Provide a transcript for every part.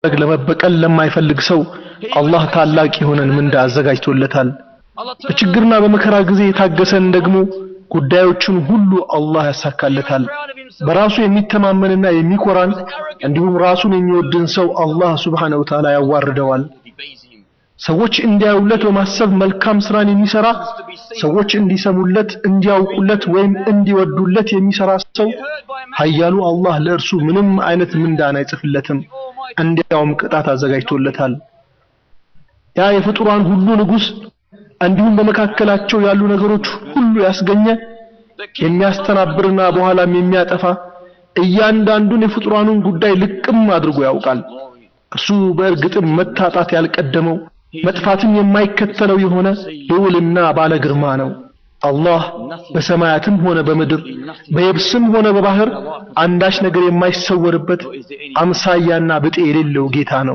ለማድረግ ለመበቀል ለማይፈልግ ሰው አላህ ታላቅ የሆነን ምንዳ አዘጋጅቶለታል። በችግርና በመከራ ጊዜ የታገሰን ደግሞ ጉዳዮቹን ሁሉ አላህ ያሳካለታል። በራሱ የሚተማመንና የሚኮራን እንዲሁም ራሱን የሚወድን ሰው አላህ ሱብሓነሁ ወተዓላ ያዋርደዋል። ሰዎች እንዲያዩለት በማሰብ መልካም ስራን የሚሰራ ሰዎች እንዲሰሙለት፣ እንዲያውቁለት ወይም እንዲወዱለት የሚሰራ ሰው ኃያሉ አላህ ለእርሱ ምንም አይነት ምንዳን አይጽፍለትም፣ እንዲያውም ቅጣት አዘጋጅቶለታል። ያ የፍጡራን ሁሉ ንጉሥ እንዲሁም በመካከላቸው ያሉ ነገሮች ሁሉ ያስገኘ የሚያስተናብርና በኋላም የሚያጠፋ እያንዳንዱን የፍጡራኑን ጉዳይ ልቅም አድርጎ ያውቃል። እርሱ በእርግጥም መታጣት ያልቀደመው መጥፋትም የማይከተለው የሆነ ልዑልና ባለ ግርማ ነው። አላህ በሰማያትም ሆነ በምድር በየብስም ሆነ በባህር አንዳች ነገር የማይሰወርበት አምሳያና ብጤ የሌለው ጌታ ነው።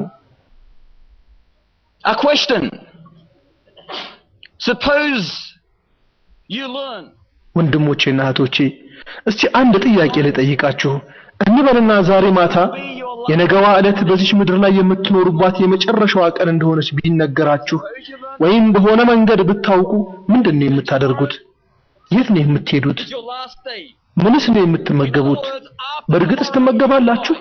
A question. Suppose you learn ወንድሞቼና እህቶቼ እስቲ አንድ ጥያቄ ልጠይቃችሁ። እንበልና ዛሬ ማታ የነገዋ ዕለት በዚች ምድር ላይ የምትኖሩባት የመጨረሻዋ ቀን እንደሆነች ቢነገራችሁ ወይም በሆነ መንገድ ብታውቁ ምንድን ነው የምታደርጉት? የት ነው የምትሄዱት? it's your last day. ምንስ ነው የምትመገቡት? በእርግጥስ ትመገባላችሁ?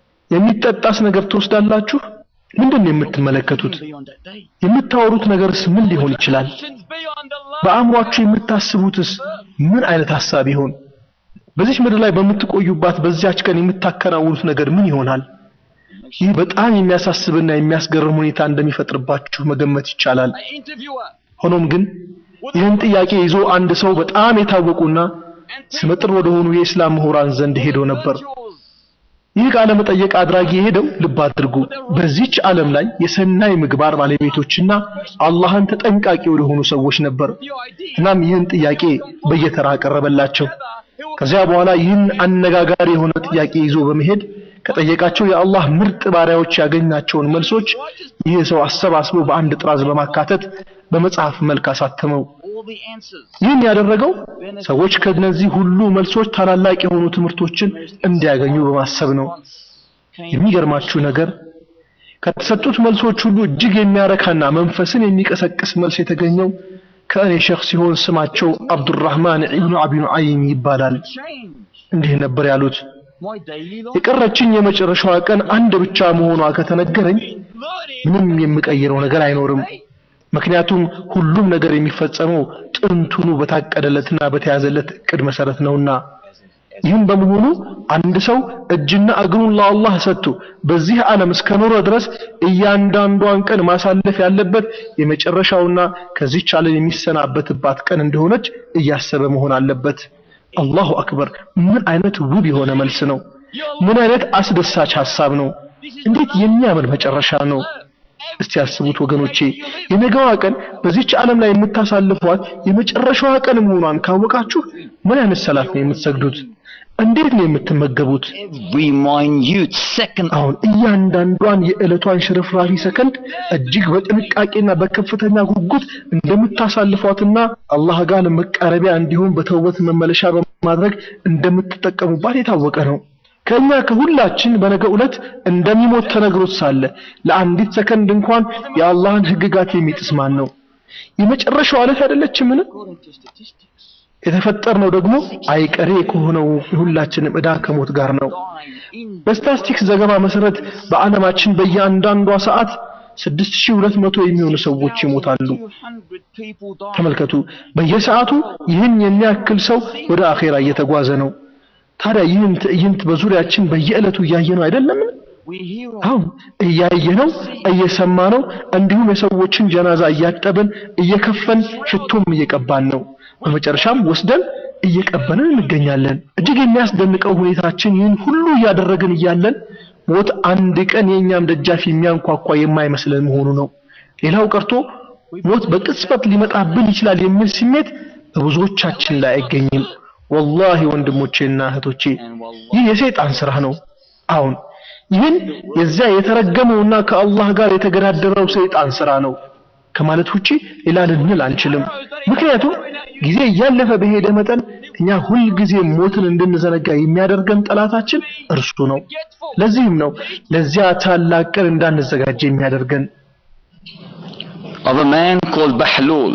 የሚጠጣስ ነገር ትወስዳላችሁ? ምንድን ነው የምትመለከቱት? Beyond that day. የምታወሩት ነገርስ ምን ሊሆን ይችላል? Actions beyond Allah. በአእምሯችሁ የምታስቡትስ ምን አይነት ሐሳብ ይሆን? በዚች ምድር ላይ በምትቆዩባት በዚያች ቀን የምታከናውኑት ነገር ምን ይሆናል? ይህ በጣም የሚያሳስብና የሚያስገርም ሁኔታ እንደሚፈጥርባችሁ መገመት ይቻላል። An interviewer. ሆኖም ግን ይህን ጥያቄ ይዞ አንድ ሰው በጣም የታወቁና ስመጥር ወደሆኑ የእስላም ምሁራን ዘንድ ሄዶ ነበር። ይህ ቃለ መጠየቅ አድራጊ የሄደው ልብ አድርጉ፣ በዚች ዓለም ላይ የሰናይ ምግባር ባለቤቶችና አላህን ተጠንቃቂ ወደሆኑ ሰዎች ነበር። Your ID. እናም ይህን ጥያቄ በየተራ አቀረበላቸው። ከዚያ በኋላ ይህን አነጋጋሪ የሆነ ጥያቄ ይዞ በመሄድ ከጠየቃቸው የአላህ ምርጥ ባሪያዎች ያገኛቸውን መልሶች ይህ ሰው አሰባስቦ በአንድ ጥራዝ በማካተት በመጽሐፍ መልክ አሳተመው። All the answers. ይህን ያደረገው ሰዎች ከነዚህ ሁሉ መልሶች ታላላቅ የሆኑ ትምህርቶችን እንዲያገኙ በማሰብ ነው። የሚገርማችሁ ነገር ከተሰጡት መልሶች ሁሉ እጅግ የሚያረካና መንፈስን የሚቀሰቅስ መልስ የተገኘው ከእኔ ሼኽ ሲሆን ስማቸው አብዱራህማን ኢብኑ አቢ ኑዓይም ይባላል። Change. እንዲህ ነበር ያሉት። My daily life. የቀረችኝ የመጨረሻዋ ቀን አንድ ብቻ መሆኗ ከተነገረኝ Learning. ምንም የምቀይረው ነገር አይኖርም። ምክንያቱም ሁሉም ነገር የሚፈጸመው ጥንቱኑ በታቀደለትና በተያዘለት እቅድ መሰረት ነውና። ይህም በመሆኑ አንድ ሰው እጅና እግሩን ለአላህ ሰጥቶ በዚህ ዓለም እስከኖረ ድረስ እያንዳንዷን ቀን ማሳለፍ ያለበት የመጨረሻውና ከዚች ዓለም የሚሰናበትባት ቀን እንደሆነች እያሰበ መሆን አለበት። አላሁ አክበር! ምን አይነት ውብ የሆነ መልስ ነው! ምን አይነት አስደሳች ሐሳብ ነው! እንዴት የሚያምር መጨረሻ ነው! እስቲ ያስቡት ወገኖቼ፣ የነገዋ ቀን በዚች ዓለም ላይ የምታሳልፏት የመጨረሻዋ ቀን መሆኗን ካወቃችሁ ምን አይነት ሰላት ነው የምትሰግዱት? እንዴት ነው የምትመገቡት? Every minute second. አሁን እያንዳንዷን የዕለቷን ሽርፍራፊ ሰከንድ እጅግ በጥንቃቄና በከፍተኛ ጉጉት እንደምታሳልፏትና አላህ ጋር ለመቃረቢያ እንዲሁም በተውበት መመለሻ በማድረግ እንደምትጠቀሙባት የታወቀ ነው። ከእኛ ከሁላችን በነገ ዕለት እንደሚሞት ተነግሮት ሳለ ለአንዲት ሰከንድ እንኳን የአላህን ሕግጋት የሚጥስ ማን ነው? የመጨረሻው ዕለት አይደለችምን? According to statistics. የተፈጠርነው ደግሞ አይቀሬ ከሆነው የሁላችንም ዕዳ ከሞት ጋር ነው። dying in በስታስቲክስ ዘገባ መሰረት በዓለማችን በእያንዳንዷ ሰዓት 6200 የሚሆኑ ሰዎች ይሞታሉ። 200 people die. ተመልከቱ፣ በየሰዓቱ ይህን የሚያክል ሰው ወደ አኼራ እየተጓዘ ነው። ታዲያ ይህን ትዕይንት በዙሪያችን በየዕለቱ እያየነው አይደለምን? We hear of አሁን እያየነው እየሰማነው፣ እንዲሁም የሰዎችን ጀናዛ እያጠብን እየከፈን ሽቶም እየቀባን ነው። በመጨረሻም ወስደን እየቀበንን እንገኛለን። እጅግ የሚያስደንቀው ሁኔታችን ይህን ሁሉ እያደረግን እያለን ሞት አንድ ቀን የእኛም ደጃፍ የሚያንኳኳ የማይመስለን መሆኑ ነው። ሌላው ቀርቶ ሞት በቅጽበት ሊመጣብን ይችላል የሚል ስሜት በብዙዎቻችን ላይ አይገኝም። ወላሂ ወንድሞቼና እህቶቼ ይህ የሰይጣን ስራ ነው። አሁን ይህን የዚያ የተረገመውና ከአላህ ጋር የተገዳደረው ሰይጣን ስራ ነው ከማለት ውጪ ሌላ ልንል አንችልም። ምክንያቱም ጊዜ እያለፈ በሄደ መጠን እኛ ሁልጊዜ ሞትን እንድንዘነጋ የሚያደርገን ጠላታችን እርሱ ነው። ለዚህም ነው ለዚያ ታላቅ ቀን እንዳንዘጋጅ የሚያደርገን። of a man called Bahlul.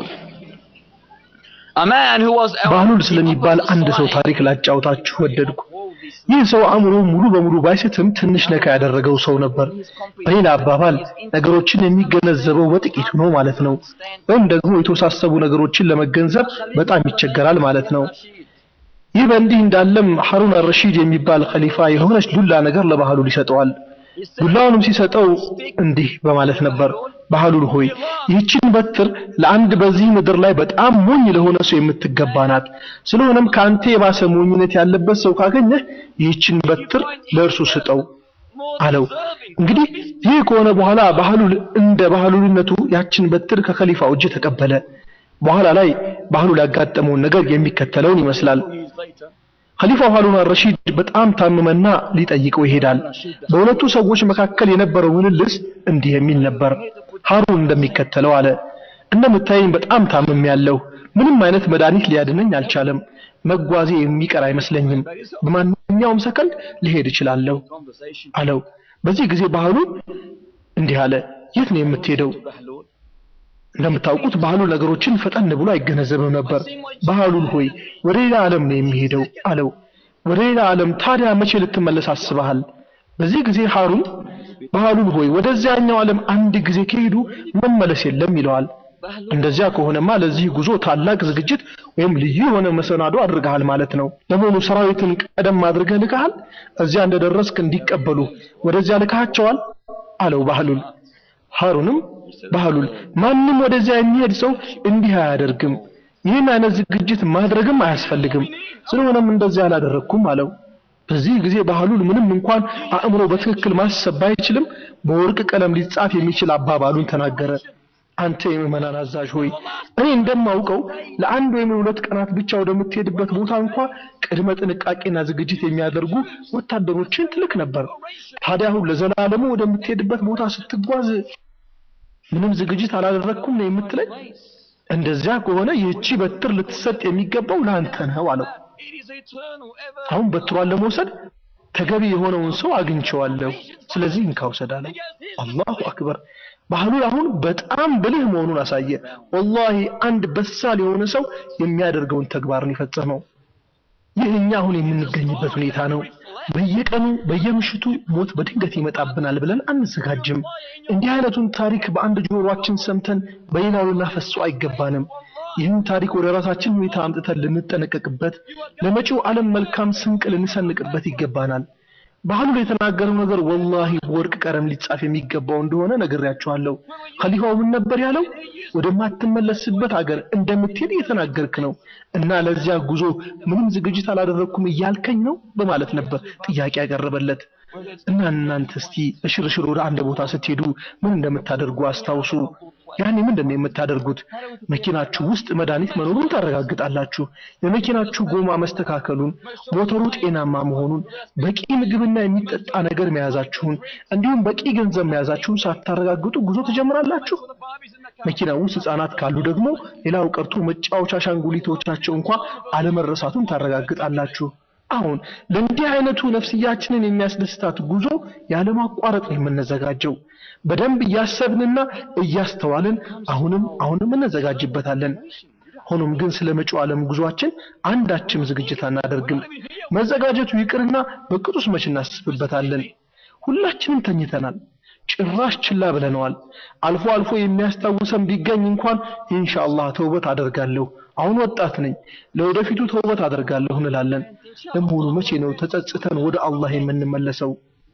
A man who was ባህሉል ስለሚባል አንድ ሰው ታሪክ ላጫውታችሁ ወደድኩ። ይህ ሰው አእምሮ ሙሉ በሙሉ ባይስትም ትንሽ ነካ ያደረገው ሰው ነበር። በሌላ አባባል ነገሮችን የሚገነዘበው በጥቂቱ ነው ማለት ነው። ወይም ደግሞ የተወሳሰቡ ነገሮችን ለመገንዘብ በጣም ይቸገራል ማለት ነው። ይህ በእንዲህ እንዳለም ሐሩን አልረሺድ የሚባል ኸሊፋ የሆነች ዱላ ነገር ለባህሉል ይሰጠዋል። ዱላውንም ሲሰጠው እንዲህ በማለት ነበር፣ ባህሉል ሆይ ይህችን በትር ለአንድ በዚህ ምድር ላይ በጣም ሞኝ ለሆነ ሰው የምትገባ ናት። ስለሆነም ከአንተ የባሰ ሞኝነት ያለበት ሰው ካገኘህ ይህችን በትር ለእርሱ ስጠው አለው። እንግዲህ ይህ ከሆነ በኋላ ባህሉል እንደ ባህሉልነቱ ያችን በትር ከኸሊፋው እጅ ተቀበለ። በኋላ ላይ ባህሉል ያጋጠመውን ነገር የሚከተለውን ይመስላል። ኸሊፋው ሃሩን አልረሺድ በጣም ታመመና ሊጠይቀው ይሄዳል። በሁለቱ ሰዎች መካከል የነበረው ምልልስ እንዲህ የሚል ነበር። ሃሩን እንደሚከተለው አለ። እንደምታየኝ በጣም ታምም ያለው ምንም አይነት መድኃኒት ሊያድነኝ አልቻለም። መጓዜ የሚቀር አይመስለኝም። በማንኛውም ሰከንድ ሊሄድ እችላለሁ አለው። በዚህ ጊዜ ባህሉ እንዲህ አለ፣ የት ነው የምትሄደው? እንደምታውቁት ባህሉ ነገሮችን ፈጠን ብሎ አይገነዘብም ነበር። ባህሉል ሆይ ወደ ሌላ ዓለም ነው የሚሄደው አለው። ወደ ሌላ ዓለም ታዲያ መቼ ልትመለስ አስበሃል? በዚህ ጊዜ ሃሩን ባህሉል ሆይ ወደዚያኛው ዓለም አንድ ጊዜ ከሄዱ መመለስ የለም ይለዋል። እንደዚያ ከሆነማ ለዚህ ጉዞ ታላቅ ዝግጅት ወይም ልዩ የሆነ መሰናዶ አድርገሃል ማለት ነው። ለመሆኑ ሰራዊትን ቀደም አድርገህ ልከሃል? እዚያ እንደደረስክ እንዲቀበሉ ወደዚያ ልካቸዋል አለው ባህሉል። ሃሩንም ባህሉል ማንም ወደዚያ የሚሄድ ሰው እንዲህ አያደርግም። ይህን አይነት ዝግጅት ማድረግም አያስፈልግም። ስለሆነም እንደዚያ አላደረግኩም አለው። በዚህ ጊዜ ባህሉል ምንም እንኳን አእምሮ በትክክል ማሰብ ባይችልም በወርቅ ቀለም ሊጻፍ የሚችል አባባሉን ተናገረ። አንተ የምዕመናን አዛዥ ሆይ እኔ እንደማውቀው ለአንድ ወይም ሁለት ቀናት ብቻ ወደምትሄድበት ቦታ እንኳ ቅድመ ጥንቃቄና ዝግጅት የሚያደርጉ ወታደሮችን ትልክ ነበር። ታዲያ አሁን ለዘላለሙ ወደምትሄድበት ቦታ ስትጓዝ ምንም ዝግጅት አላደረግኩም ነው የምትለኝ? እንደዚያ ከሆነ ይህቺ በትር ልትሰጥ የሚገባው ለአንተ ነው አለው። አሁን በትሯን ለመውሰድ ተገቢ የሆነውን ሰው አግኝቼዋለሁ። ስለዚህ እንካ ውሰድ አለው። አላሁ አክበር። ባህሉል አሁን በጣም ብልህ መሆኑን አሳየ። ወላሂ አንድ በሳል የሆነ ሰው የሚያደርገውን ተግባርን የፈጸመው። ይህ እኛ አሁን የምንገኝበት ሁኔታ ነው። በየቀኑ በየምሽቱ ሞት በድንገት ይመጣብናል ብለን አንዘጋጅም። እንዲህ አይነቱን ታሪክ በአንድ ጆሮአችን ሰምተን በሌላው ልናፈሰው አይገባንም። ይህን ታሪክ ወደ ራሳችን ሁኔታ አምጥተን ልንጠነቀቅበት፣ ለመጪው ዓለም መልካም ስንቅ ልንሰንቅበት ይገባናል። ባህሉል የተናገረው ነገር ወላሂ በወርቅ ቀለም ሊጻፍ የሚገባው እንደሆነ ነግሬያችኋለሁ። ኸሊፋው ምን ነበር ያለው? ወደማትመለስበት አገር እንደምትሄድ እየተናገርክ ነው እና ለዚያ ጉዞ ምንም ዝግጅት አላደረግኩም እያልከኝ ነው በማለት ነበር ጥያቄ ያቀረበለት። እና እናንተ እስቲ በሽርሽር ወደ አንድ ቦታ ስትሄዱ ምን እንደምታደርጉ አስታውሱ። ያኔ ምንድን ነው የምታደርጉት? መኪናችሁ ውስጥ መድኃኒት መኖሩን ታረጋግጣላችሁ። የመኪናችሁ ጎማ መስተካከሉን፣ ሞተሩ ጤናማ መሆኑን፣ በቂ ምግብና የሚጠጣ ነገር መያዛችሁን እንዲሁም በቂ ገንዘብ መያዛችሁን ሳታረጋግጡ ጉዞ ትጀምራላችሁ። መኪና ውስጥ ህጻናት ካሉ ደግሞ ሌላው ቀርቶ መጫወቻ አሻንጉሊቶቻቸው እንኳ አለመረሳቱን ታረጋግጣላችሁ። አሁን ለእንዲህ አይነቱ ነፍስያችንን የሚያስደስታት ጉዞ ያለማቋረጥ ነው የምንዘጋጀው። በደንብ እያሰብንና እያስተዋልን አሁንም አሁንም እንዘጋጅበታለን። ሆኖም ግን ስለ መጪው ዓለም ጉዟችን አንዳችም ዝግጅት አናደርግም። መዘጋጀቱ ይቅርና በቅጡስ መች እናስብበታለን። ሁላችንም ተኝተናል። ጭራሽ ችላ ብለነዋል። አልፎ አልፎ የሚያስታውሰን ቢገኝ እንኳን ኢንሻአላህ ተውበት አደርጋለሁ፣ አሁን ወጣት ነኝ፣ ለወደፊቱ ተውበት አደርጋለሁ እንላለን። ለመሆኑ መቼ ነው ተጸጽተን ወደ አላህ የምንመለሰው?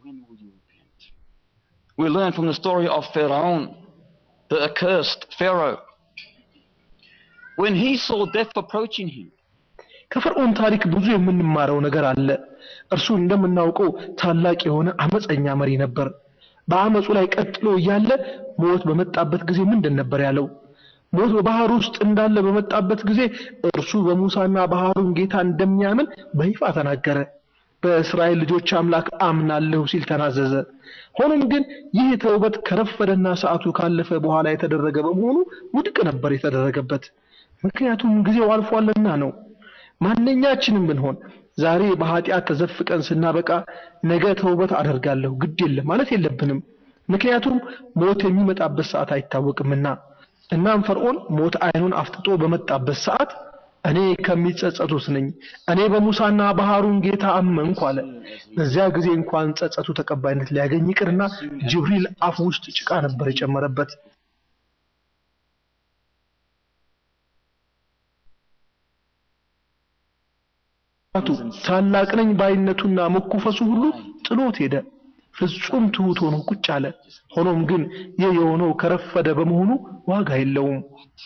We learn from the story of Pharaoh, the accursed Pharaoh. When he saw death approaching him, ከፈርዖን ታሪክ ብዙ የምንማረው ነገር አለ። እርሱ እንደምናውቀው ታላቅ የሆነ አመፀኛ መሪ ነበር። በአመፁ ላይ ቀጥሎ እያለ ሞት በመጣበት ጊዜ ምንድን ነበር ያለው? ሞት በባህር ውስጥ እንዳለ በመጣበት ጊዜ እርሱ በሙሳና ባህሩን ጌታ እንደሚያምን በይፋ ተናገረ። በእስራኤል ልጆች አምላክ አምናለሁ ሲል ተናዘዘ። ሆኖም ግን ይህ ተውበት ከረፈደና ሰዓቱ ካለፈ በኋላ የተደረገ በመሆኑ ውድቅ ነበር የተደረገበት። ምክንያቱም ጊዜው አልፏልና ነው። ማንኛችንም ብንሆን ዛሬ በኃጢአት ተዘፍቀን ስናበቃ ነገ ተውበት አደርጋለሁ ግድ የለም ማለት የለብንም። ምክንያቱም ሞት የሚመጣበት ሰዓት አይታወቅምና። እናም ፈርዖን ሞት አይኑን አፍጥጦ በመጣበት ሰዓት እኔ ከሚጸጸቱት ነኝ፣ እኔ በሙሳና በሃሩን ጌታ አመንኩ አለ። በዚያ ጊዜ እንኳን ጸጸቱ ተቀባይነት ሊያገኝ ይቅርና ጅብሪል አፍ ውስጥ ጭቃ ነበር የጨመረበት። ታላቅ ነኝ ባይነቱና መኩፈሱ ሁሉ ጥሎት ሄደ። ፍጹም ትሁት ሆኖ ቁጭ አለ። ሆኖም ግን ይህ የሆነው ከረፈደ በመሆኑ ዋጋ የለውም።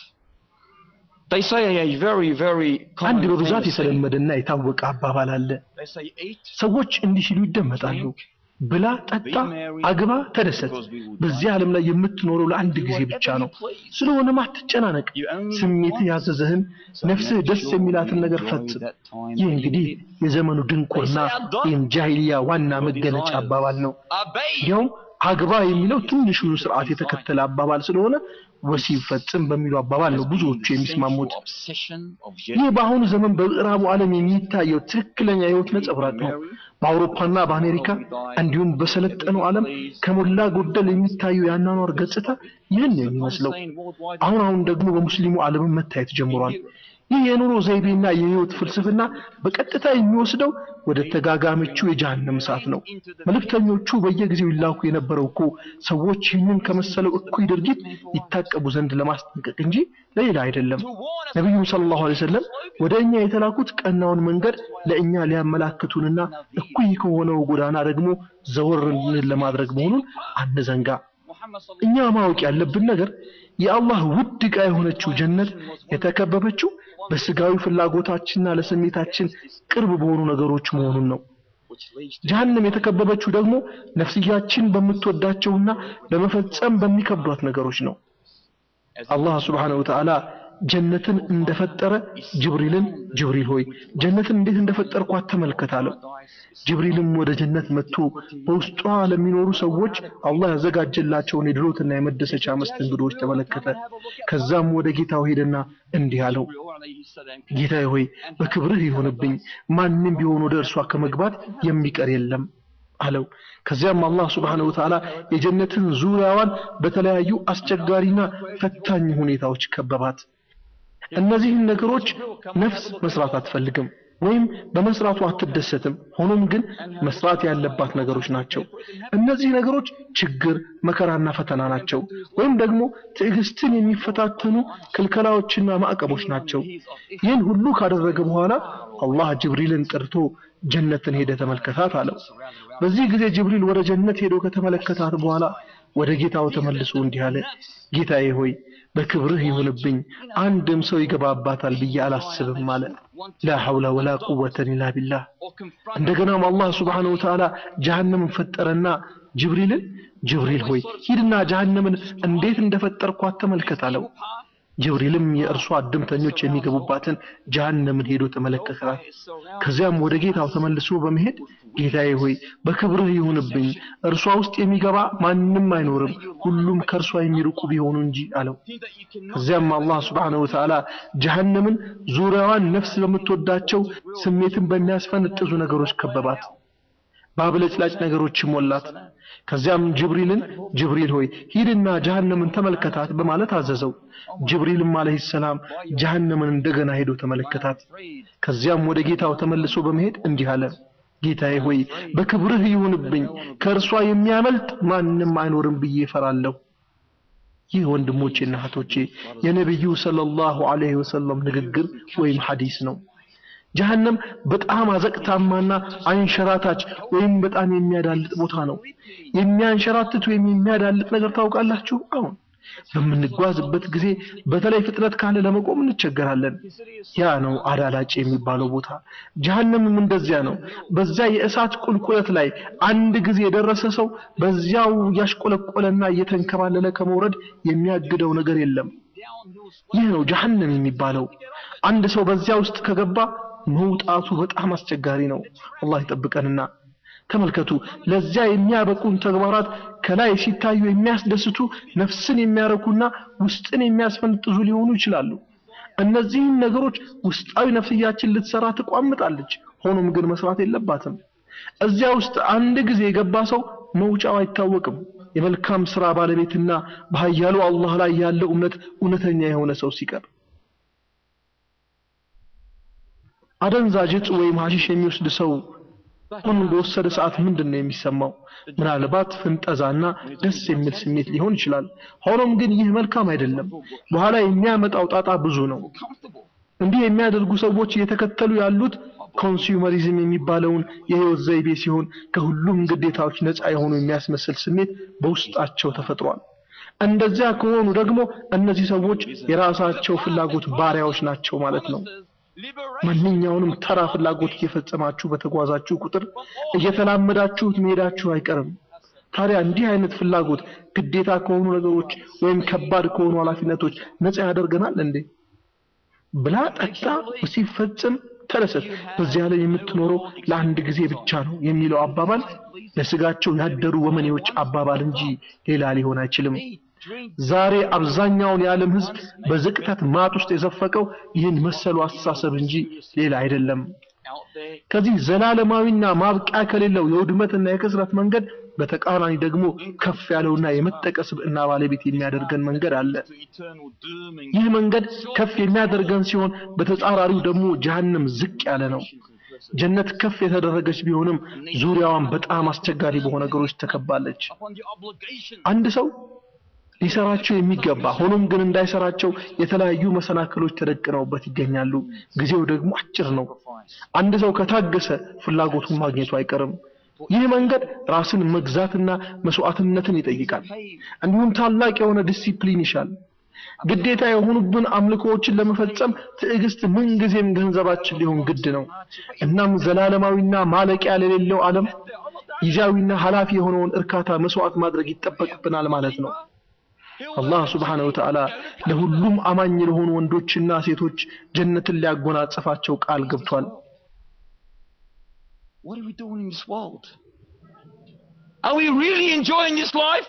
They say a very, very አንድ common በብዛት thing to say. የተለመደና የታወቀ አባባል አለ። They say eat, ሰዎች እንዲህ ሲሉ ይደመጣሉ። ብላ፣ ጠጣ፣ አግባ፣ ተደሰት። በዚህ ዓለም ላይ የምትኖረው ለአንድ ጊዜ ብቻ ነው። ስለሆነም አትጨናነቅ። ስሜትህ ያዘዘህን ነፍስህ ደስ የሚላትን ነገር ፈጽም። ይህ እንግዲህ የዘመኑ ድንቁርና ወይም ጃሂልያ ዋና መገለጫ አባባል ነው። obey. እንዲያውም አግባ የሚለው ትንሹን ስርዓት የተከተለ አባባል ስለሆነ ወሲብ ፈጽም በሚለው አባባል ነው ብዙዎቹ የሚስማሙት። Obsession of ይህ በአሁኑ ዘመን በምዕራቡ ዓለም የሚታየው ትክክለኛ የህይወት ነጸብራቅ ነው። በአውሮፓና በአሜሪካ እንዲሁም በሰለጠነው ዓለም ከሞላ ጎደል የሚታየው የአኗኗር ገጽታ ይህን ነው የሚመስለው። አሁን አሁን ደግሞ በሙስሊሙ ዓለምም መታየት ጀምሯል። ይህ የኑሮ ዘይቤና የህይወት ፍልስፍና በቀጥታ የሚወስደው ወደ ተጋጋመችው የጀሃነም እሳት ነው። መልእክተኞቹ በየጊዜው ይላኩ የነበረው እኮ ሰዎች ይህንን ከመሰለው እኩይ ድርጊት ይታቀቡ ዘንድ ለማስጠንቀቅ እንጂ ለሌላ አይደለም። ነቢዩ ሰለላሁ ዐለይሂ ወሰለም ወደ እኛ የተላኩት ቀናውን መንገድ ለእኛ ሊያመላክቱንና እኩይ ከሆነው ጎዳና ደግሞ ዘወር እንድንል ለማድረግ መሆኑን አንዘንጋ። እኛ ማወቅ ያለብን ነገር የአላህ ውድ ዕቃ የሆነችው ጀነት የተከበበችው በስጋዊ ፍላጎታችንና ለስሜታችን ቅርብ በሆኑ ነገሮች መሆኑን ነው። ጀሃነም የተከበበችው ደግሞ ነፍስያችን በምትወዳቸውና ለመፈጸም በሚከብዷት ነገሮች ነው። አላህ ሱብሓነሁ ወተዓላ ጀነትን እንደፈጠረ ጅብሪልን ጅብሪል ሆይ ጀነትን እንዴት እንደፈጠርኳት ተመልከት አለው። ጅብሪልም ወደ ጀነት መጥቶ በውስጧ ለሚኖሩ ሰዎች አላህ ያዘጋጀላቸውን የድሎትና የመደሰቻ መስተንግዶዎች ተመለከተ። ከዛም ወደ ጌታው ሄደና እንዲህ አለው፣ ጌታዬ ሆይ በክብርህ ይሆንብኝ፣ ማንም ቢሆን ወደ እርሷ ከመግባት የሚቀር የለም አለው። ከዚያም አላህ ሱብሓነሁ ወተዓላ የጀነትን ዙሪያዋን በተለያዩ አስቸጋሪና ፈታኝ ሁኔታዎች ከበባት። እነዚህን ነገሮች ነፍስ መስራት አትፈልግም ወይም በመስራቱ አትደሰትም። ሆኖም ግን መስራት ያለባት ነገሮች ናቸው። እነዚህ ነገሮች ችግር፣ መከራና ፈተና ናቸው። ወይም ደግሞ ትዕግስትን የሚፈታተኑ ክልከላዎችና ማዕቀቦች ናቸው። ይህን ሁሉ ካደረገ በኋላ አላህ ጅብሪልን ጠርቶ ጀነትን ሄደ ተመልከታት አለው። በዚህ ጊዜ ጅብሪል ወደ ጀነት ሄዶ ከተመለከታት በኋላ ወደ ጌታው ተመልሶ እንዲህ አለ፣ ጌታዬ ሆይ በክብርህ ይሁንብኝ አንድም ሰው ይገባባታል ብዬ አላስብም አለ። ላ ሐውለ ወላ ቁወተ ኢላ ቢላህ። እንደገናም አላህ ሱብሓነሁ ወተዓላ ጀሃነምን ፈጠረና ጅብሪልን ጅብሪል ሆይ ሂድና ጀሃነምን እንዴት እንደፈጠርኳት ተመልከት አለው። ጅብሪልም የእርሷ እድምተኞች የሚገቡባትን ጀሃነምን ሄዶ ተመለከታት። ከዚያም ወደ ጌታው ተመልሶ በመሄድ ጌታዬ ሆይ በክብርህ ይሁንብኝ እርሷ ውስጥ የሚገባ ማንም አይኖርም፣ ሁሉም ከእርሷ የሚርቁ ቢሆኑ እንጂ አለው። ከዚያም አላህ ሱብሓነሁ ወተዓላ ጀሃነምን ዙሪያዋን ነፍስ በምትወዳቸው ስሜትን በሚያስፈነጥዙ ነገሮች ከበባት፣ በአብለጭላጭ ነገሮች ሞላት። ከዚያም ጅብሪልን ጅብሪል ሆይ ሂድና ጀሃነምን ተመልከታት በማለት አዘዘው። ጅብሪልም አለይሂ ሰላም ጀሃነምን እንደገና ሄዶ ተመለከታት። ከዚያም ወደ ጌታው ተመልሶ በመሄድ እንዲህ አለ፣ ጌታዬ ሆይ በክብርህ ይሁንብኝ ከእርሷ የሚያመልጥ ማንም አይኖርም ብዬ እፈራለሁ። ይህ ወንድሞቼና እህቶቼ የነቢዩ ሰለላሁ ዐለይሂ ወሰለም ንግግር ወይም ሐዲስ ነው። ጀሃነም በጣም አዘቅታማና አንሸራታች ወይም በጣም የሚያዳልጥ ቦታ ነው። የሚያንሸራትት ወይም የሚያዳልጥ ነገር ታውቃላችሁ? አሁን በምንጓዝበት ጊዜ በተለይ ፍጥነት ካለ ለመቆም እንቸገራለን። ያ ነው አዳላጭ የሚባለው ቦታ። ጀሃነምም እንደዚያ ነው። በዛ የእሳት ቁልቁለት ላይ አንድ ጊዜ የደረሰ ሰው በዚያው እያሽቆለቆለና እየተንከባለለ ከመውረድ የሚያግደው ነገር የለም። ይህ ነው ጀሃነም የሚባለው። አንድ ሰው በዚያ ውስጥ ከገባ መውጣቱ በጣም አስቸጋሪ ነው። አላህ ይጠብቀንና ተመልከቱ፣ ለዚያ የሚያበቁን ተግባራት ከላይ ሲታዩ የሚያስደስቱ ነፍስን የሚያረኩና ውስጥን የሚያስፈንጥዙ ሊሆኑ ይችላሉ። እነዚህን ነገሮች ውስጣዊ ነፍስያችን ልትሰራ ትቋምጣለች። ሆኖም ግን መስራት የለባትም። እዚያ ውስጥ አንድ ጊዜ የገባ ሰው መውጫው አይታወቅም። የመልካም ስራ ባለቤትና በኃያሉ አላህ ላይ ያለው እምነት እውነተኛ የሆነ ሰው ሲቀር አደንዛዥ እጽ ወይም ሐሺሽ የሚወስድ ሰው ምን በወሰደ ሰዓት ምንድን ነው የሚሰማው? ምናልባት ፍንጠዛና ደስ የሚል ስሜት ሊሆን ይችላል። ሆኖም ግን ይህ መልካም አይደለም። በኋላ የሚያመጣው ጣጣ ብዙ ነው። እንዲህ የሚያደርጉ ሰዎች እየተከተሉ ያሉት ኮንሱመሪዝም የሚባለውን የህይወት ዘይቤ ሲሆን ከሁሉም ግዴታዎች ነፃ የሆኑ የሚያስመስል ስሜት በውስጣቸው ተፈጥሯል። እንደዚያ ከሆኑ ደግሞ እነዚህ ሰዎች የራሳቸው ፍላጎት ባሪያዎች ናቸው ማለት ነው። ማንኛውንም ተራ ፍላጎት እየፈጸማችሁ በተጓዛችሁ ቁጥር እየተላመዳችሁት መሄዳችሁ አይቀርም። ታዲያ እንዲህ አይነት ፍላጎት ግዴታ ከሆኑ ነገሮች ወይም ከባድ ከሆኑ ኃላፊነቶች ነፃ ያደርገናል እንዴ? ብላ ጠጣ፣ ሲፈጽም ተደሰት፣ በዚያ ላይ የምትኖረው ለአንድ ጊዜ ብቻ ነው የሚለው አባባል ለስጋቸው ያደሩ ወመኔዎች አባባል እንጂ ሌላ ሊሆን አይችልም። ዛሬ አብዛኛውን የዓለም ህዝብ በዝቅጠት ማጥ ውስጥ የዘፈቀው ይህን መሰሉ አስተሳሰብ እንጂ ሌላ አይደለም። ከዚህ ዘላለማዊና ማብቂያ ከሌለው የውድመትና የክስረት መንገድ በተቃራኒ ደግሞ ከፍ ያለውና የመጠቀ ስብዕና ባለቤት የሚያደርገን መንገድ አለ። ይህ መንገድ ከፍ የሚያደርገን ሲሆን በተጻራሪው ደግሞ ጀሃነም ዝቅ ያለ ነው። ጀነት ከፍ የተደረገች ቢሆንም ዙሪያዋን በጣም አስቸጋሪ በሆኑ ነገሮች ተከባለች። አንድ ሰው ሊሰራቸው የሚገባ ሆኖም ግን እንዳይሰራቸው የተለያዩ መሰናክሎች ተደቅነውበት ይገኛሉ። ጊዜው ደግሞ አጭር ነው። አንድ ሰው ከታገሰ ፍላጎቱን ማግኘቱ አይቀርም። ይህ መንገድ ራስን መግዛትና መስዋዕትነትን ይጠይቃል። እንዲሁም ታላቅ የሆነ ዲሲፕሊን ይሻል። ግዴታ የሆኑብን አምልኮዎችን ለመፈጸም ትዕግስት ምንጊዜም ገንዘባችን ሊሆን ግድ ነው። እናም ዘላለማዊና ማለቂያ ለሌለው ዓለም ጊዜያዊና ኃላፊ የሆነውን እርካታ መስዋዕት ማድረግ ይጠበቅብናል ማለት ነው። አላህ ስብሓነሁ ወተዓላ ለሁሉም አማኝ ለሆኑ ወንዶችና ሴቶች ጀነትን ሊያጎናጽፋቸው ቃል ገብቷል። What are we doing in this world? Are we really enjoying this life?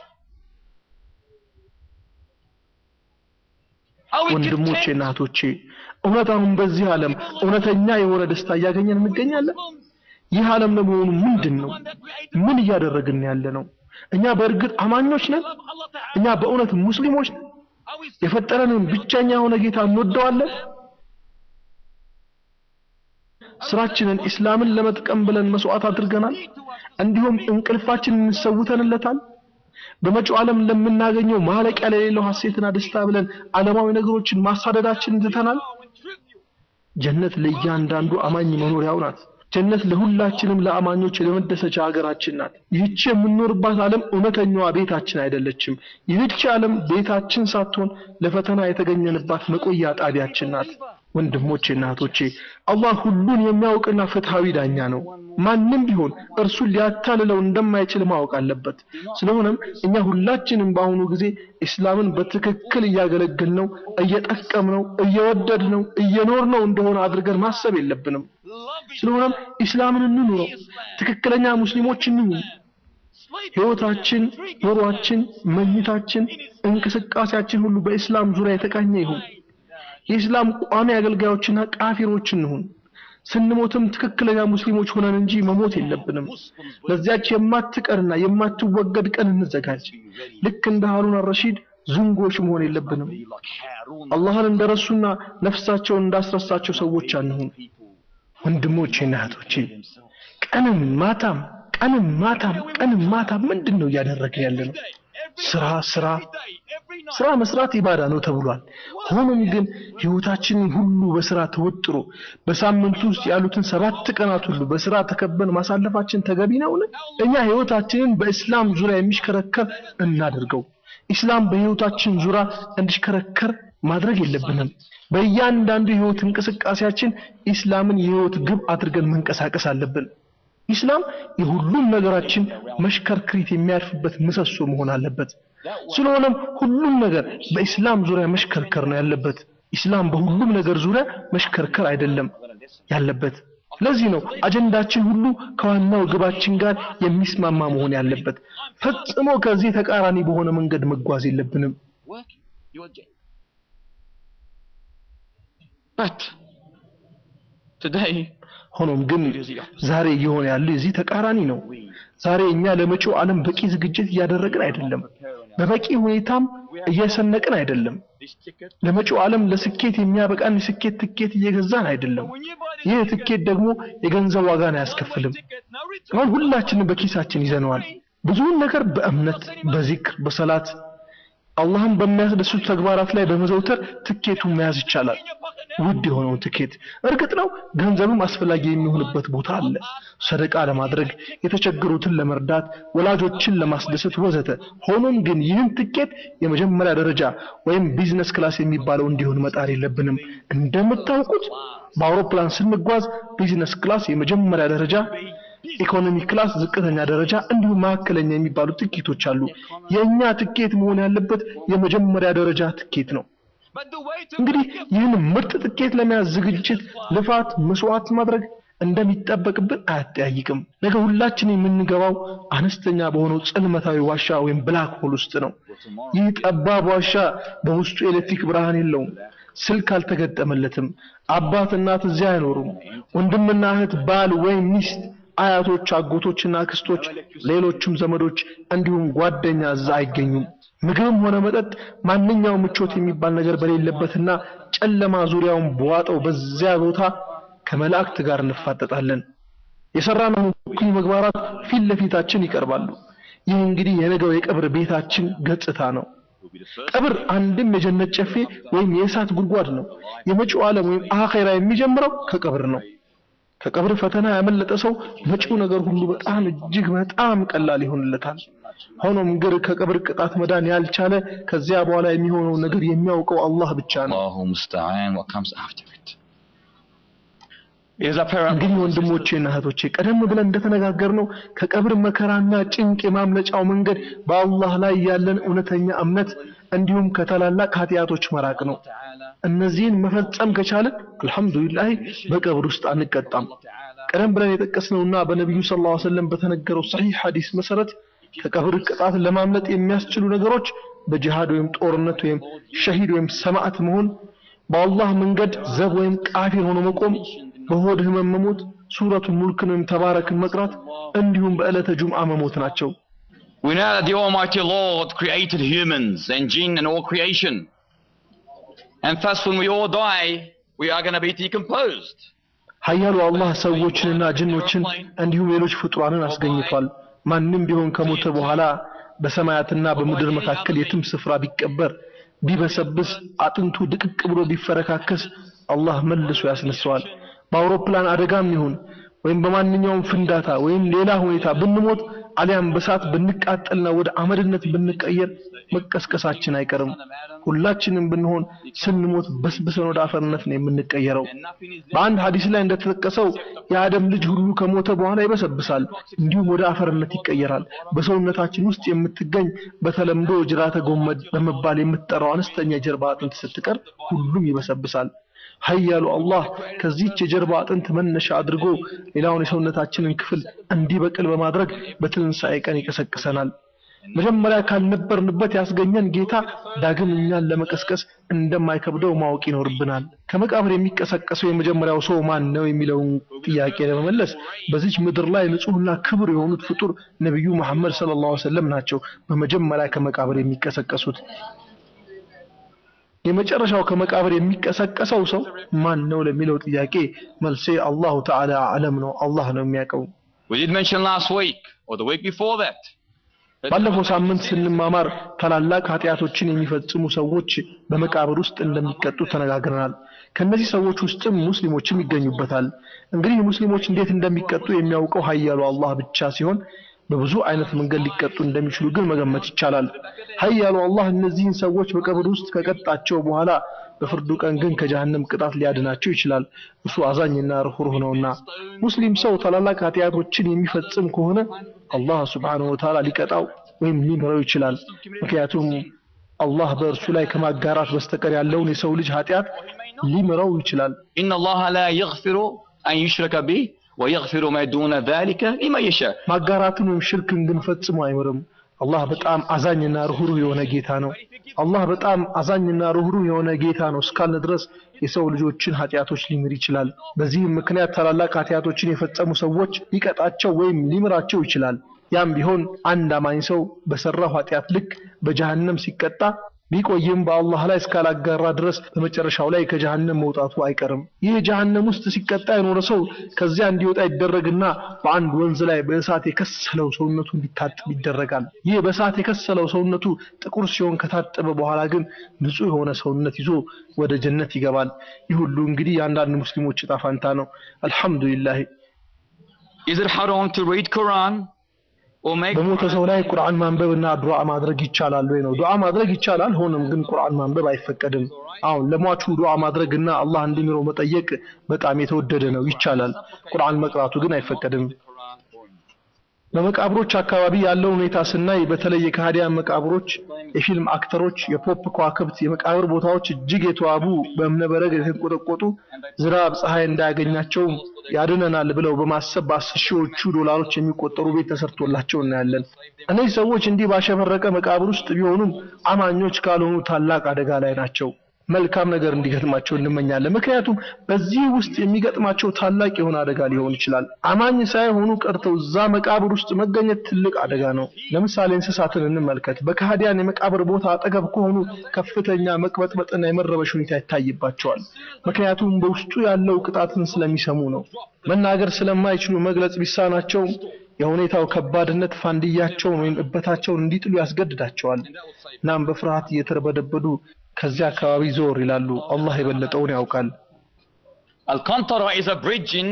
Are we ወንድሞቼ content? እና እህቶቼ እውነት አሁን በዚህ ዓለም እውነተኛ የሆነ ደስታ እያገኘን እንገኛለን? ይህ ዓለም ለመሆኑ ምንድን ነው? ምን እያደረግን ያለ ነው? እኛ በእርግጥ አማኞች ነን? እኛ በእውነት ሙስሊሞች ነን? የፈጠረንን ብቸኛ የሆነ ጌታ እንወደዋለን? ስራችንን ኢስላምን ለመጥቀም ብለን መስዋዕት አድርገናል። እንዲሁም እንቅልፋችንን እንሰውተንለታል። በመጪው ዓለም ለምናገኘው ማለቂያ ለሌለው ሐሴትና ደስታ ብለን ዓለማዊ ነገሮችን ማሳደዳችንን ትተናል። ጀነት ለእያንዳንዱ አማኝ መኖሪያው ናት። ጀነት ለሁላችንም ለአማኞች የመደሰቻ ሀገራችን ናት። ይህች የምንኖርባት ዓለም እውነተኛዋ ቤታችን አይደለችም። ይህች ዓለም ቤታችን ሳትሆን ለፈተና የተገኘንባት መቆያ ጣቢያችን ናት። ወንድሞቼ እና እህቶቼ አላህ ሁሉን የሚያውቅና ፍትሃዊ ዳኛ ነው። ማንም ቢሆን እርሱን ሊያታልለው እንደማይችል ማወቅ አለበት። ስለሆነም እኛ ሁላችንም በአሁኑ ጊዜ ኢስላምን በትክክል እያገለገልነው፣ እየጠቀምነው፣ እየወደድነው፣ እየኖርነው እንደሆነ አድርገን ማሰብ የለብንም። ስለሆነም ኢስላምን እንኑረው፣ ትክክለኛ ሙስሊሞች እንሁን። ህይወታችን፣ ኑሯችን፣ መኝታችን፣ እንቅስቃሴያችን ሁሉ በኢስላም ዙሪያ የተቃኘ ይሁን። የኢስላም ቋሚ አገልጋዮችና ቃፊሮች እንሁን። ስንሞትም ትክክለኛ ሙስሊሞች ሆነን እንጂ መሞት የለብንም። ለዚያች የማትቀርና የማትወገድ ቀን እንዘጋጅ። ልክ እንደ ሃሩን አልረሺድ ዝንጎች መሆን የለብንም። አላህን እንደረሱና ነፍሳቸውን እንዳስረሳቸው ሰዎች አንሁን። ወንድሞቼና እህቶቼ ቀንም ማታም ቀንም ማታም ቀንም ማታም ምንድን ነው እያደረግን ያለ ነው? ስራ ስራ ስራ መስራት ኢባዳ ነው ተብሏል። ሆኖም ግን ህይወታችንን ሁሉ በስራ ተወጥሮ በሳምንቱ ውስጥ ያሉትን ሰባት ቀናት ሁሉ በስራ ተከበን ማሳለፋችን ተገቢ ነውን? እኛ ህይወታችንን በእስላም ዙሪያ የሚሽከረከር እናድርገው። ኢስላም በህይወታችን ዙሪያ እንዲሽከረከር ማድረግ የለብንም። በእያንዳንዱ የህይወት እንቅስቃሴያችን ኢስላምን የህይወት ግብ አድርገን መንቀሳቀስ አለብን። ኢስላም የሁሉም ነገራችን መሽከርክሪት የሚያርፍበት ምሰሶ መሆን አለበት። ስለሆነም ሁሉም ነገር በኢስላም ዙሪያ መሽከርከር ነው ያለበት። ኢስላም በሁሉም ነገር ዙሪያ መሽከርከር አይደለም ያለበት። ለዚህ ነው አጀንዳችን ሁሉ ከዋናው ግባችን ጋር የሚስማማ መሆን ያለበት። ፈጽሞ ከዚህ ተቃራኒ በሆነ መንገድ መጓዝ የለብንም። Working. You're getting. But today, ሆኖም ግን ዛሬ እየሆነ ያለው የዚህ ተቃራኒ ነው። ዛሬ እኛ ለመጪው ዓለም በቂ ዝግጅት እያደረግን አይደለም። በበቂ ሁኔታም እየሰነቅን አይደለም። ለመጪው ዓለም ለስኬት የሚያበቃን የስኬት ትኬት እየገዛን አይደለም። ይህ ትኬት ደግሞ የገንዘብ ዋጋን አያስከፍልም። አሁን ሁላችንም በኪሳችን ይዘነዋል። ብዙውን ነገር በእምነት በዚክር በሰላት አላህን በሚያስደስቱ ተግባራት ላይ በመዘውተር ትኬቱን መያዝ ይቻላል። ውድ የሆነውን ትኬት እርግጥ ነው ገንዘብም አስፈላጊ የሚሆንበት ቦታ አለ። ሰደቃ ለማድረግ፣ የተቸገሩትን ለመርዳት፣ ወላጆችን ለማስደሰት ወዘተ። ሆኖም ግን ይህን ትኬት የመጀመሪያ ደረጃ ወይም ቢዝነስ ክላስ የሚባለው እንዲሆን መጣር የለብንም። እንደምታውቁት በአውሮፕላን ስንጓዝ ቢዝነስ ክላስ የመጀመሪያ ደረጃ ኢኮኖሚ ክላስ ዝቅተኛ ደረጃ እንዲሁም መካከለኛ የሚባሉ ትኬቶች አሉ። የእኛ ትኬት መሆን ያለበት የመጀመሪያ ደረጃ ትኬት ነው። እንግዲህ ይህን ምርጥ ትኬት ለመያዝ ዝግጅት፣ ልፋት፣ መስዋዕት ማድረግ እንደሚጠበቅብን አያጠያይቅም። ነገ ሁላችን የምንገባው አነስተኛ በሆነው ጽልመታዊ ዋሻ ወይም ብላክ ሆል ውስጥ ነው። ይህ ጠባብ ዋሻ በውስጡ ኤሌክትሪክ ብርሃን የለውም። ስልክ አልተገጠመለትም። አባት እናት እዚያ አይኖሩም። ወንድምና እህት፣ ባል ወይም ሚስት አያቶች፣ አጎቶችና አክስቶች፣ ሌሎችም ዘመዶች እንዲሁም ጓደኛ እዛ አይገኙም። ምግብም ሆነ መጠጥ ማንኛውም ምቾት የሚባል ነገር በሌለበትና ጨለማ ዙሪያውን በዋጠው በዚያ ቦታ ከመላእክት ጋር እንፋጠጣለን። የሰራነው እኩይ ምግባራት ፊት ለፊታችን ይቀርባሉ። ይህ እንግዲህ የነገው የቀብር ቤታችን ገጽታ ነው። ቀብር አንድም የጀነት ጨፌ ወይም የእሳት ጉድጓድ ነው። የመጪው ዓለም ወይም አኼራ የሚጀምረው ከቀብር ነው። ከቀብር ፈተና ያመለጠ ሰው መጪው ነገር ሁሉ በጣም እጅግ በጣም ቀላል ይሆንለታል። ሆኖም ግን ከቀብር ቅጣት መዳን ያልቻለ ከዚያ በኋላ የሚሆነው ነገር የሚያውቀው አላህ ብቻ ነው። Allahu musta'an what comes after it. Is apparent. እንግዲህ ወንድሞቼና እህቶቼ ቀደም ብለን እንደተነጋገርነው ከቀብር መከራና ጭንቅ የማምለጫው መንገድ በአላህ ላይ ያለን እውነተኛ እምነት እንዲሁም ከታላላቅ ኃጢአቶች መራቅ ነው። እነዚህን መፈጸም ከቻለን አልሐምዱሊላህ በቀብር ውስጥ አንቀጣም። ቀደም ብለን የጠቀስነውና በነቢዩ ሰለላሁ ዐለይሂ ወሰለም በተነገረው ሰሒህ ሐዲስ መሰረት ከቀብር ቅጣት ለማምለጥ የሚያስችሉ ነገሮች በጂሃድ ወይም ጦርነት ወይም ሸሂድ ወይም ሰማዕት መሆን፣ በአላህ መንገድ ዘብ ወይም ቃፊር ሆኖ መቆም፣ በሆድ ህመም መሞት፣ ሱረቱ ሙልክን ወይም ተባረክን መቅራት እንዲሁም በዕለተ ጁምዓ መሞት ናቸው። We know that the Almighty Lord created humans and jinn and all creation. And thus when we all die, we are going to be decomposed. ኃያሉ አላህ ሰዎችንና ጅኖችን እንዲሁም ሌሎች ፍጡራንን አስገኝቷል። ማንም ቢሆን ከሞተ በኋላ በሰማያትና በምድር መካከል የትም ስፍራ ቢቀበር ቢበሰብስ አጥንቱ ድቅቅ ብሎ ቢፈረካከስ አላህ መልሶ ያስነሳዋል። በአውሮፕላን አደጋም ይሁን ወይም በማንኛውም ፍንዳታ ወይም ሌላ ሁኔታ ብንሞት አሊያም በሳት ብንቃጠልና ወደ አመድነት ብንቀየር መቀስቀሳችን አይቀርም። ሁላችንም ብንሆን ስንሞት በስብሰን ወደ አፈርነት ነው የምንቀየረው። በአንድ ሐዲስ ላይ እንደተጠቀሰው የአደም ልጅ ሁሉ ከሞተ በኋላ ይበሰብሳል፣ እንዲሁም ወደ አፈርነት ይቀየራል። በሰውነታችን ውስጥ የምትገኝ በተለምዶ ጅራተ ጎመድ በመባል የምትጠራው አነስተኛ የጀርባ አጥንት ስትቀር ሁሉም ይበሰብሳል። ኃያሉ አላህ ከዚህች የጀርባ አጥንት መነሻ አድርጎ ሌላውን የሰውነታችንን ክፍል እንዲበቅል በማድረግ በትንሣኤ ቀን ይቀሰቅሰናል። መጀመሪያ ካልነበርንበት ያስገኘን ጌታ ዳግም እኛን ለመቀስቀስ እንደማይከብደው ማወቅ ይኖርብናል። ከመቃብር የሚቀሰቀሰው የመጀመሪያው ሰው ማን ነው የሚለውን ጥያቄ ለመመለስ በዚች ምድር ላይ ንጹሕና ክብር የሆኑት ፍጡር ነቢዩ መሐመድ ሰለላሁ ዐለይሂ ወሰለም ናቸው በመጀመሪያ ከመቃብር የሚቀሰቀሱት። የመጨረሻው ከመቃብር የሚቀሰቀሰው ሰው ማን ነው ለሚለው ጥያቄ መልሴ አላሁ ተዓላ አለም ነው፣ አላህ ነው የሚያውቀው። We did mention last week or the week before that. that ባለፈው ሳምንት ስንማማር ታላላቅ ኃጢአቶችን የሚፈጽሙ ሰዎች በመቃብር ውስጥ እንደሚቀጡ ተነጋግረናል። ከነዚህ ሰዎች ውስጥም ሙስሊሞችም ይገኙበታል። እንግዲህ ሙስሊሞች እንዴት እንደሚቀጡ የሚያውቀው ኃያሉ አላህ ብቻ ሲሆን በብዙ አይነት መንገድ ሊቀጡ እንደሚችሉ ግን መገመት ይቻላል። ኃያሉ አላህ እነዚህን ሰዎች በቀብር ውስጥ ከቀጣቸው በኋላ በፍርዱ ቀን ግን ከጀሃነም ቅጣት ሊያድናቸው ይችላል። እሱ አዛኝና ርኅሩህ ነውና። ሙስሊም ሰው ታላላቅ ኃጢአቶችን የሚፈጽም ከሆነ አላህ ሱብሓነሁ ወተዓላ ሊቀጣው ወይም ሊምረው ይችላል። ምክንያቱም አላህ በእርሱ ላይ ከማጋራት በስተቀር ያለውን የሰው ልጅ ኃጢአት ሊምረው ይችላል። إن الله لا يغفر أن يشرك به ويغفر ما دون ذلك لمن يشاء. ማጋራትን ወይም ሽርክን ግን ፈጽሞ አይምርም። አላህ በጣም አዛኝና ርኅሩህ የሆነ ጌታ ነው። አላህ በጣም አዛኝና ሩህሩህ የሆነ ጌታ ነው እስካልን ድረስ የሰው ልጆችን ኃጢአቶች ሊምር ይችላል። በዚህም ምክንያት ታላላቅ ኃጢአቶችን የፈጸሙ ሰዎች ሊቀጣቸው ወይም ሊምራቸው ይችላል። ያም ቢሆን አንድ አማኝ ሰው በሰራው ኃጢአት ልክ በጀሃነም ሲቀጣ ቢቆይም በአላህ ላይ እስካላጋራ ድረስ በመጨረሻው ላይ ከጀሃነም መውጣቱ አይቀርም። ይህ ጀሃነም ውስጥ ሲቀጣ የኖረ ሰው ከዚያ እንዲወጣ ይደረግና በአንድ ወንዝ ላይ በእሳት የከሰለው ሰውነቱ እንዲታጠብ ይደረጋል። ይህ በእሳት የከሰለው ሰውነቱ ጥቁር ሲሆን ከታጠበ በኋላ ግን ንጹህ የሆነ ሰውነት ይዞ ወደ ጀነት ይገባል። ይህ ሁሉ እንግዲህ የአንዳንድ ሙስሊሞች እጣ ፈንታ ነው። አልሐምዱሊላህ። Is it haram to read Quran or make በሞተ ሰው ላይ ቁርአን ማንበብና ዱዓ ማድረግ ይቻላል ወይ ነው? ዱዓ ማድረግ ይቻላል። ሆኖም ግን ቁርአን ማንበብ አይፈቀድም። አሁን ለሟቹ ዱዓ ማድረግና አላህ እንዲምረው መጠየቅ በጣም የተወደደ ነው፣ ይቻላል። ቁርአን መቅራቱ ግን አይፈቀድም። በመቃብሮች አካባቢ ያለው ሁኔታ ስናይ በተለይ የካህዲያን መቃብሮች፣ የፊልም አክተሮች፣ የፖፕ ከዋክብት የመቃብር ቦታዎች እጅግ የተዋቡ በእብነበረድ የተንቆጠቆጡ ዝናብ ፀሐይ እንዳያገኛቸው ያድነናል ብለው በማሰብ በአስር ሺዎቹ ዶላሮች የሚቆጠሩ ቤት ተሰርቶላቸው እናያለን። እነዚህ ሰዎች እንዲህ ባሸበረቀ መቃብር ውስጥ ቢሆኑም አማኞች ካልሆኑ ታላቅ አደጋ ላይ ናቸው። መልካም ነገር እንዲገጥማቸው እንመኛለን። ምክንያቱም በዚህ ውስጥ የሚገጥማቸው ታላቅ የሆነ አደጋ ሊሆን ይችላል። አማኝ ሳይሆኑ ቀርተው እዛ መቃብር ውስጥ መገኘት ትልቅ አደጋ ነው። ለምሳሌ እንስሳትን እንመልከት። በካህዲያን የመቃብር ቦታ አጠገብ ከሆኑ ከፍተኛ መቅበጥበጥና የመረበሽ ሁኔታ ይታይባቸዋል። ምክንያቱም በውስጡ ያለው ቅጣትን ስለሚሰሙ ነው። መናገር ስለማይችሉ መግለጽ ቢሳናቸውም የሁኔታው ከባድነት ፋንድያቸውን ወይም እበታቸውን እንዲጥሉ ያስገድዳቸዋል። እናም በፍርሃት እየተርበደበዱ ከዚያ አካባቢ ዞር ይላሉ። አላህ የበለጠውን ያውቃል። Al-Qantara is a bridge in,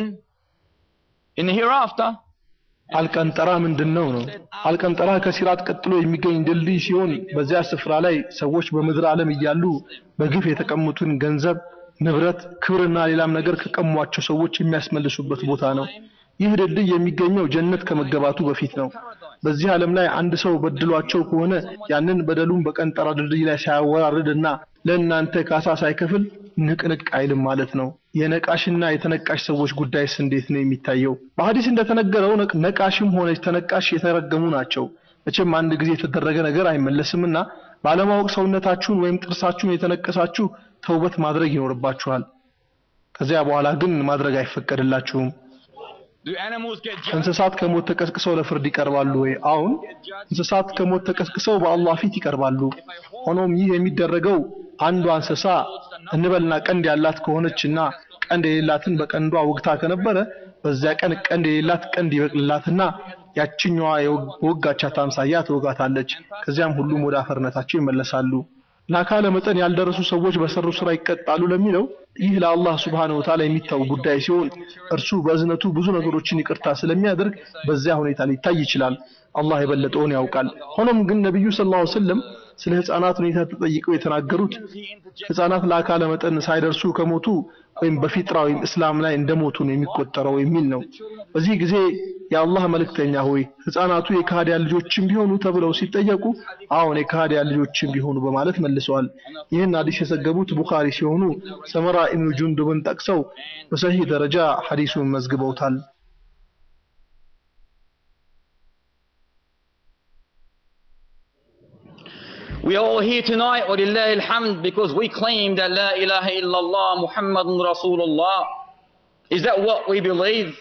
in the hereafter. አልቀንጠራ ምንድነው ነው? አልቀንጠራ ከሲራጥ ቀጥሎ የሚገኝ ድልድይ ሲሆን በዚያ ስፍራ ላይ ሰዎች በምድር ዓለም እያሉ በግፍ የተቀሙትን ገንዘብ፣ ንብረት፣ ክብርና ሌላም ነገር ከቀሟቸው ሰዎች የሚያስመልሱበት ቦታ ነው። ይህ ድልድይ የሚገኘው ጀነት ከመገባቱ በፊት ነው። በዚህ ዓለም ላይ አንድ ሰው በድሏቸው ከሆነ ያንን በደሉን በቀንጠራ ድልድይ ላይ ሳያወራርድና ለእናንተ ካሳ ሳይከፍል ንቅንቅ አይልም ማለት ነው። የነቃሽና የተነቃሽ ሰዎች ጉዳይስ እንዴት ነው የሚታየው? በሐዲስ እንደተነገረው ነቅ- ነቃሽም ሆነች ተነቃሽ የተረገሙ ናቸው። መቼም አንድ ጊዜ የተደረገ ነገር አይመለስምና ባለማወቅ ሰውነታችሁን ወይም ጥርሳችሁን የተነቀሳችሁ ተውበት ማድረግ ይኖርባችኋል። ከዚያ በኋላ ግን ማድረግ አይፈቀድላችሁም። Do animals get judged? እንስሳት ከሞት ተቀስቅሰው ለፍርድ ይቀርባሉ ወይ? አሁን እንስሳት ከሞት ተቀስቅሰው በአላህ ፊት ይቀርባሉ። ሆኖም ይህ የሚደረገው አንዷ እንስሳ እንበልና ቀንድ ያላት ከሆነችና ቀንድ የሌላትን በቀንዷ ወግታ ከነበረ በዚያ ቀን ቀንድ የሌላት ቀንድ ይበቅልላትና ያችኛዋ የወጋቻት አምሳያ ትወጋታለች። ከዚያም ሁሉም ወደ አፈርነታቸው ይመለሳሉ። ለአካለ መጠን ያልደረሱ ሰዎች በሰሩ ስራ ይቀጣሉ ለሚለው ይህ ለአላህ Subhanahu Wa Ta'ala የሚታው ጉዳይ ሲሆን እርሱ በእዝነቱ ብዙ ነገሮችን ይቅርታ ስለሚያደርግ በዚያ ሁኔታ ሊታይ ይችላል። አላህ የበለጠውን ያውቃል። ሆኖም ግን ነብዩ ሰለላሁ ዐለይሂ ወሰለም ስለ ህፃናት ሁኔታ ተጠይቀው የተናገሩት ህፃናት ለአካለ መጠን ሳይደርሱ ከሞቱ ወይም በፊጥራ ወይም እስላም ላይ እንደሞቱ ነው የሚቆጠረው የሚል ነው። በዚህ ጊዜ የአላህ መልእክተኛ ሆይ ህፃናቱ የካህዲያን ልጆችም ቢሆኑ ተብለው ሲጠየቁ አዎን የካህዲያን ልጆችም ቢሆኑ በማለት መልሰዋል። ይህን ሐዲስ የዘገቡት ቡኻሪ ሲሆኑ ሰመራ ኢብኑ ጁንዱብን ጠቅሰው በሰሂህ ደረጃ ሐዲሱን መዝግበውታል። We are all here tonight, وَلِلَّهِ الْحَمْدِ, because we claim that La ilaha illallah Muhammadun Rasulullah. Is that what we believe?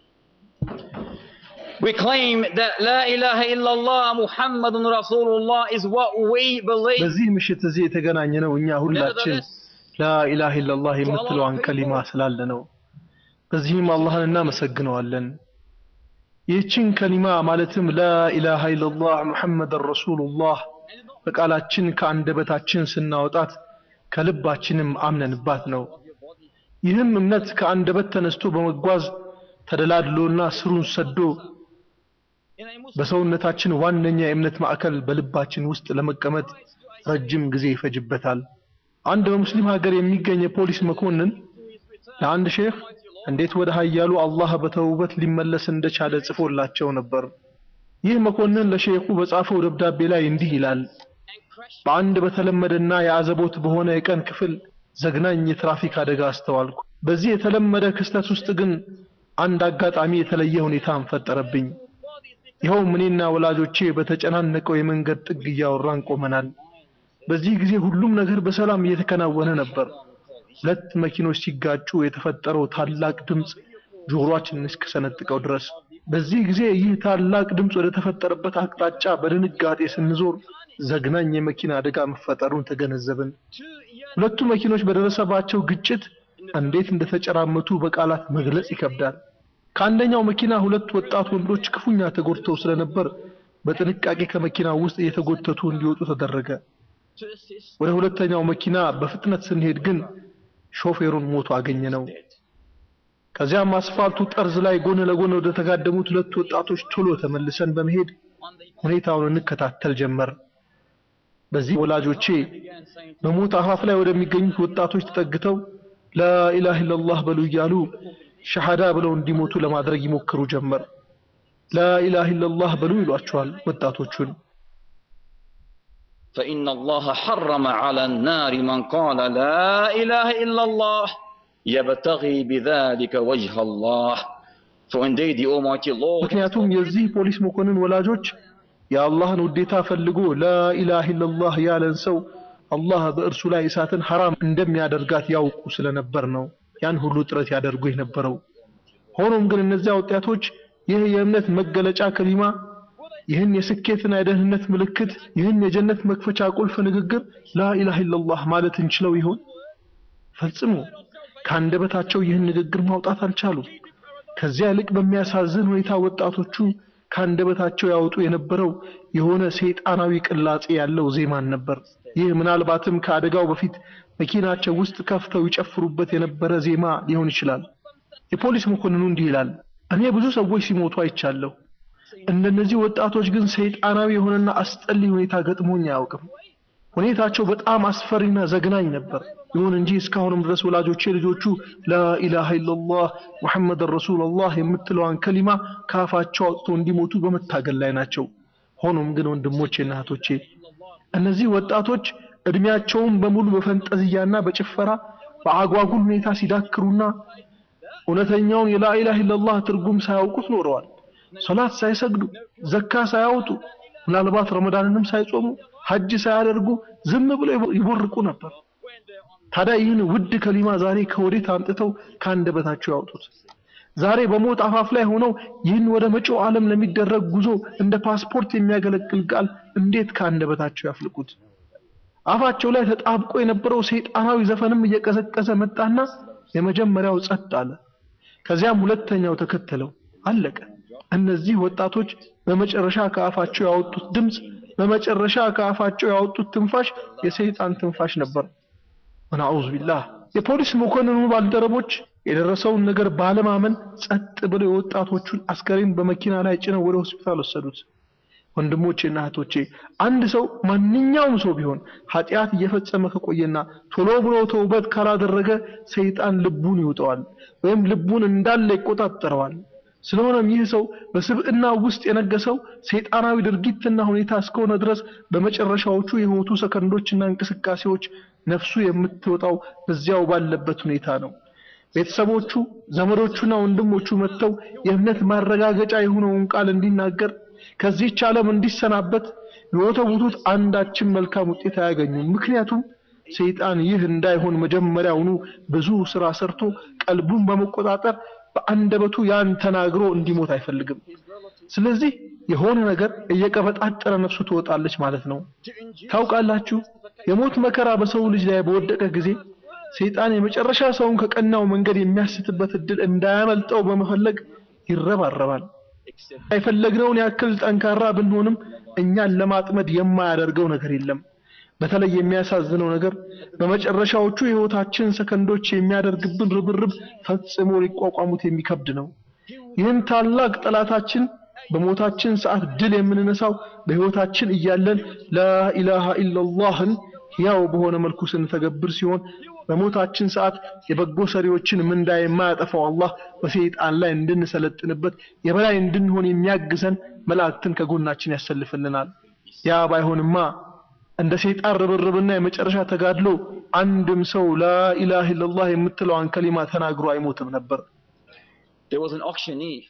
We claim that La ilaha illallah Muhammadun Rasulullah is what we believe. በዚህ ምሽት እዚህ የተገናኘ ነው እኛ ሁላችን ላኢላሃ ኢላላህ የምትለዋን ከሊማ ስላለ ነው። በዚህም አላህን እናመሰግነዋለን። ይህችን ከሊማ ማለትም ላኢላሃ ኢላላህ ሙሐመድን ረሱሉላህ በቃላችን ከአንደበታችን ስናወጣት ከልባችንም አምነንባት ነው። ይህም እምነት ከአንደበት ተነስቶ በመጓዝ ተደላድሎና ስሩን ሰዶ በሰውነታችን ዋነኛ የእምነት ማዕከል በልባችን ውስጥ ለመቀመጥ ረጅም ጊዜ ይፈጅበታል። አንድ በሙስሊም ሀገር የሚገኝ የፖሊስ መኮንን ለአንድ ሼህ እንዴት ወደ ኃያሉ አላህ በተውበት ሊመለስ እንደቻለ ጽፎላቸው ነበር። ይህ መኮንን ለሼኹ በጻፈው ደብዳቤ ላይ እንዲህ ይላል። በአንድ በተለመደና የአዘቦት በሆነ የቀን ክፍል ዘግናኝ የትራፊክ አደጋ አስተዋልኩ። በዚህ የተለመደ ክስተት ውስጥ ግን አንድ አጋጣሚ የተለየ ሁኔታን ፈጠረብኝ። ይኸውም እኔና ወላጆቼ በተጨናነቀው የመንገድ ጥግ እያወራን ቆመናል። በዚህ ጊዜ ሁሉም ነገር በሰላም እየተከናወነ ነበር። ሁለት መኪኖች ሲጋጩ የተፈጠረው ታላቅ ድምፅ ጆሮአችንን እስከሰነጥቀው ድረስ። በዚህ ጊዜ ይህ ታላቅ ድምፅ ወደ ተፈጠረበት አቅጣጫ በድንጋጤ ስንዞር ዘግናኝ የመኪና አደጋ መፈጠሩን ተገነዘብን። ሁለቱ መኪኖች በደረሰባቸው ግጭት እንዴት እንደተጨራመቱ በቃላት መግለጽ ይከብዳል። ከአንደኛው መኪና ሁለት ወጣት ወንዶች ክፉኛ ተጎድተው ስለነበር በጥንቃቄ ከመኪናው ውስጥ እየተጎተቱ እንዲወጡ ተደረገ። ወደ ሁለተኛው መኪና በፍጥነት ስንሄድ ግን ሾፌሩን ሞቶ አገኘ ነው። ከዚያም አስፋልቱ ጠርዝ ላይ ጎን ለጎን ወደ ተጋደሙት ሁለት ወጣቶች ቶሎ ተመልሰን በመሄድ ሁኔታውን እንከታተል ጀመር። በዚህ ወላጆቼ በሞት አፋፍ ላይ ወደሚገኙት ወጣቶች ተጠግተው ላኢላሃ ኢለላህ በሉ እያሉ ሸሃዳ ብለው እንዲሞቱ ለማድረግ ይሞክሩ ጀመር። ላኢላሃ ኢለላህ በሉ ይሏቸዋል ወጣቶቹን። فإن الله حرم على النار من قال لا إله إلا الله يبتغي بذلك وجه الله For indeed the Almighty Lord ምክንያቱም የዚህ ፖሊስ መኮንን ወላጆች የአላህን ውዴታ ፈልጎ ላኢላሃ ኢለላህ ያለን ሰው አላህ በእርሱ ላይ እሳትን ሐራም እንደሚያደርጋት ያውቁ ስለነበር ነው ያን ሁሉ ጥረት ያደርጉ የነበረው። ሆኖም ግን እነዚያ ወጣቶች ይህ የእምነት መገለጫ ከሊማ ይህን የስኬትና የደህንነት ምልክት ይህን የጀነት መክፈቻ ቁልፍ ንግግር ላኢላሃ ኢለላህ ማለት እንችለው ይሆን? ፈጽሞ ከአንደበታቸው ይህን ንግግር ማውጣት አልቻሉም። ከዚያ ይልቅ በሚያሳዝን ሁኔታ ወጣቶቹ ከአንደበታቸው ያወጡ የነበረው የሆነ ሰይጣናዊ ቅላጼ ያለው ዜማን ነበር። ይህ ምናልባትም ከአደጋው በፊት መኪናቸው ውስጥ ከፍተው ይጨፍሩበት የነበረ ዜማ ሊሆን ይችላል። የፖሊስ መኮንኑ እንዲህ ይላል፣ እኔ ብዙ ሰዎች ሲሞቱ አይቻለሁ። እንደነዚህ ወጣቶች ግን ሰይጣናዊ የሆነና አስጠሊ ሁኔታ ገጥሞኝ አያውቅም። ሁኔታቸው በጣም አስፈሪና ዘግናኝ ነበር። ይሁን እንጂ እስካሁንም ድረስ ወላጆቼ ልጆቹ ላኢላሃ ኢለላህ ሙሐመድን ረሱሉላህ የምትለዋን ከሊማ ከአፋቸው አውጥተው እንዲሞቱ በመታገል ላይ ናቸው። ሆኖም ግን ወንድሞቼና እህቶቼ እነዚህ ወጣቶች እድሜያቸውን በሙሉ በፈንጠዝያና በጭፈራ በአጓጉል ሁኔታ ሲዳክሩና እውነተኛውን የላኢላሃ ኢለላህ ትርጉም ሳያውቁት ኖረዋል። ሶላት ሳይሰግዱ፣ ዘካ ሳያወጡ፣ ምናልባት ረመዳንንም ሳይጾሙ፣ ሐጅ ሳያደርጉ ዝም ብለው ይቦርቁ ነበር። ታዲያ ይህን ውድ ከሊማ ዛሬ ከወዴት አምጥተው ከአንደበታቸው ያወጡት? ዛሬ በሞት አፋፍ ላይ ሆነው ይህን ወደ መጪው ዓለም ለሚደረግ ጉዞ እንደ ፓስፖርት የሚያገለግል ቃል እንዴት ከአንደበታቸው ያፍልቁት? አፋቸው ላይ ተጣብቆ የነበረው ሰይጣናዊ ዘፈንም እየቀዘቀዘ መጣና የመጀመሪያው ጸጥ አለ። ከዚያም ሁለተኛው ተከተለው፣ አለቀ። እነዚህ ወጣቶች በመጨረሻ ከአፋቸው ያወጡት ድምፅ፣ በመጨረሻ ከአፋቸው ያወጡት ትንፋሽ የሰይጣን ትንፋሽ ነበር። ወነዑዙ ቢላህ። የፖሊስ መኮንኑ ባልደረቦች የደረሰውን ነገር ባለማመን ጸጥ ብለው የወጣቶቹን አስከሬን በመኪና ላይ ጭነው ወደ ሆስፒታል ወሰዱት። ወንድሞቼና እህቶቼ አንድ ሰው ማንኛውም ሰው ቢሆን ኃጢአት እየፈጸመ ከቆየና ቶሎ ብሎ ተውበት ካላደረገ ሰይጣን ልቡን ይውጠዋል ወይም ልቡን እንዳለ ይቆጣጠረዋል። ስለሆነም ይህ ሰው በስብዕና ውስጥ የነገሰው ሰይጣናዊ ድርጊትና ሁኔታ እስከሆነ ድረስ በመጨረሻዎቹ የህይወቱ ሰከንዶችና እንቅስቃሴዎች ነፍሱ የምትወጣው በዚያው ባለበት ሁኔታ ነው። ቤተሰቦቹ፣ ዘመዶቹና ወንድሞቹ መጥተው የእምነት ማረጋገጫ የሆነውን ቃል እንዲናገር ከዚህች ዓለም እንዲሰናበት የወተውቱት አንዳችን መልካም ውጤት አያገኙም። ምክንያቱም ሰይጣን ይህ እንዳይሆን መጀመሪያውኑ ብዙ ስራ ሰርቶ ቀልቡን በመቆጣጠር በአንደበቱ ያን ተናግሮ እንዲሞት አይፈልግም። ስለዚህ የሆነ ነገር እየቀበጣጠረ ነፍሱ ትወጣለች ማለት ነው። ታውቃላችሁ፣ የሞት መከራ በሰው ልጅ ላይ በወደቀ ጊዜ ሰይጣን የመጨረሻ ሰውን ከቀናው መንገድ የሚያስትበት እድል እንዳያመልጠው በመፈለግ ይረባረባል። የፈለግነውን ያክል ጠንካራ ብንሆንም እኛን ለማጥመድ የማያደርገው ነገር የለም። በተለይ የሚያሳዝነው ነገር በመጨረሻዎቹ የህይወታችን ሰከንዶች የሚያደርግብን ርብርብ ፈጽሞ ሊቋቋሙት የሚከብድ ነው። ይህን ታላቅ ጠላታችን በሞታችን ሰዓት ድል የምንነሳው በህይወታችን እያለን ላኢላሃ ኢለላህን ያው በሆነ መልኩ ስንተገብር ሲሆን በሞታችን ሰዓት የበጎ ሰሪዎችን ምንዳ የማያጠፋው አላህ በሰይጣን ላይ እንድንሰለጥንበት የበላይ እንድንሆን የሚያግዘን መላእክትን ከጎናችን ያሰልፍልናል። ያ ባይሆንማ እንደ ሰይጣን ርብርብና የመጨረሻ ተጋድሎ አንድም ሰው ላኢላሃ ኢለላህ የምትለዋን ከሊማ ተናግሮ አይሞትም ነበር። There was an auctioneer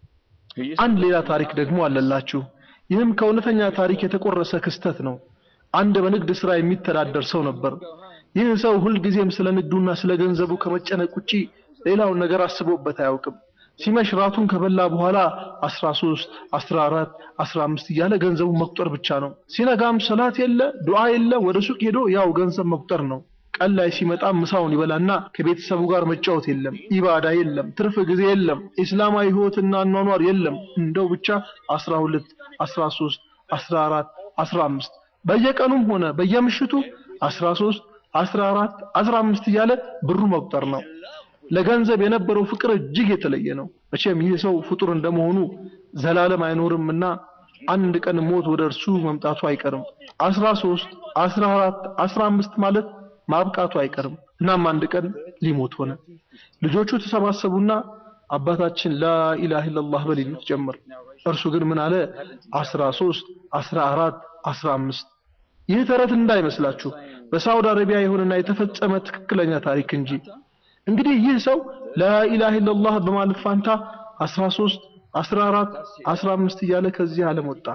who used አንድ ሌላ ታሪክ ደግሞ አለላችሁ። ይህም ከእውነተኛ ታሪክ የተቆረሰ ክስተት ነው። አንድ በንግድ ስራ የሚተዳደር ሰው ነበር። ይህ ሰው ሁልጊዜም ስለ ንግዱና ስለ ገንዘቡ ከመጨነቅ ውጪ ሌላውን ነገር አስቦበት አያውቅም። ሲመሽ ራቱን ከበላ በኋላ 13 14 15 እያለ ገንዘቡን መቁጠር ብቻ ነው። ሲነጋም ሰላት የለ ዱዓ የለ ወደ ሱቅ ሄዶ ያው ገንዘብ መቁጠር ነው። ቀን ላይ ሲመጣ ምሳውን ይበላና ከቤተሰቡ ጋር መጫወት የለም፣ ኢባዳ የለም፣ ትርፍ ጊዜ የለም፣ እስላማዊ ህይወትና አኗኗር የለም። እንደው ብቻ 12 13 14 15 በየቀኑም ሆነ በየምሽቱ 13 14 15 እያለ ብሩ መቁጠር ነው። ለገንዘብ የነበረው ፍቅር እጅግ የተለየ ነው። መቼም ይህ ሰው ፍጡር እንደመሆኑ ዘላለም አይኖርምና አንድ ቀን ሞት ወደ እርሱ መምጣቱ አይቀርም። 13 14 15 ማለት ማብቃቱ አይቀርም። እናም አንድ ቀን ሊሞት ሆነ። ልጆቹ ተሰባሰቡና አባታችን ላኢላሃ ኢላላህ በል ይሉት ጀመር። እርሱ ግን ምን አለ? 13 14 15 ይህ ተረት እንዳይመስላችሁ በሳውዲ አረቢያ የሆነና የተፈጸመ ትክክለኛ ታሪክ እንጂ። እንግዲህ ይህ ሰው ላኢላሃ ኢላላህ በማለት ፋንታ 13 14 15 እያለ ከዚህ ዓለም ወጣ።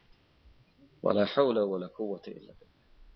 ولا حول ولا قوة إلا بالله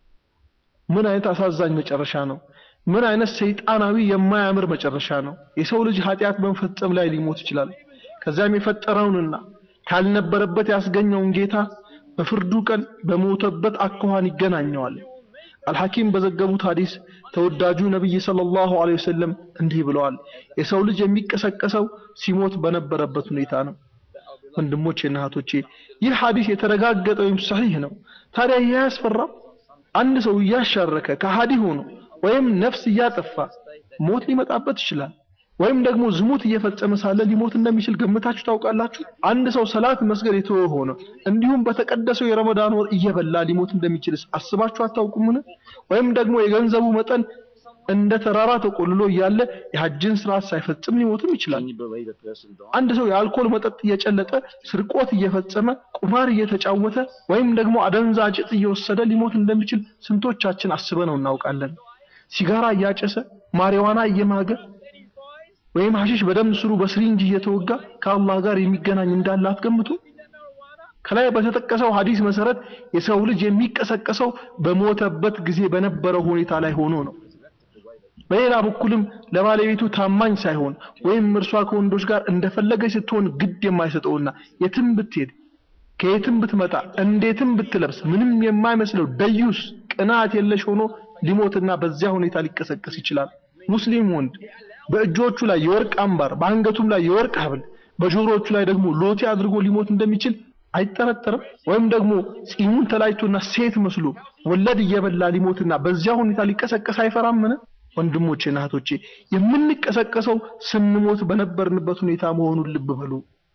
ምን አይነት አሳዛኝ መጨረሻ ነው! ምን አይነት ሰይጣናዊ የማያምር መጨረሻ ነው! የሰው ልጅ ኃጢአት በመፈጸም ላይ ሊሞት ይችላል። ከዚያም የፈጠረውንና ካልነበረበት ያስገኘውን ጌታ በፍርዱ ቀን በሞተበት አኳኋን ይገናኘዋል። አልሐኪም በዘገቡት ሐዲስ ተወዳጁ ነብይ ሰለላሁ ዐለይሂ ወሰለም እንዲህ ብለዋል፣ የሰው ልጅ የሚቀሰቀሰው ሲሞት በነበረበት ሁኔታ ነው። ወንድሞቼ እና እህቶቼ ይህ ሐዲስ የተረጋገጠ ወይም ሰሒህ ነው። ታዲያ ይህ አያስፈራም? አንድ ሰው እያሻረከ ከሃዲ ሆኖ ወይም ነፍስ እያጠፋ ሞት ሊመጣበት ይችላል። ወይም ደግሞ ዝሙት እየፈጸመ ሳለ ሊሞት እንደሚችል ገምታችሁ ታውቃላችሁ? አንድ ሰው ሰላት መስገድ የተወ ሆኖ እንዲሁም በተቀደሰው የረመዳን ወር እየበላ ሊሞት እንደሚችልስ አስባችሁ አታውቁምን? ወይም ደግሞ የገንዘቡ መጠን እንደ ተራራ ተቆልሎ እያለ የሐጅን ስርዓት ሳይፈጽም ሊሞትም ይችላል። አንድ ሰው የአልኮል መጠጥ እየጨለጠ ስርቆት እየፈጸመ ቁማር እየተጫወተ ወይም ደግሞ አደንዛዥ ዕፅ እየወሰደ ሊሞት እንደሚችል ስንቶቻችን አስበነው እናውቃለን? ሲጋራ እያጨሰ ማሪዋና እየማገ ወይም ሐሺሽ በደም ስሩ በስሪንጅ እየተወጋ ከአላህ ጋር የሚገናኝ እንዳለ አትገምቱ። ከላይ በተጠቀሰው ሐዲስ መሰረት የሰው ልጅ የሚቀሰቀሰው በሞተበት ጊዜ በነበረው ሁኔታ ላይ ሆኖ ነው። በሌላ በኩልም ለባለቤቱ ታማኝ ሳይሆን ወይም እርሷ ከወንዶች ጋር እንደፈለገች ስትሆን ግድ የማይሰጠውና የትም ብትሄድ ከየትም ብትመጣ እንዴትም ብትለብስ ምንም የማይመስለው ደዩስ ቅናት የለሽ ሆኖ ሊሞትና በዚያ ሁኔታ ሊቀሰቀስ ይችላል። ሙስሊም ወንድ በእጆቹ ላይ የወርቅ አምባር፣ በአንገቱም ላይ የወርቅ ሐብል፣ በጆሮዎቹ ላይ ደግሞ ሎቴ አድርጎ ሊሞት እንደሚችል አይጠረጠርም። ወይም ደግሞ ጺሙን ተላጭቶና ሴት መስሎ ወለድ እየበላ ሊሞትና በዚያ ሁኔታ ሊቀሰቀስ አይፈራምን? ወንድሞቼና እህቶቼ የምንቀሰቀሰው ስንሞት በነበርንበት ሁኔታ መሆኑን ልብ በሉ።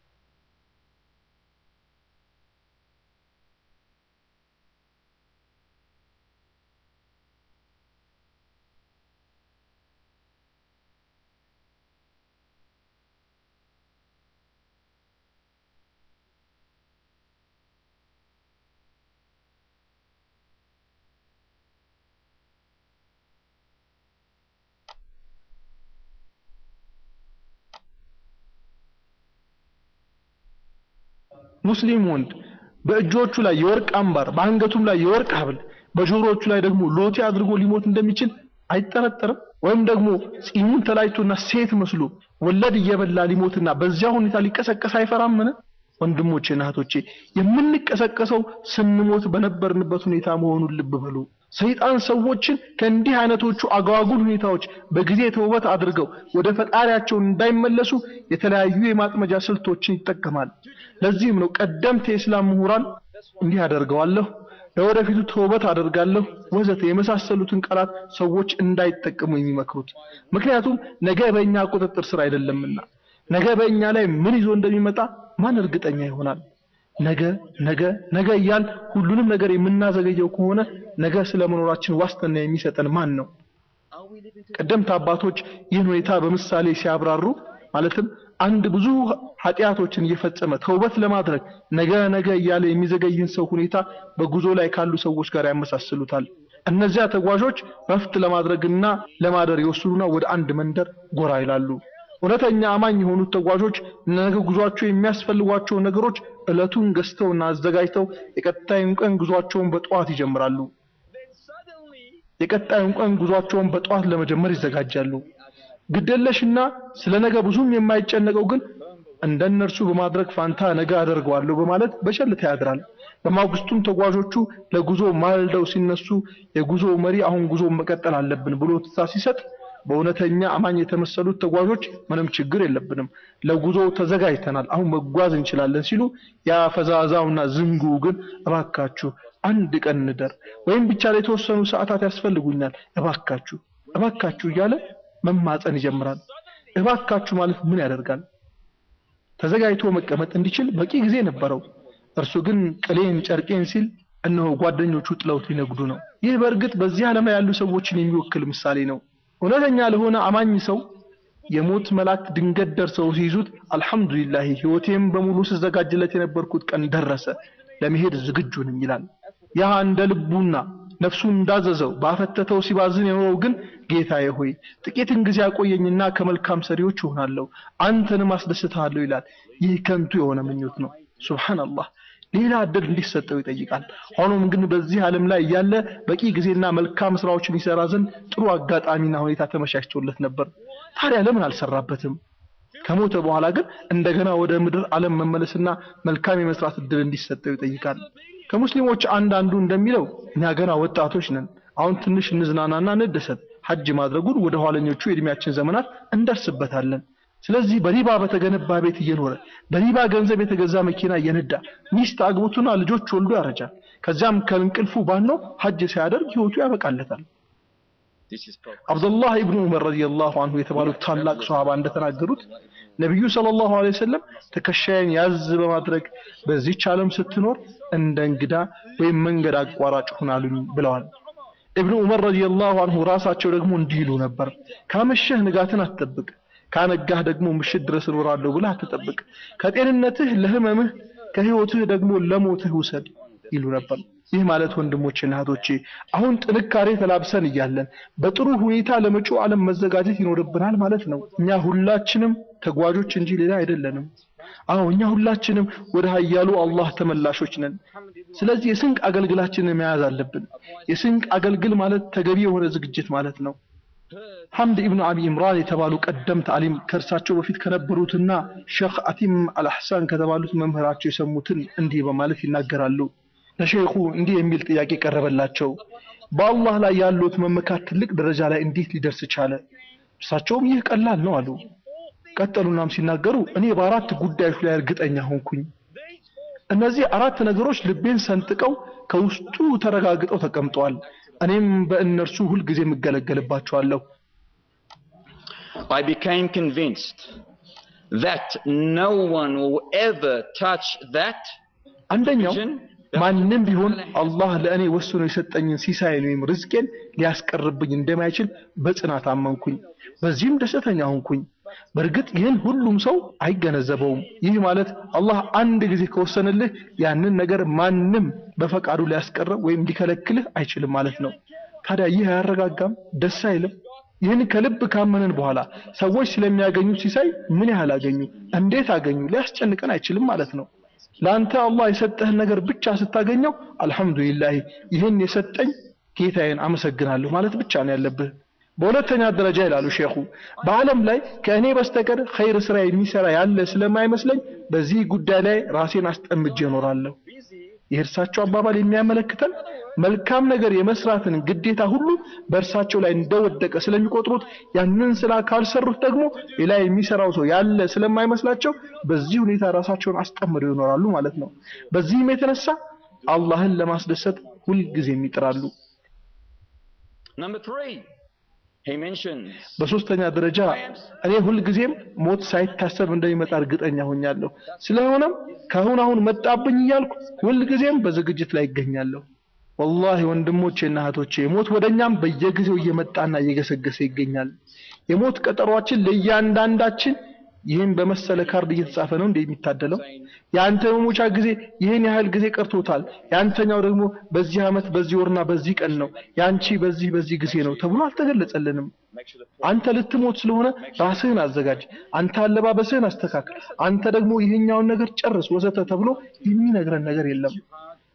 ሙስሊም ወንድ በእጆቹ ላይ የወርቅ አምባር፣ በአንገቱም ላይ የወርቅ ሐብል፣ በጆሮዎቹ ላይ ደግሞ ሎቴ አድርጎ ሊሞት እንደሚችል አይጠረጠርም። ወይም ደግሞ ጺሙን ተላጭቶና ሴት መስሎ ወለድ እየበላ ሊሞትና በዚያ ሁኔታ ሊቀሰቀስ አይፈራምን? ወንድሞቼና እህቶቼ የምንቀሰቀሰው ስንሞት በነበርንበት ሁኔታ መሆኑን ልብ በሉ። ሰይጣን ሰዎችን ከእንዲህ አይነቶቹ አጓጉል ሁኔታዎች በጊዜ ተውበት አድርገው ወደ ፈጣሪያቸው እንዳይመለሱ የተለያዩ የማጥመጃ ስልቶችን ይጠቀማል። ለዚህም ነው ቀደምት የእስላም ምሁራን እንዲህ አደርገዋለሁ፣ ለወደፊቱ ተውበት አደርጋለሁ ወዘተ የመሳሰሉትን ቃላት ሰዎች እንዳይጠቀሙ የሚመክሩት። ምክንያቱም ነገ በእኛ ቁጥጥር ስር አይደለምና ነገ በእኛ ላይ ምን ይዞ እንደሚመጣ ማን እርግጠኛ ይሆናል? ነገ ነገ ነገ እያል ሁሉንም ነገር የምናዘገየው ከሆነ ነገ ስለመኖራችን ዋስትና የሚሰጠን ማን ነው? ቀደምት አባቶች ይህን ሁኔታ በምሳሌ ሲያብራሩ ማለትም አንድ ብዙ ኃጢአቶችን እየፈጸመ ተውበት ለማድረግ ነገ ነገ እያለ የሚዘገይን ሰው ሁኔታ በጉዞ ላይ ካሉ ሰዎች ጋር ያመሳስሉታል። እነዚያ ተጓዦች ረፍት ለማድረግና ለማደር ይወስኑና ወደ አንድ መንደር ጎራ ይላሉ። እውነተኛ አማኝ የሆኑት ተጓዦች ነገ ጉዟቸው የሚያስፈልጓቸውን ነገሮች እለቱን ገዝተውና አዘጋጅተው የቀጣዩን ቀን ጉዟቸውን በጠዋት ይጀምራሉ። የቀጣዩን ቀን ጉዟቸውን በጠዋት ለመጀመር ይዘጋጃሉ። ግደለሽና ስለ ነገ ብዙም የማይጨነቀው ግን እንደነርሱ በማድረግ ፋንታ ነገ አደርገዋለሁ በማለት በቸልታ ያድራል። በማግስቱም ተጓዦቹ ለጉዞ ማልደው ሲነሱ የጉዞው መሪ አሁን ጉዞ መቀጠል አለብን ብሎ ትዕዛዝ ሲሰጥ በእውነተኛ አማኝ የተመሰሉት ተጓዦች ምንም ችግር የለብንም፣ ለጉዞ ተዘጋጅተናል፣ አሁን መጓዝ እንችላለን ሲሉ ያ ፈዛዛውና ዝንጉ ግን እባካችሁ አንድ ቀን እንደር ወይም ብቻ ለተወሰኑ ሰዓታት ያስፈልጉኛል፣ እባካችሁ እባካችሁ እያለ መማፀን ይጀምራል። እባካችሁ ማለት ምን ያደርጋል? ተዘጋጅቶ መቀመጥ እንዲችል በቂ ጊዜ ነበረው። እርሱ ግን ቅሌን ጨርቄን ሲል እነሆ ጓደኞቹ ጥለውት ሊነግዱ ነው። ይህ በእርግጥ በዚህ ዓለም ላይ ያሉ ሰዎችን የሚወክል ምሳሌ ነው። እውነተኛ ለሆነ አማኝ ሰው የሞት መላእክት ድንገት ደርሰው ሲይዙት አልሐምዱሊላህ ህይወቴም በሙሉ ስዘጋጅለት የነበርኩት ቀን ደረሰ፣ ለመሄድ ዝግጁ ነኝ ይላል። ያ እንደ ልቡና ነፍሱ እንዳዘዘው ባፈተተው ሲባዝን የኖረው ግን ጌታዬ ሆይ ጥቂትን ጊዜ አቆየኝና ከመልካም ሰሪዎች እሆናለሁ አንተንም አስደስታለሁ ይላል። ይህ ከንቱ የሆነ ምኞት ነው። ሱብሃንአላህ ሌላ እድል እንዲሰጠው ይጠይቃል። ሆኖም ግን በዚህ ዓለም ላይ እያለ በቂ ጊዜና መልካም ስራዎችን ይሰራ ዘንድ ጥሩ አጋጣሚና ሁኔታ ተመቻችቶለት ነበር። ታዲያ ለምን አልሰራበትም? ከሞተ በኋላ ግን እንደገና ወደ ምድር ዓለም መመለስና መልካም የመስራት እድል እንዲሰጠው ይጠይቃል። ከሙስሊሞች አንዳንዱ እንደሚለው እኛ ገና ወጣቶች ነን፣ አሁን ትንሽ እንዝናናና እንደሰት፣ ሐጅ ማድረጉን ወደ ኋለኞቹ የእድሜያችን ዘመናት እንደርስበታለን። ስለዚህ በሪባ በተገነባ ቤት እየኖረ በሪባ ገንዘብ የተገዛ መኪና እየነዳ ሚስት አግብቶና ልጆች ወልዶ ያረጃል። ከዚያም ከእንቅልፉ ባኖ ሐጅ ሲያደርግ ህይወቱ ያበቃለታል። This is proper. አብዱላህ ኢብኑ ዑመር ረዲየላሁ ዐንሁ የተባሉት ታላቅ ሷሃባ እንደተናገሩት ነቢዩ ሰለላሁ ዐለይሂ ወሰለም ትከሻዬን ያዝ በማድረግ በዚህች ዓለም ስትኖር እንደ እንግዳ ወይም መንገድ አቋራጭ ሁን አሉኝ ብለዋል። ኢብኑ ዑመር ረዲየላሁ ዐንሁ ራሳቸው ደግሞ እንዲህ ይሉ ነበር፣ ካመሸህ ንጋትን አትጠብቅ፣ ካነጋህ ደግሞ ምሽት ድረስ እኖራለሁ ብለህ አትጠብቅ። ከጤንነትህ ለህመምህ፣ ከህይወትህ ደግሞ ለሞትህ ውሰድ ይሉ ነበር። ይህ ማለት ወንድሞቼና እህቶቼ አሁን ጥንካሬ ተላብሰን እያለን በጥሩ ሁኔታ ለመጪው ዓለም መዘጋጀት ይኖርብናል ማለት ነው። እኛ ሁላችንም ተጓዦች እንጂ ሌላ አይደለንም። አዎ እኛ ሁላችንም ወደ ኃያሉ አላህ ተመላሾች ነን። ስለዚህ የስንቅ አገልግላችንን መያዝ አለብን። የስንቅ አገልግል ማለት ተገቢ የሆነ ዝግጅት ማለት ነው። ሐምድ ኢብኑ አቢ ኢምራን የተባሉ ቀደምት አሊም ከእርሳቸው በፊት ከነበሩትና ሼኽ አቲም አልአሕሳን ከተባሉት መምህራቸው የሰሙትን እንዲህ በማለት ይናገራሉ። ለሼኹ እንዲህ የሚል ጥያቄ ቀረበላቸው። በአላህ ላይ ያሉት መመካት ትልቅ ደረጃ ላይ እንዴት ሊደርስ ቻለ? እርሳቸውም ይህ ቀላል ነው አሉ። ቀጠሉናም ሲናገሩ እኔ በአራት ጉዳዮች ላይ እርግጠኛ ሆንኩኝ። እነዚህ አራት ነገሮች ልቤን ሰንጥቀው ከውስጡ ተረጋግጠው ተቀምጠዋል። እኔም በእነርሱ ሁልጊዜ የምገለገልባቸዋለሁ። I became convinced that no one will ever touch that አንደኛው vision ማንም ቢሆን አላህ ለእኔ ወስኖ የሰጠኝን ሲሳይን ወይም ርዝቄን ሊያስቀርብኝ እንደማይችል በጽናት አመንኩኝ። በዚህም ደስተኛ ሆንኩኝ። በእርግጥ ይህን ሁሉም ሰው አይገነዘበውም። ይህ ማለት አላህ አንድ ጊዜ ከወሰነልህ ያንን ነገር ማንም በፈቃዱ ሊያስቀረው ወይም ሊከለክልህ አይችልም ማለት ነው። ታዲያ ይህ አያረጋጋም? ደስ አይልም? ይህን ከልብ ካመንን በኋላ ሰዎች ስለሚያገኙት ሲሳይ ምን ያህል አገኙ፣ እንዴት አገኙ ሊያስጨንቀን አይችልም ማለት ነው። ለአንተ አላህ የሰጠህን ነገር ብቻ ስታገኘው አልሐምዱሊላህ ይህን የሰጠኝ ጌታዬን አመሰግናለሁ ማለት ብቻ ነው ያለብህ። በሁለተኛ ደረጃ ይላሉ ሼኹ በዓለም ላይ ከእኔ በስተቀር ኸይር ስራ የሚሰራ ያለ ስለማይመስለኝ በዚህ ጉዳይ ላይ ራሴን አስጠምጄ እኖራለሁ። የእርሳቸው አባባል የሚያመለክተን መልካም ነገር የመስራትን ግዴታ ሁሉ በእርሳቸው ላይ እንደወደቀ ስለሚቆጥሩት ያንን ስራ ካልሰሩት ደግሞ ሌላ የሚሰራው ሰው ያለ ስለማይመስላቸው በዚህ ሁኔታ ራሳቸውን አስጠምደው ይኖራሉ ማለት ነው። በዚህም የተነሳ አላህን ለማስደሰት ሁልጊዜም ይጥራሉ። Number three, he mentions በሶስተኛ ደረጃ እኔ ሁልጊዜም ሞት ሳይታሰብ እንደሚመጣ እርግጠኛ ሆኛለሁ። ስለሆነም ከአሁን አሁን መጣብኝ እያልኩ ሁልጊዜም በዝግጅት ላይ ይገኛለሁ። ወላሂ ወንድሞቼና እህቶቼ ሞት ወደኛም በየጊዜው እየመጣና እየገሰገሰ ይገኛል። የሞት ቀጠሯችን ለእያንዳንዳችን ይህን በመሰለ ካርድ እየተጻፈ ነው እንደ የሚታደለው። የአንተ መሞቻ ጊዜ ይህን ያህል ጊዜ ቀርቶታል፣ የአንተኛው ደግሞ በዚህ ዓመት በዚህ ወርና በዚህ ቀን ነው፣ የአንቺ በዚህ በዚህ ጊዜ ነው ተብሎ አልተገለጸልንም። አንተ ልትሞት ስለሆነ ራስህን አዘጋጅ፣ አንተ አለባበስህን አስተካክል፣ አንተ ደግሞ ይህኛውን ነገር ጨርስ ወዘተ ተብሎ የሚነግረን ነገር የለም።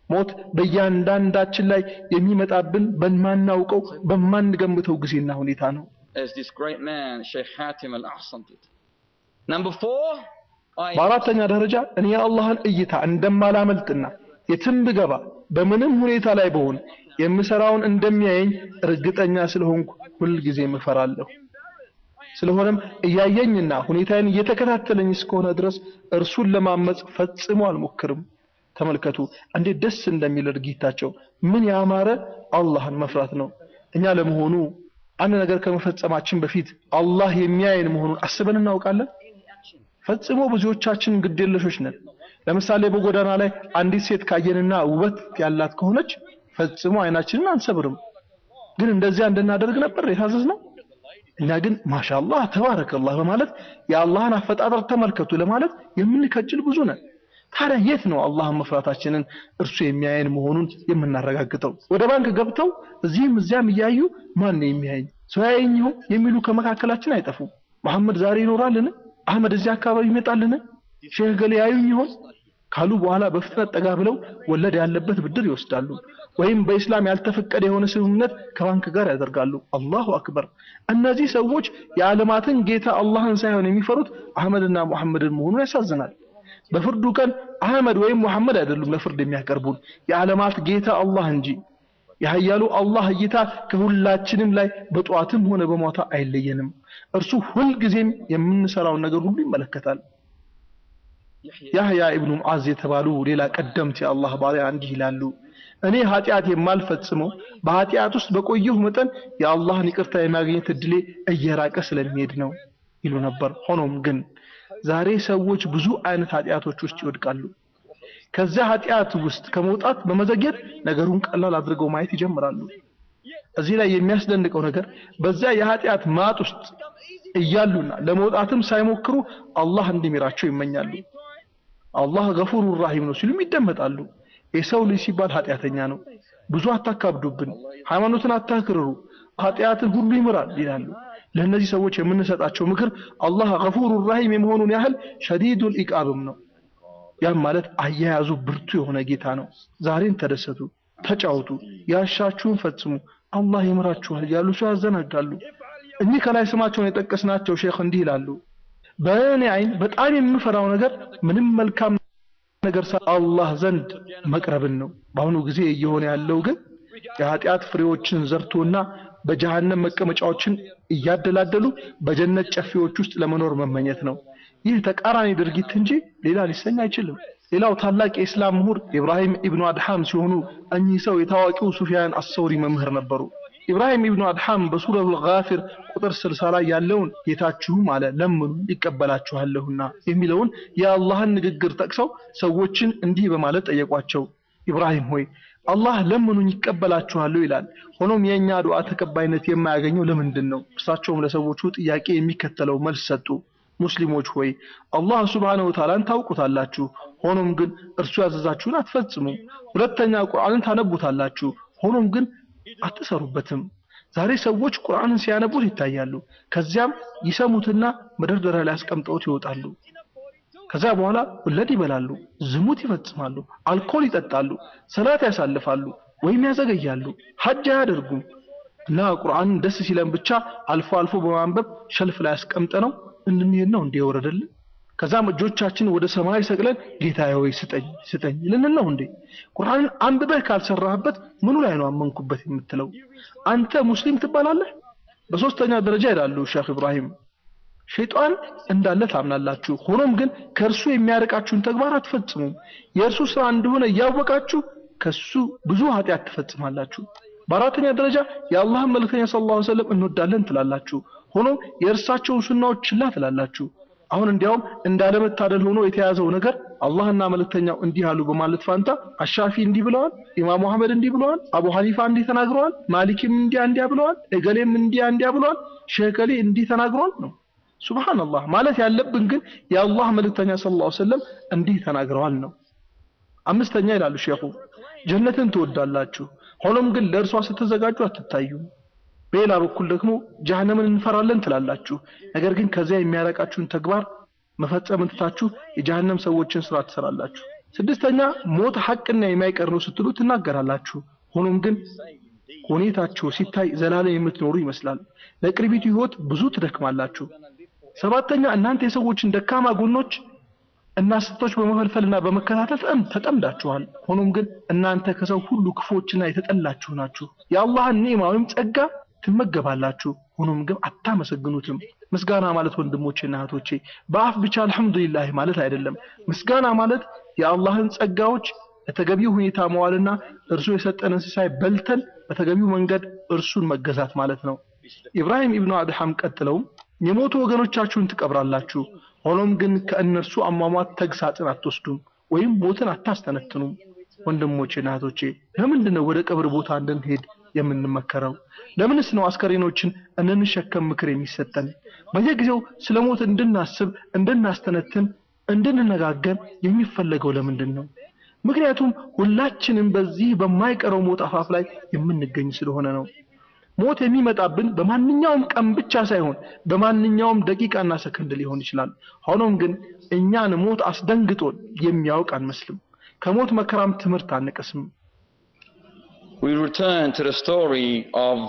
ሞት በእያንዳንዳችን ላይ የሚመጣብን በማናውቀው በማንገምተው ጊዜና ሁኔታ ነው። As this great man, Sheikh Hatim al-Ahsan did. Number four, I በአራተኛ ደረጃ እኔ የአላህን እይታ እንደማላመልጥና የትም ብገባ በምንም ሁኔታ ላይ በሆን የምሰራውን እንደሚያየኝ እርግጠኛ ስለሆንኩ ሁልጊዜም እፈራለሁ። ስለሆነም እያየኝና ሁኔታዬን እየተከታተለኝ እስከሆነ ድረስ እርሱን ለማመጽ ፈጽሞ አልሞክርም። ተመልከቱ እንዴት ደስ እንደሚል ድርጊታቸው፣ ምን ያማረ አላህን መፍራት ነው። እኛ ለመሆኑ አንድ ነገር ከመፈጸማችን በፊት አላህ የሚያየን መሆኑን አስበን እናውቃለን? ፈጽሞ ብዙዎቻችን ግዴለሾች ነን። ለምሳሌ በጎዳና ላይ አንዲት ሴት ካየንና ውበት ያላት ከሆነች ፈጽሞ አይናችንን አንሰብርም። ግን እንደዚያ እንድናደርግ ነበር የታዘዝነው። እኛ ግን ማሻአላህ ተባረከላህ በማለት የአላህን አፈጣጠር ተመልከቱ ለማለት የምንከጅል ብዙ ነን። ታዲያ የት ነው አላህን መፍራታችንን እርሱ የሚያየን መሆኑን የምናረጋግጠው? ወደ ባንክ ገብተው እዚህም እዚያም እያዩ ማን ነው የሚያየኝ ሰው ያየኝ ይሆን የሚሉ ከመካከላችን አይጠፉም። መሐመድ ዛሬ ይኖራልን? አህመድ እዚህ አካባቢ ይመጣልን? ሼህ ገሌ ያዩኝ ይሆን ካሉ በኋላ በፍጥነት ጠጋ ብለው ወለድ ያለበት ብድር ይወስዳሉ። ወይም በኢስላም ያልተፈቀደ የሆነ ስምምነት ከባንክ ጋር ያደርጋሉ። አላሁ አክበር። እነዚህ ሰዎች የዓለማትን ጌታ አላህን ሳይሆን የሚፈሩት አህመድና ሙሐመድን መሆኑን ያሳዝናል። በፍርዱ ቀን አህመድ ወይም ሙሐመድ አይደሉም ለፍርድ የሚያቀርቡን የዓለማት ጌታ አላህ እንጂ። የኃያሉ አላህ እይታ ከሁላችንም ላይ በጠዋትም ሆነ በማታ አይለየንም። እርሱ ሁልጊዜም የምንሰራውን ነገር ሁሉ ይመለከታል። ያህያ ኢብኑ ሙዓዝ የተባሉ ሌላ ቀደምት የአላህ ባሪያ እንዲህ ይላሉ። እኔ ኃጢአት የማልፈጽመው በኃጢአት ውስጥ በቆየሁ መጠን የአላህን ይቅርታ የማግኘት እድሌ እየራቀ ስለሚሄድ ነው ይሉ ነበር። ሆኖም ግን ዛሬ ሰዎች ብዙ አይነት ኃጢአቶች ውስጥ ይወድቃሉ። ከዚያ ኃጢአት ውስጥ ከመውጣት በመዘግየት ነገሩን ቀላል አድርገው ማየት ይጀምራሉ። እዚህ ላይ የሚያስደንቀው ነገር በዚያ የኃጢአት ማጥ ውስጥ እያሉና ለመውጣትም ሳይሞክሩ አላህ እንዲምራቸው ይመኛሉ። አላህ ገፉሩ ራሂም ነው ሲሉም ይደመጣሉ። የሰው ልጅ ሲባል ኃጢአተኛ ነው፣ ብዙ አታካብዱብን፣ ሃይማኖትን አታክርሩ፣ ኃጢአትን ሁሉ ይምራል ይላሉ። ለእነዚህ ሰዎች የምንሰጣቸው ምክር አላህ ገፉሩ ራሂም የመሆኑን ያህል ሸዲዱል ኢቃብም ነው። ያም ማለት አያያዙ ብርቱ የሆነ ጌታ ነው። ዛሬን ተደሰቱ፣ ተጫወቱ፣ ያሻችሁን ፈጽሙ፣ አላህ ይምራችኋል እያሉ ሰው ያዘናጋሉ። እኚህ ከላይ ስማቸውን የጠቀስናቸው ሼክ እንዲህ ይላሉ። በእኔ አይን በጣም የምፈራው ነገር ምንም መልካም ነገር አላህ ዘንድ መቅረብን ነው። በአሁኑ ጊዜ እየሆነ ያለው ግን የኃጢአት ፍሬዎችን ዘርቶና በጀሃነም መቀመጫዎችን እያደላደሉ በጀነት ጨፌዎች ውስጥ ለመኖር መመኘት ነው። ይህ ተቃራኒ ድርጊት እንጂ ሌላ ሊሰኝ አይችልም። ሌላው ታላቅ የእስላም ምሁር ኢብራሂም ኢብኑ አድሃም ሲሆኑ እኚህ ሰው የታዋቂው ሱፊያን አሰውሪ መምህር ነበሩ። ኢብራሂም ኢብኑ አድሃም በሱረቱል ጋፊር ቁጥር 60 ላይ ያለውን ጌታችሁም አለ ለምኑ ይቀበላችኋለሁና የሚለውን የአላህን ንግግር ጠቅሰው ሰዎችን እንዲህ በማለት ጠየቋቸው። ኢብራሂም ሆይ አላህ ለምኑኝ ይቀበላችኋለሁ ይላል። ሆኖም የእኛ ዱዓ ተቀባይነት የማያገኘው ለምንድን ነው? እርሳቸውም ለሰዎቹ ጥያቄ የሚከተለው መልስ ሰጡ። ሙስሊሞች ሆይ አላህ ሱብሓነሁ ወተዓላን ታውቁታላችሁ፣ ሆኖም ግን እርሱ ያዘዛችሁን አትፈጽሙም። ሁለተኛ ቁርአንን ታነቡታላችሁ፣ ሆኖም ግን አትሰሩበትም። ዛሬ ሰዎች ቁርአንን ሲያነቡት ይታያሉ። ከዚያም ይሰሙትና መደርደሪያ ላይ አስቀምጠውት ይወጣሉ። ከዛ በኋላ ወለድ ይበላሉ፣ ዝሙት ይፈጽማሉ፣ አልኮል ይጠጣሉ፣ ሰላት ያሳልፋሉ ወይም ያዘገያሉ፣ ሐጅ አያደርጉም እና ቁርአንን ደስ ሲለን ብቻ አልፎ አልፎ በማንበብ ሸልፍ ላይ አስቀምጠነው እንድንሄድ ነው እንዴ የወረደልን? ከዛም እጆቻችን ወደ ሰማይ ሰቅለን ጌታዬ ሆይ ስጠኝ ስጠኝ ልንል ነው እንዴ? ቁርአንን አንብበህ ካልሰራህበት ምኑ ላይ ነው አመንኩበት የምትለው? አንተ ሙስሊም ትባላለህ? በሶስተኛ ደረጃ ይላሉ ሼክ ኢብራሂም ሸይጣን እንዳለ ታምናላችሁ፣ ሆኖም ግን ከእርሱ የሚያርቃችሁን ተግባር አትፈጽሙም። የእርሱ ስራ እንደሆነ እያወቃችሁ ከሱ ብዙ ኃጢአት ትፈጽማላችሁ። በአራተኛ ደረጃ የአላህን መልእክተኛ ሰለላሁ ዐለይሂ ወሰለም እንወዳለን ትላላችሁ፣ ሆኖም የእርሳቸውን ሱናዎች ችላ ትላላችሁ። አሁን እንዲያውም እንዳለመታደል ሆኖ የተያዘው ነገር አላህና መልእክተኛው እንዲህ አሉ በማለት ፋንታ አሻፊ እንዲህ ብለዋል፣ ኢማሙ አህመድ እንዲህ ብለዋል፣ አቡ ሐኒፋ እንዲህ ተናግረዋል፣ ማሊክም እንዲያ እንዲያ ብለዋል፣ እገሌም እንዲያ እንዲያ ብለዋል፣ ሼህ እገሌ እንዲህ ተናግረዋል ነው። ሱብሃንአላህ ማለት ያለብን ግን የአላህ መልእክተኛ ሰለላሁ ዐለይሂ ወሰለም እንዲህ ተናግረዋል ነው። አምስተኛ ይላሉ ሼኹ ጀነትን ትወዳላችሁ፣ ሆኖም ግን ለእርሷ ስትዘጋጁ አትታዩም። በሌላ በኩል ደግሞ ጀሃነምን እንፈራለን ትላላችሁ፣ ነገር ግን ከዚያ የሚያረቃችሁን ተግባር መፈጸም ትታችሁ የጀሃነም ሰዎችን ስራ ትሰራላችሁ። ስድስተኛ ሞት ሐቅና የማይቀር ነው ስትሉ ትናገራላችሁ። ሆኖም ግን ሁኔታችሁ ሲታይ ዘላለም የምትኖሩ ይመስላል። ለቅርቢቱ ህይወት ብዙ ትደክማላችሁ። ሰባተኛ እናንተ የሰዎችን ደካማ ጎኖች እና ስህተቶች በመፈልፈልና በመከታተል ተጠም ተጠምዳችኋል። ሆኖም ግን እናንተ ከሰው ሁሉ ክፎችና የተጠላችሁ ናችሁ። የአላህን ኒዕማ ወይም ጸጋ ትመገባላችሁ። ሆኖም ግን አታመሰግኑትም። ምስጋና ማለት ወንድሞቼና እህቶቼ በአፍ ብቻ አልሐምዱሊላህ ማለት አይደለም። ምስጋና ማለት የአላህን ጸጋዎች በተገቢው ሁኔታ መዋልና እርሱ የሰጠንን ሲሳይ በልተን በተገቢው መንገድ እርሱን መገዛት ማለት ነው። ኢብራሂም ኢብኑ አድሃም ቀጥለውም የሞቱ ወገኖቻችሁን ትቀብራላችሁ፣ ሆኖም ግን ከእነርሱ አሟሟት ተግሳጽን አትወስዱም ወይም ሞትን አታስተነትኑም። ወንድሞቼና እህቶቼ ለምንድን ነው ወደ ቀብር ቦታ እንድንሄድ የምንመከረው? ለምንስ ነው አስከሬኖችን እንንሸከም ምክር የሚሰጠን? በየጊዜው ስለ ሞት እንድናስብ፣ እንድናስተነትን፣ እንድንነጋገር የሚፈለገው ለምንድን ነው? ምክንያቱም ሁላችንም በዚህ በማይቀረው ሞት አፋፍ ላይ የምንገኝ ስለሆነ ነው። ሞት የሚመጣብን በማንኛውም ቀን ብቻ ሳይሆን በማንኛውም ደቂቃና ሰከንድ ሊሆን ይችላል። ሆኖም ግን እኛን ሞት አስደንግጦን የሚያውቅ አንመስልም። ከሞት መከራም ትምህርት አንቀስም። We return to the story of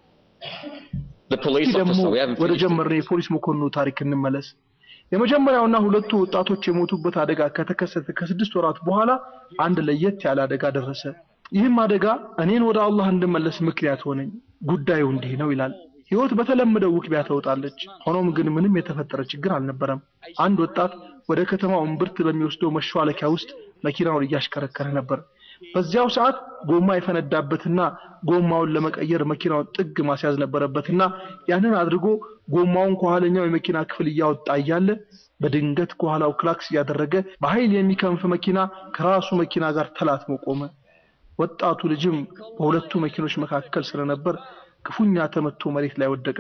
the police ይህ ደግሞ officer. We haven't ወደ finished it. ጀመርነው የፖሊስ መኮንኑ ታሪክ እንመለስ። የመጀመሪያውና ሁለቱ ወጣቶች የሞቱበት አደጋ ከተከሰተ ከስድስት ወራት በኋላ አንድ ለየት ያለ አደጋ ደረሰ። ይህም አደጋ እኔን ወደ አላህ እንድመለስ ምክንያት ሆነኝ። ጉዳዩ እንዲህ ነው ይላል። ህይወት በተለመደው ውክቢያ ተውጣለች። ሆኖም ግን ምንም የተፈጠረ ችግር አልነበረም። አንድ ወጣት ወደ ከተማው እምብርት በሚወስደው መሿለኪያ ውስጥ መኪናውን እያሽከረከረ ነበር። በዚያው ሰዓት ጎማ የፈነዳበትና ጎማውን ለመቀየር መኪናውን ጥግ ማስያዝ ነበረበትና ያንን አድርጎ ጎማውን ከኋለኛው የመኪና ክፍል እያወጣ እያለ በድንገት ከኋላው ክላክስ እያደረገ በኃይል የሚከንፍ መኪና ከራሱ መኪና ጋር ተላትሞ ቆመ። ወጣቱ ልጅም በሁለቱ መኪኖች መካከል ስለነበር ክፉኛ ተመቶ መሬት ላይ ወደቀ።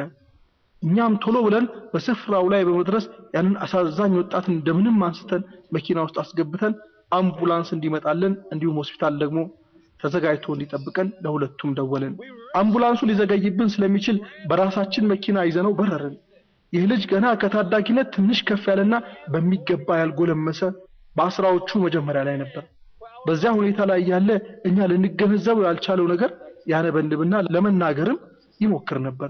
እኛም ቶሎ ብለን በስፍራው ላይ በመድረስ ያንን አሳዛኝ ወጣት እንደምንም አንስተን መኪና ውስጥ አስገብተን አምቡላንስ እንዲመጣልን እንዲሁም ሆስፒታል ደግሞ ተዘጋጅቶ እንዲጠብቀን ለሁለቱም ደወልን። አምቡላንሱ ሊዘገይብን ስለሚችል በራሳችን መኪና ይዘነው በረርን። ይህ ልጅ ገና ከታዳጊነት ትንሽ ከፍ ያለና በሚገባ ያልጎለመሰ በአስራዎቹ መጀመሪያ ላይ ነበር። በዚያ ሁኔታ ላይ ያለ እኛ ልንገነዘበው ያልቻለው ነገር ያነበንብና ለመናገርም ይሞክር ነበር።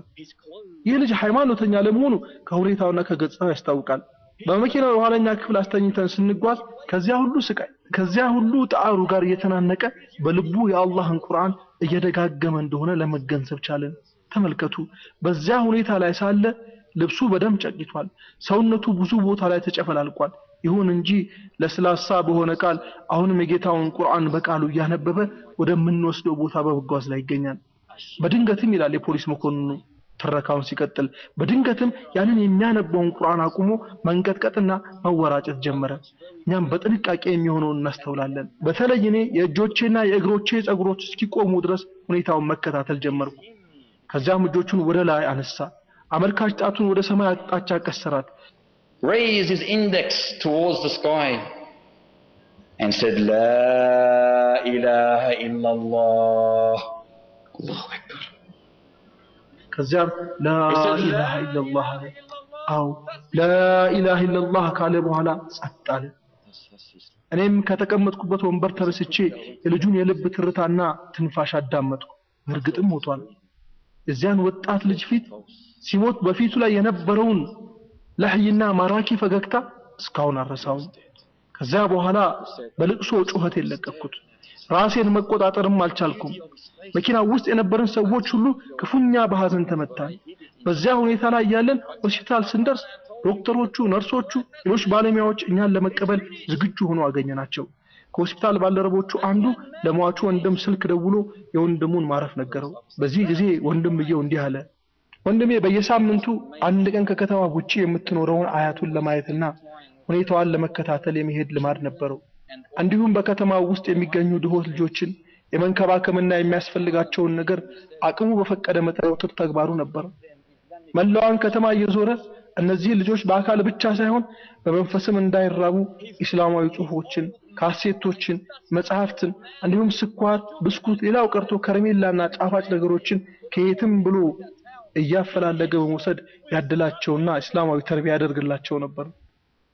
ይህ ልጅ ሃይማኖተኛ ለመሆኑ ከሁኔታውና ከገጽታው ያስታውቃል። በመኪናው የኋለኛ ክፍል አስተኝተን ስንጓዝ ከዚያ ሁሉ ስቃይ ከዚያ ሁሉ ጣዕሩ ጋር እየተናነቀ በልቡ የአላህን ቁርአን እየደጋገመ እንደሆነ ለመገንዘብ ቻለን። ተመልከቱ፣ በዚያ ሁኔታ ላይ ሳለ ልብሱ በደም ጨቂቷል፣ ሰውነቱ ብዙ ቦታ ላይ ተጨፈላልቋል። ይሁን እንጂ ለስላሳ በሆነ ቃል አሁንም የጌታውን ቁርአን በቃሉ እያነበበ ወደምንወስደው ቦታ በመጓዝ ላይ ይገኛል። በድንገትም ይላል የፖሊስ መኮንኑ ትረካውን ሲቀጥል፣ በድንገትም ያንን የሚያነበውን ቁርአን አቁሞ መንቀጥቀጥና መወራጨት ጀመረ። እኛም በጥንቃቄ የሚሆነውን እናስተውላለን። በተለይ እኔ የእጆቼና የእግሮቼ ጸጉሮች እስኪቆሙ ድረስ ሁኔታውን መከታተል ጀመርኩ። ከዚያም እጆቹን ወደ ላይ አነሳ፣ አመልካች ጣቱን ወደ ሰማይ አቅጣጫ ቀሰራት። raised his index towards the sky and said, La ilaha illallah. Allahu Akbar. ከዚያም ላኢላሃ ኢለላህ አለ። አዎ ላኢላሃ ኢለላህ ካለ በኋላ ጸጥ አለ። እኔም ከተቀመጥኩበት ወንበር ተነስቼ የልጁን የልብ ትርታና ትንፋሽ አዳመጥኩ። እርግጥም ሞቷል። የዚያን ወጣት ልጅ ፊት ሲሞት በፊቱ ላይ የነበረውን ለህይና ማራኪ ፈገግታ እስካሁን አረሳውም። ከዚያ በኋላ በልቅሶ ጩኸት የለቀኩት ራሴን መቆጣጠርም አልቻልኩም። መኪና ውስጥ የነበረን ሰዎች ሁሉ ክፉኛ በሐዘን ተመታን። በዚያ ሁኔታ ላይ ያለን ሆስፒታል ስንደርስ ዶክተሮቹ፣ ነርሶቹ፣ ሌሎች ባለሙያዎች እኛን ለመቀበል ዝግጁ ሆኖ አገኘናቸው። ከሆስፒታል ባልደረቦቹ አንዱ ለሟቹ ወንድም ስልክ ደውሎ የወንድሙን ማረፍ ነገረው። በዚህ ጊዜ ወንድምየው እንዲህ አለ። ወንድሜ በየሳምንቱ አንድ ቀን ከከተማ ውጪ የምትኖረውን አያቱን ለማየትና ሁኔታዋን ለመከታተል የመሄድ ልማድ ነበረው። እንዲሁም በከተማው ውስጥ የሚገኙ ድሆት ልጆችን የመንከባከምና የሚያስፈልጋቸውን ነገር አቅሙ በፈቀደ መጠን የወትር ተግባሩ ነበር። መላዋን ከተማ እየዞረ እነዚህ ልጆች በአካል ብቻ ሳይሆን በመንፈስም እንዳይራቡ ኢስላማዊ ጽሑፎችን፣ ካሴቶችን፣ መጽሐፍትን እንዲሁም ስኳር፣ ብስኩት፣ ሌላው ቀርቶ ከረሜላና ጣፋጭ ነገሮችን ከየትም ብሎ እያፈላለገ በመውሰድ ያድላቸውና እስላማዊ ተርቢያ ያደርግላቸው ነበር።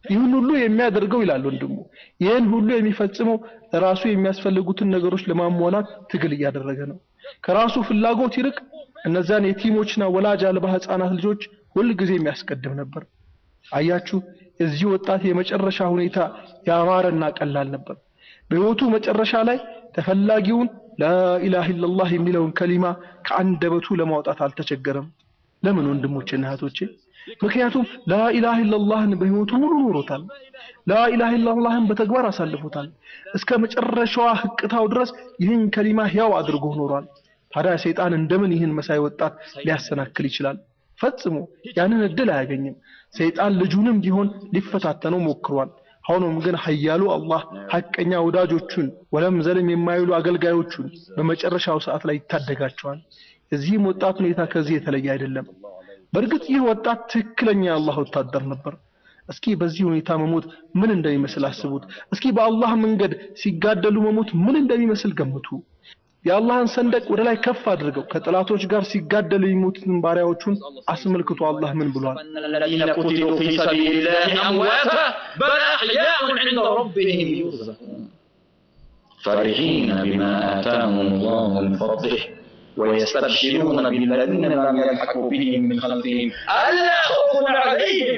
ይህን ሁሉ የሚያደርገው ይላል ወንድሙ ይህን ሁሉ የሚፈጽመው ራሱ የሚያስፈልጉትን ነገሮች ለማሟላት ትግል እያደረገ ነው ከራሱ ፍላጎት ይልቅ እነዛን የቲሞችና ወላጅ አልባ ህፃናት ልጆች ሁል ጊዜ የሚያስቀድም ነበር አያችሁ የዚህ ወጣት የመጨረሻ ሁኔታ ያማረና ቀላል ነበር በህይወቱ መጨረሻ ላይ ተፈላጊውን ላኢላህ ኢላላህ የሚለውን ከሊማ ከአንደበቱ ለማውጣት አልተቸገረም ለምን ወንድሞቼና እህቶቼ ምክንያቱም ላኢላህ ኢላላህን በህይወቱ ሙሉ ኖሮታል ላኢላህ ኢላላህን በተግባር አሳልፎታል እስከ መጨረሻዋ ህቅታው ድረስ ይህን ከሊማ ሕያው አድርጎ ኖሯል ታዲያ ሰይጣን እንደምን ይህን መሳይ ወጣት ሊያሰናክል ይችላል ፈጽሞ ያንን እድል አያገኝም ሰይጣን ልጁንም ቢሆን ሊፈታተነው ሞክሯል ሆኖም ግን ኃያሉ አላህ ሐቀኛ ወዳጆቹን ወለም ዘለም የማይሉ አገልጋዮቹን በመጨረሻው ሰዓት ላይ ይታደጋቸዋል የዚህም ወጣት ሁኔታ ከዚህ የተለየ አይደለም በእርግጥ ይህ ወጣት ትክክለኛ የአላህ ወታደር ነበር እስኪ በዚህ ሁኔታ መሞት ምን እንደሚመስል አስቡት እስኪ በአላህ መንገድ ሲጋደሉ መሞት ምን እንደሚመስል ገምቱ የአላህን ሰንደቅ ወደ ላይ ከፍ አድርገው ከጠላቶች ጋር ሲጋደሉ የሚሞቱትን ባሪያዎቹን አስመልክቶ አላህ ምን ብሏል الذين قتلوا في سبيل الله أمواتا بل أحياء عند ربهم يرزقون فرحين بما آتاهم الله من فضله ويستبشرون بالذين لم يلحقوا بهم من خلفهم ألا خوف عليهم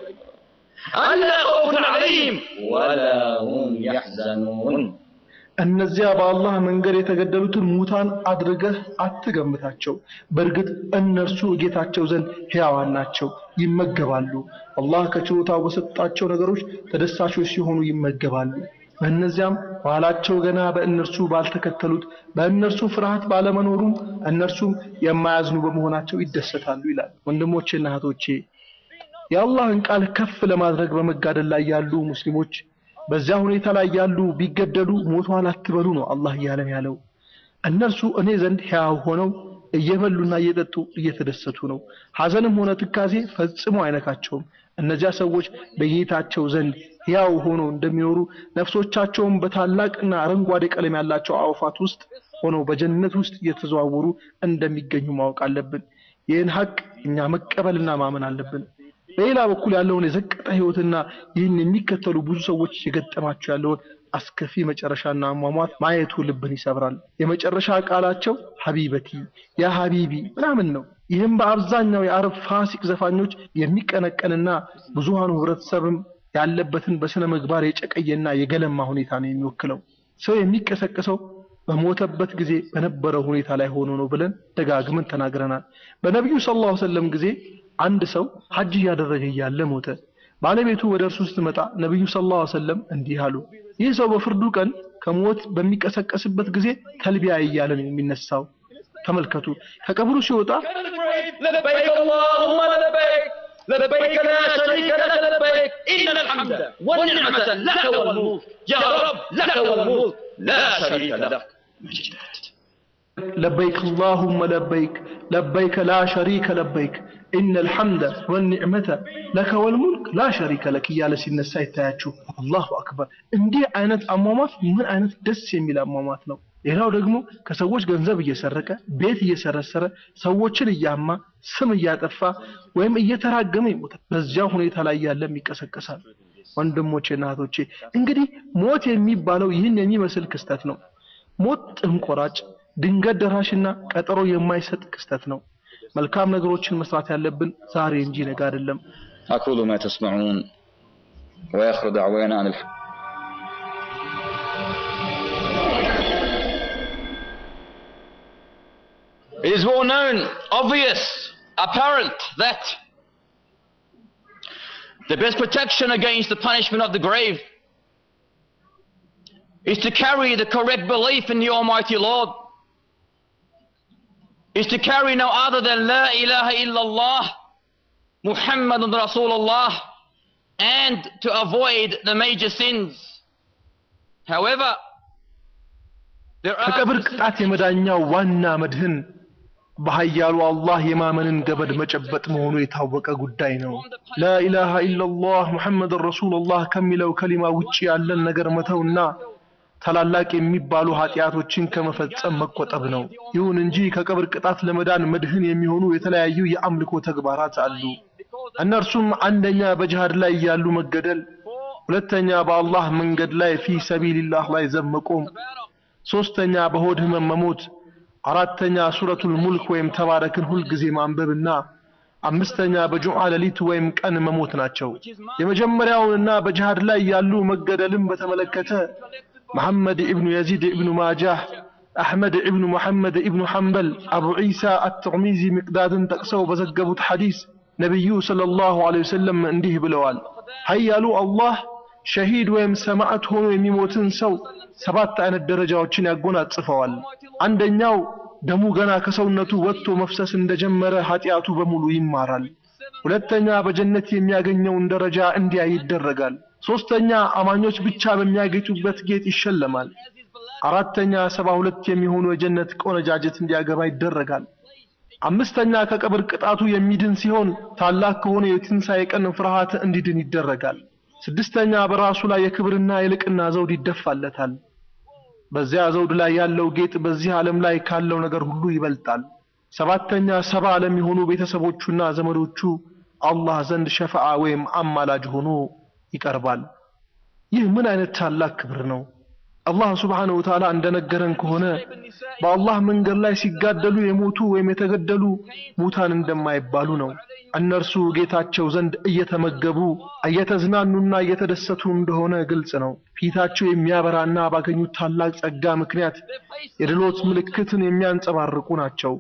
ألا خوف عليهم ولا هم يحزنون እነዚያ በአላህ መንገድ የተገደሉትን ሙታን አድርገህ አትገምታቸው በእርግጥ እነርሱ ጌታቸው ዘንድ ሕያዋን ናቸው ይመገባሉ አላህ ከችሎታው በሰጣቸው ነገሮች ተደሳቾች ሲሆኑ ይመገባሉ በእነዚያም ኋላቸው ገና በእነርሱ ባልተከተሉት በእነርሱ ፍርሃት ባለመኖሩም እነርሱም የማያዝኑ በመሆናቸው ይደሰታሉ ይላል ወንድሞቼና እህቶቼ የአላህን ቃል ከፍ ለማድረግ በመጋደል ላይ ያሉ ሙስሊሞች በዚያ ሁኔታ ላይ ያሉ ቢገደሉ ሞቷል አትበሉ ነው አላህ እያለን ያለው እነርሱ እኔ ዘንድ ሕያው ሆነው እየበሉና እየጠጡ እየተደሰቱ ነው ሐዘንም ሆነ ትካዜ ፈጽሞ አይነካቸውም እነዚያ ሰዎች በጌታቸው ዘንድ ሕያው ሆነው እንደሚኖሩ ነፍሶቻቸውን በታላቅና አረንጓዴ ቀለም ያላቸው አዕዋፋት ውስጥ ሆነው በጀነት ውስጥ እየተዘዋወሩ እንደሚገኙ ማወቅ አለብን ይህን ሀቅ እኛ መቀበልና ማመን አለብን በሌላ በኩል ያለውን የዘቀጠ ህይወትና ይህን የሚከተሉ ብዙ ሰዎች የገጠማቸው ያለውን አስከፊ መጨረሻና አሟሟት ማየቱ ልብን ይሰብራል የመጨረሻ ቃላቸው ሀቢበቲ ያ ሀቢቢ ምናምን ነው ይህም በአብዛኛው የአረብ ፋሲቅ ዘፋኞች የሚቀነቀንና ብዙሃኑ ህብረተሰብም ያለበትን በስነ ምግባር የጨቀየና የገለማ ሁኔታ ነው የሚወክለው ሰው የሚቀሰቀሰው በሞተበት ጊዜ በነበረው ሁኔታ ላይ ሆኖ ነው ብለን ደጋግመን ተናግረናል በነቢዩ ሰለላሁ ዐለይሂ ወሰለም ጊዜ አንድ ሰው ሐጅ እያደረገ እያለ ሞተ ባለቤቱ ወደ እርሱ ስትመጣ ነቢዩ ሰለላሁ ዐለይሂ ወሰለም እንዲህ አሉ ይህ ሰው በፍርዱ ቀን ከሞት በሚቀሰቀስበት ጊዜ ተልቢያ እያለ ነው የሚነሳው ተመልከቱ ከቀብሩ ሲወጣ لبيك اللهم لبيك لبيك لا شريك لك لبيك إن الحمد والنعمة لك والملك يا رب لك والملك لا شريك لك لبيك اللهم لبيك لبيك لا شريك لبيك إن الحمد والنعمة لك والملك لا شريك لك እያለ ሲነሳ ይታያችሁ አላሁ አክበር እንዲህ አይነት አሟሟት ምን አይነት ደስ የሚል አሟሟት ነው ሌላው ደግሞ ከሰዎች ገንዘብ እየሰረቀ ቤት እየሰረሰረ ሰዎችን እያማ ስም እያጠፋ ወይም እየተራገመ ይሞታል በዚያ ሁኔታ ላይ ያለም ይቀሰቀሳል ወንድሞቼና እህቶቼ እንግዲህ ሞት የሚባለው ይህን የሚመስል ክስተት ነው ሞት ጥንቆራጭ ድንገት ደራሽና ቀጠሮ የማይሰጥ ክስተት ነው መልካም ነገሮችን መስራት ያለብን ዛሬ እንጂ ነገ አይደለም أقول ما تسمعون وآخر دعوانا عن الحمد It is well known, obvious, apparent that the best protection against the punishment of the grave is to carry the correct belief in the Almighty Lord, is to carry no other than La ilaha illallah, Muhammadun Rasulullah, and to avoid the major sins. However, there are ከቀብር ቅጣት የመዳኛው ዋና መድህን በኃያሉ አላህ የማመንን ገበድ መጨበጥ መሆኑ የታወቀ ጉዳይ ነው ላኢላሃ ኢላላህ ሙሐመድን ረሱሉላህ ከሚለው ከሊማ ውጪ ያለን ነገር መተውና ታላላቅ የሚባሉ ኃጢአቶችን ከመፈጸም መቆጠብ ነው ይሁን እንጂ ከቀብር ቅጣት ለመዳን መድህን የሚሆኑ የተለያዩ የአምልኮ ተግባራት አሉ እነርሱም አንደኛ በጅሃድ ላይ ያሉ መገደል ሁለተኛ በአላህ መንገድ ላይ ፊ ሰቢልላህ ላይ ዘብ መቆም፣ ሶስተኛ በሆድ ህመም መሞት፣ አራተኛ ሱረቱል ሙልክ ወይም ተባረክን ሁልጊዜ ማንበብና አምስተኛ በጁምዓ ሌሊት ወይም ቀን መሞት ናቸው። የመጀመሪያውንና በጅሃድ ላይ ያሉ መገደልን በተመለከተ መሐመድ ኢብኑ የዚድ ኢብኑ ማጃህ፣ አሕመድ ኢብኑ ሙሐመድ ኢብኑ ሐንበል፣ አቡ ዒሳ አትርሚዚ ሚቅዳድን ጠቅሰው በዘገቡት ሐዲስ ነቢዩ ሰለላሁ ዐለይሂ ወሰለም እንዲህ ብለዋል። ኃያሉ አላህ ሸሂድ ወይም ሰማዕት ሆኖ የሚሞትን ሰው ሰባት አይነት ደረጃዎችን ያጎናጽፈዋል። አንደኛው ደሙ ገና ከሰውነቱ ወጥቶ መፍሰስ እንደጀመረ ኃጢአቱ በሙሉ ይማራል። ሁለተኛ በጀነት የሚያገኘውን ደረጃ እንዲያይ ይደረጋል። ሶስተኛ አማኞች ብቻ በሚያጌጡበት ጌጥ ይሸለማል። አራተኛ ሰባ ሁለት የሚሆኑ የጀነት ቆነጃጀት እንዲያገባ ይደረጋል። አምስተኛ ከቀብር ቅጣቱ የሚድን ሲሆን ታላቅ ከሆነ የትንሣኤ ቀን ፍርሃት እንዲድን ይደረጋል። ስድስተኛ በራሱ ላይ የክብርና የልቅና ዘውድ ይደፋለታል። በዚያ ዘውድ ላይ ያለው ጌጥ በዚህ ዓለም ላይ ካለው ነገር ሁሉ ይበልጣል። ሰባተኛ ሰባ ለሚሆኑ ቤተሰቦቹና ዘመዶቹ አላህ ዘንድ ሸፈዓ ወይም አማላጅ ሆኖ ይቀርባል። ይህ ምን አይነት ታላቅ ክብር ነው! አላህ ሱብሓነሁ ወተዓላ እንደነገረን ከሆነ በአላህ መንገድ ላይ ሲጋደሉ የሞቱ ወይም የተገደሉ ሙታን እንደማይባሉ ነው። እነርሱ ጌታቸው ዘንድ እየተመገቡ እየተዝናኑና እየተደሰቱ እንደሆነ ግልጽ ነው። ፊታቸው የሚያበራና ባገኙት ታላቅ ጸጋ ምክንያት የድሎት ምልክትን የሚያንጸባርቁ ናቸው።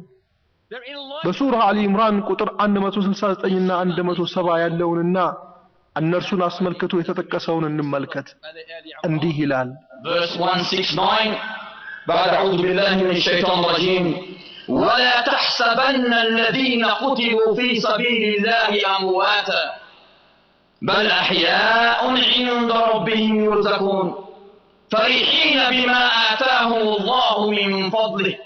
በሱራ አሊ ኢምራን ቁጥር 169 እና 170 ያለውንና እነርሱን አስመልክቶ የተጠቀሰውን እንመልከት። እንዲህ ይላል verse 169 بعد أعوذ بالله من الشيطان الرجيم ولا تحسبن الذين قتلوا في سبيل الله أمواتا بل أحياء عند ربهم يرزقون فرحين بما آتاهم الله من فضله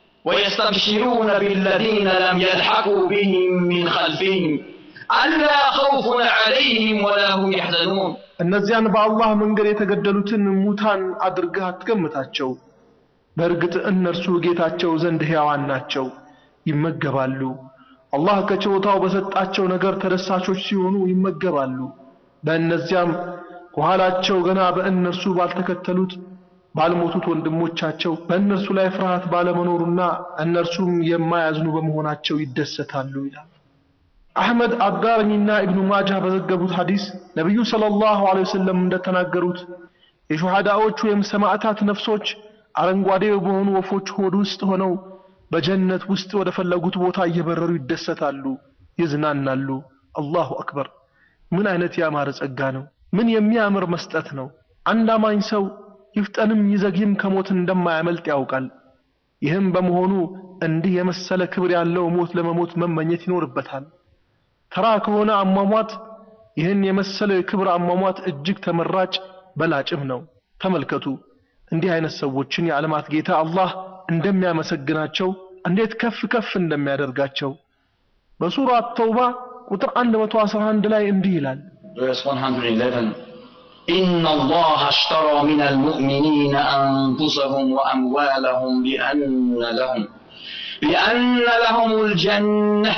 ويستبشرون بالذين لم يلحقوا بهم من خلفهم ألا خوف عليهم ولا هم يحزنون እነዚያን በአላህ መንገድ የተገደሉትን ሙታን አድርገህ አትገምታቸው። በእርግጥ እነርሱ ጌታቸው ዘንድ ሕያዋን ናቸው፣ ይመገባሉ። አላህ ከችሮታው በሰጣቸው ነገር ተደሳቾች ሲሆኑ ይመገባሉ። በእነዚያም ከኋላቸው ገና በእነርሱ ባልተከተሉት ባልሞቱት ወንድሞቻቸው በእነርሱ ላይ ፍርሃት ባለመኖሩና እነርሱም የማያዝኑ በመሆናቸው ይደሰታሉ ይላል። አሕመድ አዳረሚና ኢብኑ ማጃ በዘገቡት ሐዲስ ነቢዩ ሰለላሁ ዐለይሂ ወሰለም እንደተናገሩት የሹሃዳዎች ወይም ሰማዕታት ነፍሶች አረንጓዴ በሆኑ ወፎች ሆድ ውስጥ ሆነው በጀነት ውስጥ ወደ ፈለጉት ቦታ እየበረሩ ይደሰታሉ፣ ይዝናናሉ። አላሁ አክበር! ምን አይነት ያማረ ጸጋ ነው! ምን የሚያምር መስጠት ነው! አንድ አማኝ ሰው ይፍጠንም ይዘግይም ከሞት እንደማያመልጥ ያውቃል። ይህም በመሆኑ እንዲህ የመሰለ ክብር ያለው ሞት ለመሞት መመኘት ይኖርበታል። ተራ ከሆነ አሟሟት ይህን የመሰለ የክብር አሟሟት እጅግ ተመራጭ በላጭም ነው። ተመልከቱ እንዲህ አይነት ሰዎችን የዓለማት ጌታ አላህ እንደሚያመሰግናቸው እንዴት ከፍ ከፍ እንደሚያደርጋቸው በሱራ ተውባ ቁጥር 111 ላይ እንዲህ ይላል verse 111 إن الله اشترى من المؤمنين أنفسهم وأموالهم بأن لهم بأن لهم الجنة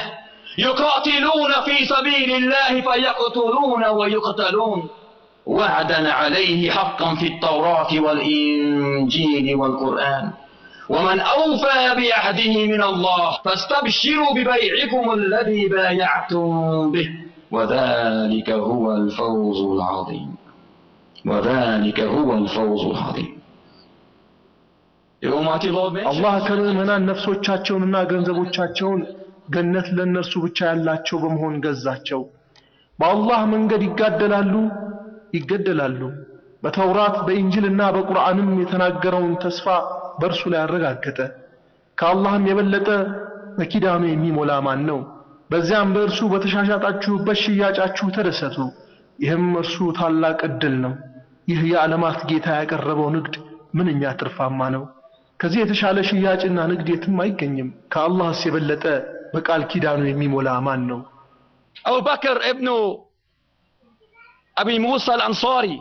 يقاتلون في سبيل الله فيقتلون ويقتلون وعدا عليه حقا في التوراة والإنجيل والقرآن ومن أوفى بعهده من الله فاستبشروا ببيعكم الذي بايعتم به وذلك هو الفوز العظيم وذلك هو الفوز العظيم የኡማቲ ሎብ አላህ ከምዕመናን ነፍሶቻቸውንና ገንዘቦቻቸውን ገነት ለእነርሱ ብቻ ያላቸው በመሆን ገዛቸው። በአላህ መንገድ ይጋደላሉ፣ ይገደላሉ። በተውራት በኢንጅልና በቁርአንም የተናገረውን ተስፋ በእርሱ ላይ አረጋገጠ። ከአላህም የበለጠ በኪዳኑ የሚሞላ ማን ነው? በዚያም በእርሱ በተሻሻጣችሁበት ሽያጫችሁ ተደሰቱ። ይህም እርሱ ታላቅ ዕድል ነው። ይህ የዓለማት ጌታ ያቀረበው ንግድ ምንኛ ትርፋማ ነው። ከዚህ የተሻለ ሽያጭና ንግድ የትም አይገኝም። ከአላህስ የበለጠ በቃል ኪዳኑ የሚሞላ ማን ነው? أبو بكر ابن أبي موسى الأنصاري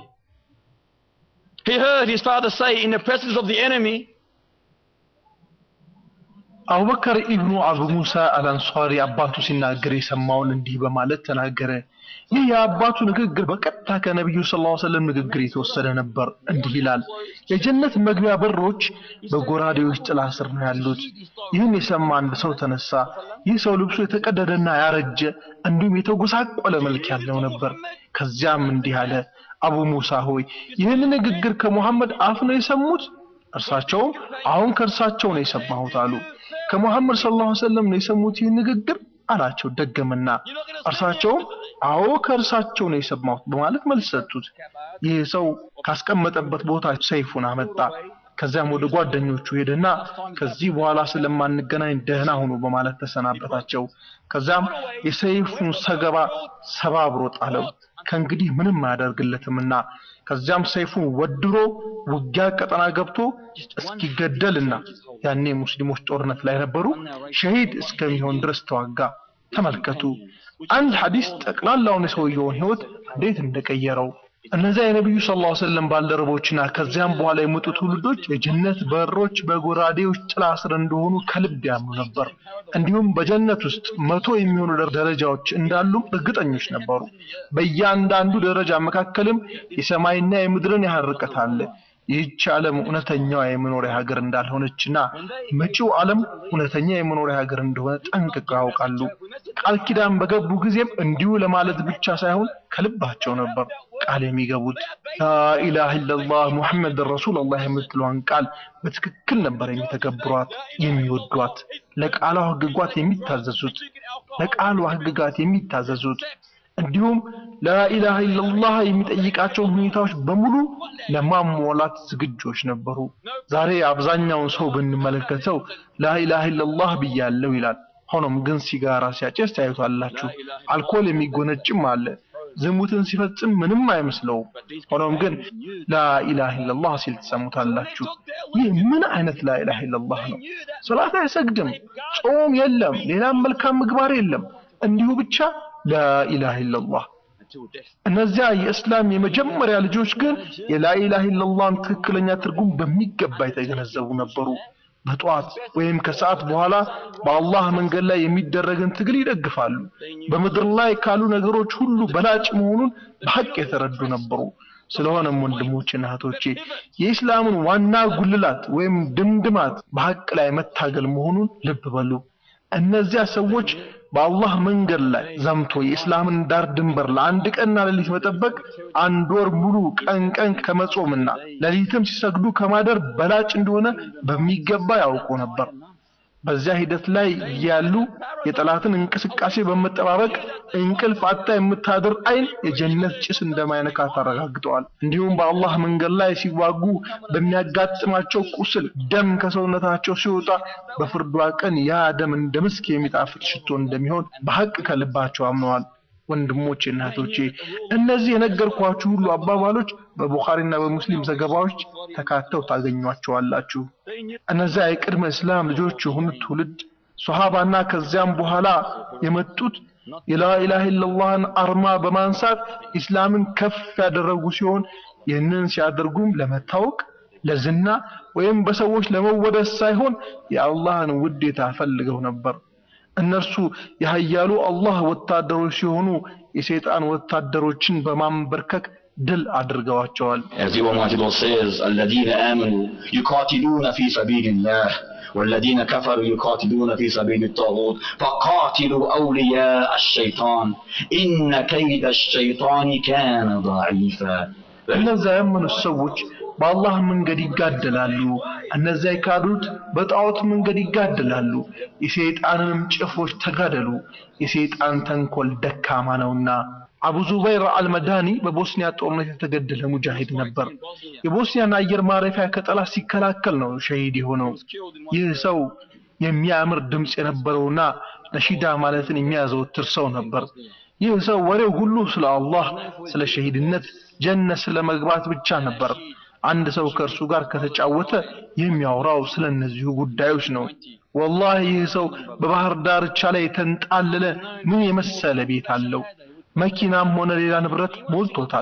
he heard his father say in the presence of the enemy አቡበከር ኢብኑ አቡ ሙሳ አልአንሷሪ አባቱ ሲናገር የሰማውን እንዲህ በማለት ተናገረ። ይህ የአባቱ ንግግር በቀጥታ ከነቢዩ ሰለላሁ ዐለይሂ ወሰለም ንግግር የተወሰደ ነበር። እንዲህ ይላል፣ የጀነት መግቢያ በሮች በጎራዴዎች ጥላ ስር ነው ያሉት። ይህን የሰማ አንድ ሰው ተነሳ። ይህ ሰው ልብሱ የተቀደደና ያረጀ እንዲሁም የተጎሳቆለ መልክ ያለው ነበር። ከዚያም እንዲህ አለ፣ አቡ ሙሳ ሆይ ይህን ንግግር ከሙሐመድ አፍ ነው የሰሙት? እርሳቸውም አሁን ከእርሳቸው ነው የሰማሁት አሉ። ከሙሐመድ ሰለላሁ ዐለይሂ ወሰለም ነው የሰሙት ይህን ንግግር አላቸው። ደገመና እርሳቸውም አዎ ከእርሳቸው ነው የሰማሁት በማለት መልስ ሰጡት። ይህ ሰው ካስቀመጠበት ቦታ ሰይፉን አመጣ። ከዚያም ወደ ጓደኞቹ ሄደና ከዚህ በኋላ ስለማንገናኝ ደህና ሁኑ በማለት ተሰናበታቸው። ከዚያም የሰይፉን ሰገባ ሰባብሮ ጣለው። ከእንግዲህ ምንም አያደርግለትምና ከዚያም ሰይፉን ወድሮ ውጊያ ቀጠና ገብቶ እስኪገደልና ያኔ ሙስሊሞች ጦርነት ላይ ነበሩ ሸሂድ እስከሚሆን ድረስ ተዋጋ። ተመልከቱ አንድ ሐዲስ ጠቅላላውን የሰውየውን ህይወት እንዴት እንደቀየረው። እነዚያ የነቢዩ ሰለላሁ ዐለይሂ ወሰለም ባልደረቦችና ከዚያም በኋላ የመጡ ትውልዶች የጀነት በሮች በጎራዴዎች ጥላ ስር እንደሆኑ ከልብ ያምኑ ነበር። እንዲሁም በጀነት ውስጥ መቶ የሚሆኑ ደረጃዎች እንዳሉም እርግጠኞች ነበሩ። በእያንዳንዱ ደረጃ መካከልም የሰማይና የምድርን ያህል ርቀት አለ። ይህች ዓለም እውነተኛዋ የመኖሪያ ሀገር እንዳልሆነችና መጪው ዓለም እውነተኛ የመኖሪያ ሀገር እንደሆነ ጠንቅቀው ያውቃሉ። ቃል ኪዳን በገቡ ጊዜም እንዲሁ ለማለት ብቻ ሳይሆን ከልባቸው ነበር ቃል የሚገቡት። ላኢላሃ ኢለላህ ሙሐመድ ረሱሉላህ የምትለዋን ቃል በትክክል ነበር የሚተገብሯት፣ የሚወዷት፣ ለቃሏ ህግጋት የሚታዘዙት ለቃሏ ህግጋት የሚታዘዙት እንዲሁም ላኢላሃ ኢለላህ የሚጠይቃቸውን ሁኔታዎች በሙሉ ለማሟላት ዝግጆች ነበሩ። ዛሬ አብዛኛውን ሰው ብንመለከተው ላኢላሃ ኢለላህ ብያለሁ ይላል። ሆኖም ግን ሲጋራ ሲያጨስ ታዩታላችሁ። አልኮል የሚጎነጭም አለ። ዝሙትን ሲፈጽም ምንም አይመስለውም። ሆኖም ግን ላኢላሃ ኢለላህ ሲል ትሰሙታላችሁ። ይህ ምን አይነት ላኢላሃ ኢለላህ ነው? ሶላት አይሰግድም፣ ጾም የለም፣ ሌላም መልካም ምግባር የለም። እንዲሁ ብቻ ላኢላሃ ኢለላህ። እነዚያ የእስላም የመጀመሪያ ልጆች ግን የላኢላሃ ኢለላህን ትክክለኛ ትርጉም በሚገባ የተገነዘቡ ነበሩ። በጠዋት ወይም ከሰዓት በኋላ በአላህ መንገድ ላይ የሚደረግን ትግል ይደግፋሉ። በምድር ላይ ካሉ ነገሮች ሁሉ በላጭ መሆኑን በሐቅ የተረዱ ነበሩ። ስለሆነም ወንድሞችና እህቶቼ የኢስላምን ዋና ጉልላት ወይም ድምድማት በሐቅ ላይ መታገል መሆኑን ልብ በሉ። እነዚያ ሰዎች በአላህ መንገድ ላይ ዘምቶ የእስላምን ዳር ድንበር ለአንድ ቀንና ሌሊት መጠበቅ አንድ ወር ሙሉ ቀን ቀን ከመጾምና ሌሊትም ሲሰግዱ ከማደር በላጭ እንደሆነ በሚገባ ያውቁ ነበር። በዚያ ሂደት ላይ ያሉ የጠላትን እንቅስቃሴ በመጠባበቅ እንቅልፍ አጣ የምታድር አይን የጀነት ጭስ እንደማይነካ ታረጋግጠዋል። እንዲሁም በአላህ መንገድ ላይ ሲዋጉ በሚያጋጥማቸው ቁስል ደም ከሰውነታቸው ሲወጣ በፍርዷ ቀን ያ ደም እንደ ምስክ የሚጣፍጥ ሽቶ እንደሚሆን በሐቅ ከልባቸው አምነዋል። ወንድሞቼ እና እህቶቼ እነዚህ የነገርኳችሁ ሁሉ አባባሎች በቡኻሪና በሙስሊም ዘገባዎች ተካተው ታገኟቸዋላችሁ። እነዚያ የቅድመ እስላም ልጆች የሆኑት ትውልድ ሶሃባና ከዚያም በኋላ የመጡት የላኢላሃ ኢለላህን አርማ በማንሳት ኢስላምን ከፍ ያደረጉ ሲሆን ይህንን ሲያደርጉም ለመታወቅ ለዝና ወይም በሰዎች ለመወደስ ሳይሆን የአላህን ውዴታ ፈልገው ነበር። እነርሱ የኃያሉ አላህ ወታደሮች ሲሆኑ የሰይጣን ወታደሮችን በማንበርከክ ድል አድርገዋቸዋል። As the Almighty God says, الذين آمنوا يقاتلون في سبيل الله والذين كفروا يقاتلون في سبيل الطاغوت فقاتلوا أولياء الشيطان إن كيد الشيطان كان ضعيفا እነዚያ ያመኑት ሰዎች በአላህ መንገድ ይጋደላሉ። እነዚያ የካዱት በጣዖት መንገድ ይጋደላሉ። የሰይጣንንም ጭፍሮች ተጋደሉ፣ የሰይጣን ተንኮል ደካማ ነውና። አቡ ዙበይር አልመዳኒ በቦስኒያ ጦርነት የተገደለ ሙጃሂድ ነበር። የቦስኒያን አየር ማረፊያ ከጠላት ሲከላከል ነው ሸሂድ የሆነው። ይህ ሰው የሚያምር ድምፅ የነበረውና ነሺዳ ማለትን የሚያዘወትር ሰው ነበር። ይህ ሰው ወሬው ሁሉ ስለ አላህ፣ ስለ ሸሂድነት፣ ጀነት ስለ መግባት ብቻ ነበር። አንድ ሰው ከእርሱ ጋር ከተጫወተ የሚያወራው ስለ እነዚሁ ጉዳዮች ነው። ወላሂ ይህ ሰው በባህር ዳርቻ ላይ የተንጣለለ ምን የመሰለ ቤት አለው። መኪናም ሆነ ሌላ ንብረት ሞልቶታል።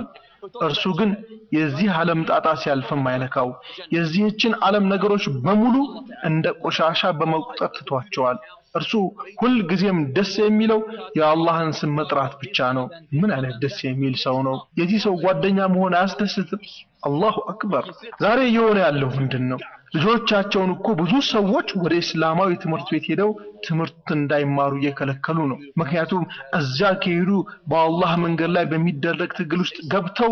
እርሱ ግን የዚህ ዓለም ጣጣ ሲያልፍም አይነካው። የዚህችን ዓለም ነገሮች በሙሉ እንደ ቆሻሻ በመቁጠር ትቷቸዋል። እርሱ ሁል ጊዜም ደስ የሚለው የአላህን ስም መጥራት ብቻ ነው። ምን አይነት ደስ የሚል ሰው ነው! የዚህ ሰው ጓደኛ መሆን አያስደስትም? አላሁ አክበር። ዛሬ እየሆነ ያለው ምንድን ነው? ልጆቻቸውን እኮ ብዙ ሰዎች ወደ እስላማዊ ትምህርት ቤት ሄደው ትምህርት እንዳይማሩ እየከለከሉ ነው። ምክንያቱም እዚያ ከሄዱ በአላህ መንገድ ላይ በሚደረግ ትግል ውስጥ ገብተው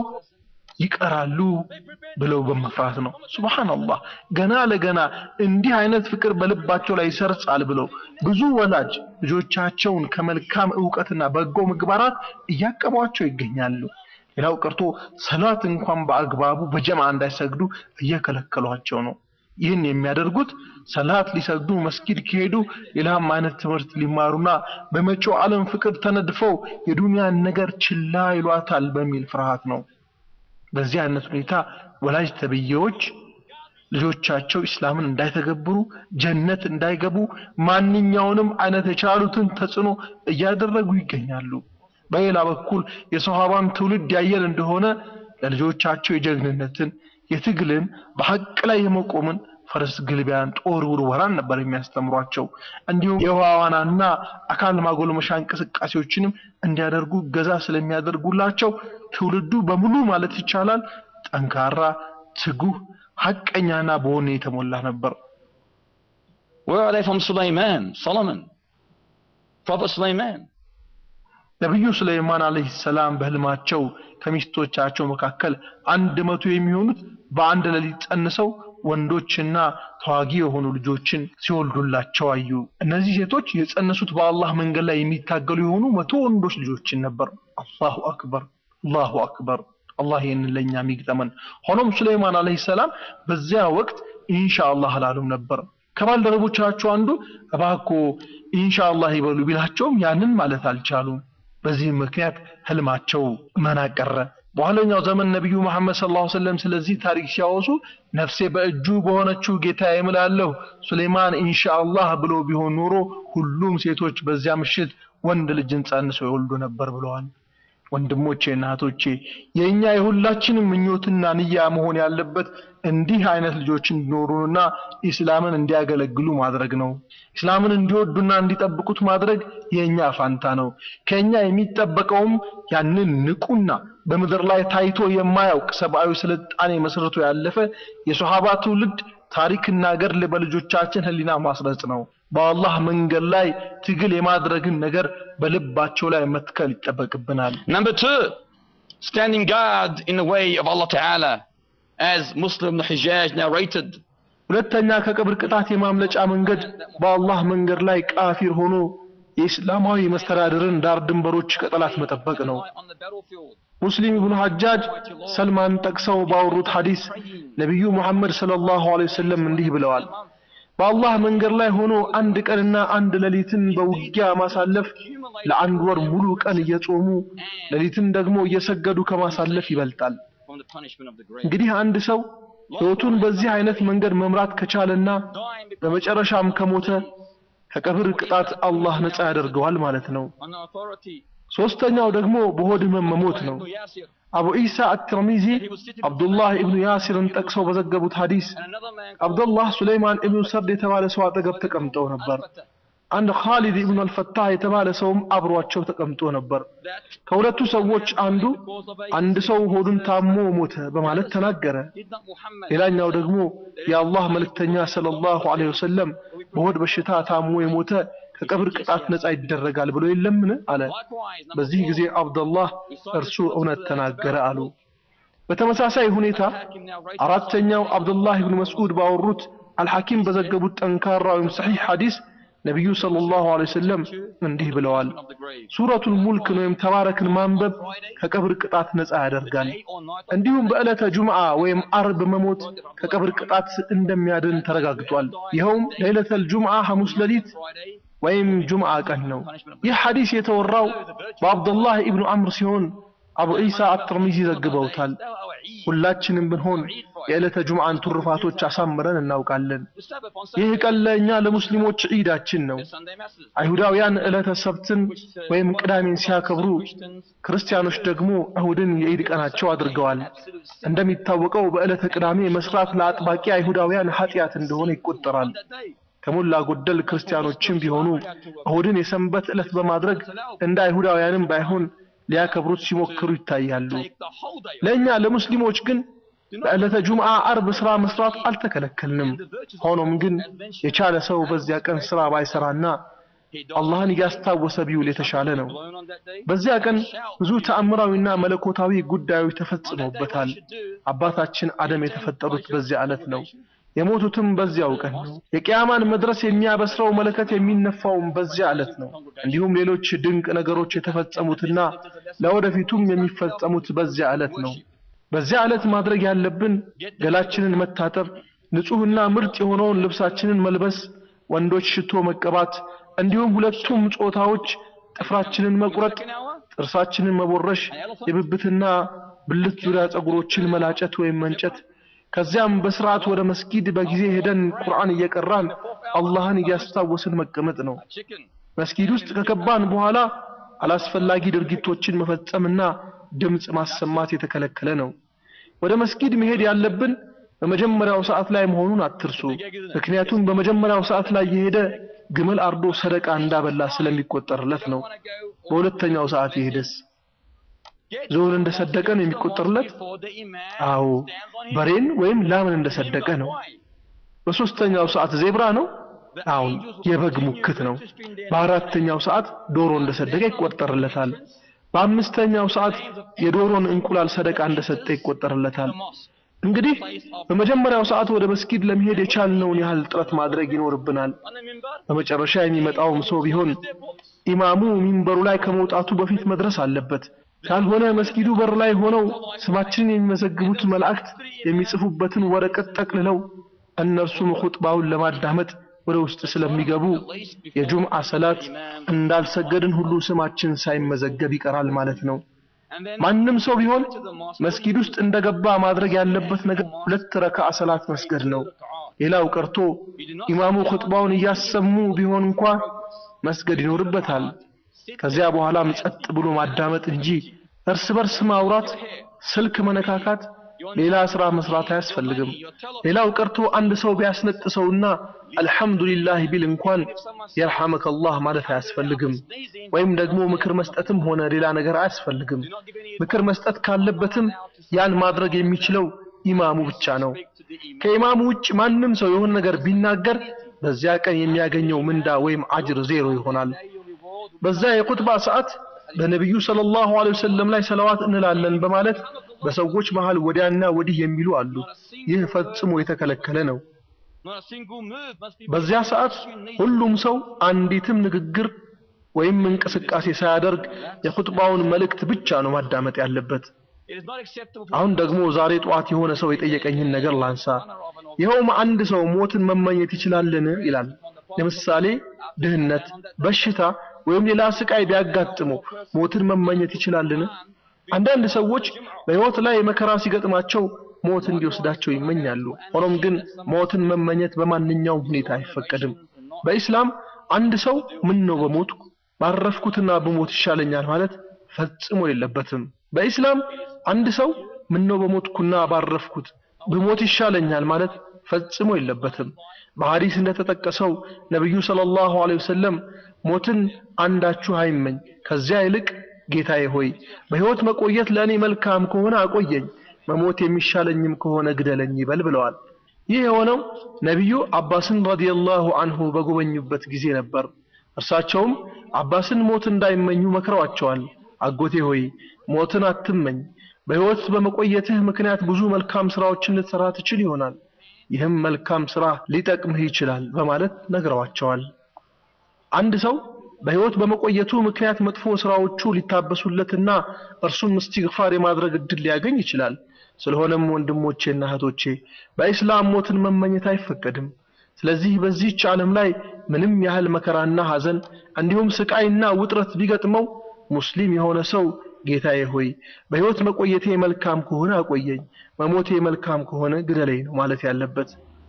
ይቀራሉ ብለው በመፍራት ነው። ሱብሃንአላህ ገና ለገና እንዲህ አይነት ፍቅር በልባቸው ላይ ይሰርጻል ብለው ብዙ ወላጅ ልጆቻቸውን ከመልካም ዕውቀትና በጎ ምግባራት እያቀቧቸው ይገኛሉ። ሌላው ቀርቶ ሰላት እንኳን በአግባቡ በጀማ እንዳይሰግዱ እየከለከሏቸው ነው። ይህን የሚያደርጉት ሰላት ሊሰግዱ መስጊድ ከሄዱ ሌላም አይነት ትምህርት ሊማሩና በመጪው ዓለም ፍቅር ተነድፈው የዱንያን ነገር ችላ ይሏታል በሚል ፍርሃት ነው። በዚህ አይነት ሁኔታ ወላጅ ተብዬዎች ልጆቻቸው ኢስላምን እንዳይተገብሩ ጀነት እንዳይገቡ ማንኛውንም አይነት የቻሉትን ተጽዕኖ እያደረጉ ይገኛሉ። በሌላ በኩል የሰሃባን ትውልድ ያየን እንደሆነ ለልጆቻቸው የጀግንነትን፣ የትግልን፣ በሐቅ ላይ የመቆምን ፈረስ ግልቢያን፣ ጦር ውርወራን ነበር የሚያስተምሯቸው። እንዲሁም የውሃ ዋናና አካል ማጎልመሻ እንቅስቃሴዎችንም እንዲያደርጉ ገዛ ስለሚያደርጉላቸው ትውልዱ በሙሉ ማለት ይቻላል ጠንካራ፣ ትጉህ፣ ሐቀኛና በወኔ የተሞላ ነበር። Where are they from Sulaiman, Solomon? Prophet Sulaiman. ነቢዩ ሱለይማን አለይሂ ሰላም በህልማቸው ከሚስቶቻቸው መካከል አንድ መቶ የሚሆኑት በአንድ ሌሊት ጸንሰው ወንዶችና ተዋጊ የሆኑ ልጆችን ሲወልዱላቸው አዩ። እነዚህ ሴቶች የጸነሱት በአላህ መንገድ ላይ የሚታገሉ የሆኑ መቶ ወንዶች ልጆችን ነበር። አላሁ አክበር፣ አላሁ አክበር። አላህ ይህንን ለእኛ የሚግጠመን። ሆኖም ሱለይማን አለይሂ ሰላም በዚያ ወቅት ኢንሻአላህ አላሉም ነበር። ከባልደረቦቻቸው አንዱ እባክዎ ኢንሻአላህ ይበሉ ቢላቸውም ያንን ማለት አልቻሉም። በዚህም ምክንያት ህልማቸው መና ቀረ። በኋለኛው ዘመን ነቢዩ መሐመድ ሰለላሁ ዐለይሂ ወሰለም ስለዚህ ታሪክ ሲያወሱ ነፍሴ በእጁ በሆነችው ጌታ እምላለሁ ሱሌይማን ኢንሻአላህ ብሎ ቢሆን ኖሮ ሁሉም ሴቶች በዚያ ምሽት ወንድ ልጅን ጸንሰው ይወልዱ ነበር ብለዋል። ወንድሞቼ እና እህቶቼ የእኛ የሁላችንም ምኞትና ንያ መሆን ያለበት እንዲህ አይነት ልጆች እንዲኖሩንና ኢስላምን እንዲያገለግሉ ማድረግ ነው። ኢስላምን እንዲወዱና እንዲጠብቁት ማድረግ የእኛ ፋንታ ነው። ከእኛ የሚጠበቀውም ያንን ንቁና በምድር ላይ ታይቶ የማያውቅ ሰብአዊ ስልጣኔ መስርቶ ያለፈ የሶሃባ ትውልድ ታሪክና ገድል በልጆቻችን ህሊና ማስረጽ ነው። በአላህ መንገድ ላይ ትግል የማድረግን ነገር በልባቸው ላይ መትከል ይጠበቅብናል። Number two, standing guard in the way of Allah Ta'ala, as Muslim Hijaj narrated. ሁለተኛ ከቀብር ቅጣት የማምለጫ መንገድ በአላህ መንገድ ላይ ቃፊር ሆኖ የእስላማዊ መስተዳድርን ዳር ድንበሮች ከጠላት መጠበቅ ነው። On the battlefield. ሙስሊም ኢብኑ ሐጃጅ ሰልማን ጠቅሰው ባወሩት ሐዲስ ነቢዩ ሙሐመድ ሰለላሁ ዐለይሂ ወሰለም እንዲህ ብለዋል። በአላህ መንገድ ላይ ሆኖ አንድ ቀንና አንድ ሌሊትን በውጊያ ማሳለፍ ለአንድ ወር ሙሉ ቀን እየጾሙ ሌሊትን ደግሞ እየሰገዱ ከማሳለፍ ይበልጣል። From the punishment of the grave. እንግዲህ አንድ ሰው ሕይወቱን በዚህ አይነት መንገድ መምራት ከቻለና Dying because በመጨረሻም ከሞተ ከቀብር ቅጣት አላህ ነፃ ያደርገዋል ማለት ነው። on authority. ሶስተኛው ደግሞ በሆድ ህመም መሞት ነው። Ibn Yasir አቡ ኢሳ አትርሚዚ አብዱላህ ኢብኑ ያሲርን ጠቅሰው በዘገቡት ሐዲስ and another man አብዱላህ ሱለይማን ኢብኑ ሰርድ የተባለ ሰው አጠገብ ተቀምጠው ነበር። Al-Fatah, አንድ ኻሊድ ኢብኑ አልፈታህ የተባለ ሰውም አብሯቸው ተቀምጦ ነበር። that ከሁለቱ ሰዎች አንዱ because of a አንድ ሰው ሆዱን ታሞ ሞተ በማለት ተናገረ። did not Muhammad ሌላኛው ደግሞ የአላህ መልእክተኛ ሰለላሁ ዐለይሂ ወሰለም በሆድ በሽታ ታሞ የሞተ ከቀብር ቅጣት ነፃ ይደረጋል ብሎ የለምን አለ። likewise number በዚህ ጊዜ አብደላህ እርሱ እውነት ተናገረ አሉ። በተመሳሳይ ሁኔታ አራተኛው አብዱላህ ኢብኑ መስዑድ ባወሩት አልሐኪም በዘገቡት ጠንካራ ወይም ሰሒህ ሐዲስ ነቢዩ ሰለላሁ ዐለይሂ ወሰለም እንዲህ ብለዋል። of the grave. ሱረቱል ሙልክን ወይም ተባረክን ማንበብ ከቀብር ቅጣት ነፃ ያደርጋል። Day or night እንዲሁም በዕለተ ጁምዓ ወይም አርብ መሞት ከቀብር ቅጣት እንደሚያድን ተረጋግጧል። ይኸውም ለይለተል ጁምዓ ሐሙስ ሌሊት Friday ወይም ጁምዓ ቀን ነው። ይህ ሐዲስ የተወራው በአብዱላህ ኢብኑ አምር ሲሆን አቡ ዒሳ አትርሚዚ ዘግበውታል። ሁላችንም ብንሆን የዕለተ ጁምዓን ቱርፋቶች አሳምረን እናውቃለን። ይህ ቀን ለእኛ ለሙስሊሞች ዒዳችን ነው። አይሁዳውያን ዕለተ ሰብትን ወይም ቅዳሜን ሲያከብሩ፣ ክርስቲያኖች ደግሞ እሁድን የዒድ ቀናቸው አድርገዋል። እንደሚታወቀው በዕለተ ቅዳሜ መስራት ለአጥባቂ አይሁዳውያን ኃጢአት እንደሆነ ይቆጠራል። ከሞላ ጎደል ክርስቲያኖችም ቢሆኑ እሁድን የሰንበት ዕለት በማድረግ እንደ አይሁዳውያንም ባይሆን ሊያከብሩት ሲሞክሩ ይታያሉ። ለእኛ ለሙስሊሞች ግን በዕለተ ጁምዓ አርብ ስራ መስራት አልተከለከልንም። ሆኖም ግን የቻለ ሰው በዚያ ቀን ስራ ባይሰራና አላህን እያስታወሰ ቢውል የተሻለ ነው። በዚያ ቀን ብዙ ተአምራዊና መለኮታዊ ጉዳዮች ተፈጽመውበታል። አባታችን አደም የተፈጠሩት በዚያ ዕለት ነው። የሞቱትም በዚያው ቀን ነው። የቂያማን መድረስ የሚያበስረው መለከት የሚነፋውም በዚያ ዕለት ነው። እንዲሁም ሌሎች ድንቅ ነገሮች የተፈጸሙትና ለወደፊቱም የሚፈጸሙት በዚያ ዕለት ነው። በዚያ ዕለት ማድረግ ያለብን ገላችንን መታጠብ፣ ንጹህና ምርጥ የሆነውን ልብሳችንን መልበስ፣ ወንዶች ሽቶ መቀባት፣ እንዲሁም ሁለቱም ጾታዎች ጥፍራችንን መቁረጥ፣ ጥርሳችንን መቦረሽ፣ የብብትና ብልት ዙሪያ ፀጉሮችን መላጨት ወይም መንጨት ከዚያም በስርዓት ወደ መስጊድ በጊዜ ሄደን ቁርአን እየቀራን አላህን እያስታወስን መቀመጥ ነው። መስጊድ ውስጥ ከገባን በኋላ አላስፈላጊ ድርጊቶችን መፈጸምና ድምፅ ማሰማት የተከለከለ ነው። ወደ መስጊድ መሄድ ያለብን በመጀመሪያው ሰዓት ላይ መሆኑን አትርሱ። ምክንያቱም በመጀመሪያው ሰዓት ላይ የሄደ ግመል አርዶ ሰደቃ እንዳበላ ስለሚቆጠርለት ነው። በሁለተኛው ሰዓት የሄደስ ዞን እንደሰደቀ ነው የሚቆጠርለት? አዎ በሬን ወይም ላምን እንደሰደቀ ነው። በሶስተኛው ሰዓት ዜብራ ነው? አዎ የበግ ሙክት ነው። በአራተኛው ሰዓት ዶሮ እንደሰደቀ ይቆጠርለታል። በአምስተኛው ሰዓት የዶሮን እንቁላል ሰደቃ እንደሰጠ ይቆጠርለታል። እንግዲህ በመጀመሪያው ሰዓት ወደ መስጊድ ለመሄድ የቻልነውን ያህል ጥረት ማድረግ ይኖርብናል። በመጨረሻ የሚመጣውም ሰው ቢሆን ኢማሙ ሚንበሩ ላይ ከመውጣቱ በፊት መድረስ አለበት። ካልሆነ መስጊዱ በር ላይ ሆነው ስማችንን የሚመዘግቡት መላእክት የሚጽፉበትን ወረቀት ጠቅልለው እነርሱም ኹጥባውን ለማዳመጥ ወደ ውስጥ ስለሚገቡ የጁምዓ ሰላት እንዳልሰገድን ሁሉ ስማችን ሳይመዘገብ ይቀራል ማለት ነው። ማንም ሰው ቢሆን መስጊድ ውስጥ እንደገባ ማድረግ ያለበት ነገር ሁለት ረካዓ ሰላት መስገድ ነው። ሌላው ቀርቶ ኢማሙ ኹጥባውን እያሰሙ ቢሆን እንኳ መስገድ ይኖርበታል። ከዚያ በኋላም ጸጥ ብሎ ማዳመጥ እንጂ እርስ በርስ ማውራት፣ ስልክ መነካካት፣ ሌላ ስራ መስራት አያስፈልግም። ሌላው ቀርቶ አንድ ሰው ቢያስነጥሰውና አልሐምዱሊላህ ቢል እንኳን የርሐመከላህ ማለት አያስፈልግም። ወይም ደግሞ ምክር መስጠትም ሆነ ሌላ ነገር አያስፈልግም። ምክር መስጠት ካለበትም ያን ማድረግ የሚችለው ኢማሙ ብቻ ነው። ከኢማሙ ውጭ ማንም ሰው የሆነ ነገር ቢናገር በዚያ ቀን የሚያገኘው ምንዳ ወይም አጅር ዜሮ ይሆናል። በዛ የኹጥባ ሰዓት በነቢዩ ሰለላሁ ዐለይሂ ወሰለም ላይ ሰለዋት እንላለን በማለት በሰዎች መሃል ወዲያና ወዲህ የሚሉ አሉ። ይህ ፈጽሞ የተከለከለ ነው። በዚያ ሰዓት ሁሉም ሰው አንዲትም ንግግር ወይም እንቅስቃሴ ሳያደርግ የኹጥባውን መልእክት ብቻ ነው ማዳመጥ ያለበት። አሁን ደግሞ ዛሬ ጠዋት የሆነ ሰው የጠየቀኝን ነገር ላንሳ። ይኸውም አንድ ሰው ሞትን መመኘት ይችላልን ይላል። ለምሳሌ ድህነት፣ በሽታ ወይም ሌላ ስቃይ ቢያጋጥመው ሞትን መመኘት ይችላልን? አንዳንድ ሰዎች በሕይወት ላይ መከራ ሲገጥማቸው ሞት እንዲወስዳቸው ይመኛሉ። ሆኖም ግን ሞትን መመኘት በማንኛውም ሁኔታ አይፈቀድም። በኢስላም አንድ ሰው ምን ነው በሞትኩ ባረፍኩትና በሞት ይሻለኛል ማለት ፈጽሞ የለበትም። በኢስላም አንድ ሰው ምን ነው በሞትኩና ባረፍኩት በሞት ይሻለኛል ማለት ፈጽሞ የለበትም። በሐዲስ እንደተጠቀሰው ነብዩ ሰለላሁ ዐለይሂ ወሰለም ሞትን አንዳችሁ አይመኝ፣ ከዚያ ይልቅ ጌታዬ ሆይ በሕይወት መቆየት ለእኔ መልካም ከሆነ አቆየኝ፣ መሞት የሚሻለኝም ከሆነ ግደለኝ ይበል ብለዋል። ይህ የሆነው ነቢዩ አባስን ረዲየላሁ አንሁ በጎበኙበት ጊዜ ነበር። እርሳቸውም አባስን ሞት እንዳይመኙ መክረዋቸዋል። አጎቴ ሆይ ሞትን አትመኝ፣ በሕይወት በመቆየትህ ምክንያት ብዙ መልካም ስራዎችን ልትሰራ ትችል ይሆናል። ይህም መልካም ስራ ሊጠቅምህ ይችላል በማለት ነግረዋቸዋል። አንድ ሰው በሕይወት በመቆየቱ ምክንያት መጥፎ ስራዎቹ ሊታበሱለትና እርሱም እስትግፋር የማድረግ እድል ሊያገኝ ይችላል። ስለሆነም ወንድሞቼና እህቶቼ በኢስላም ሞትን መመኘት አይፈቀድም። ስለዚህ በዚህች ዓለም ላይ ምንም ያህል መከራና ሐዘን እንዲሁም ስቃይና ውጥረት ቢገጥመው ሙስሊም የሆነ ሰው ጌታዬ ሆይ በሕይወት መቆየቴ መልካም ከሆነ አቆየኝ፣ መሞቴ መልካም ከሆነ ግደለኝ ነው ማለት ያለበት።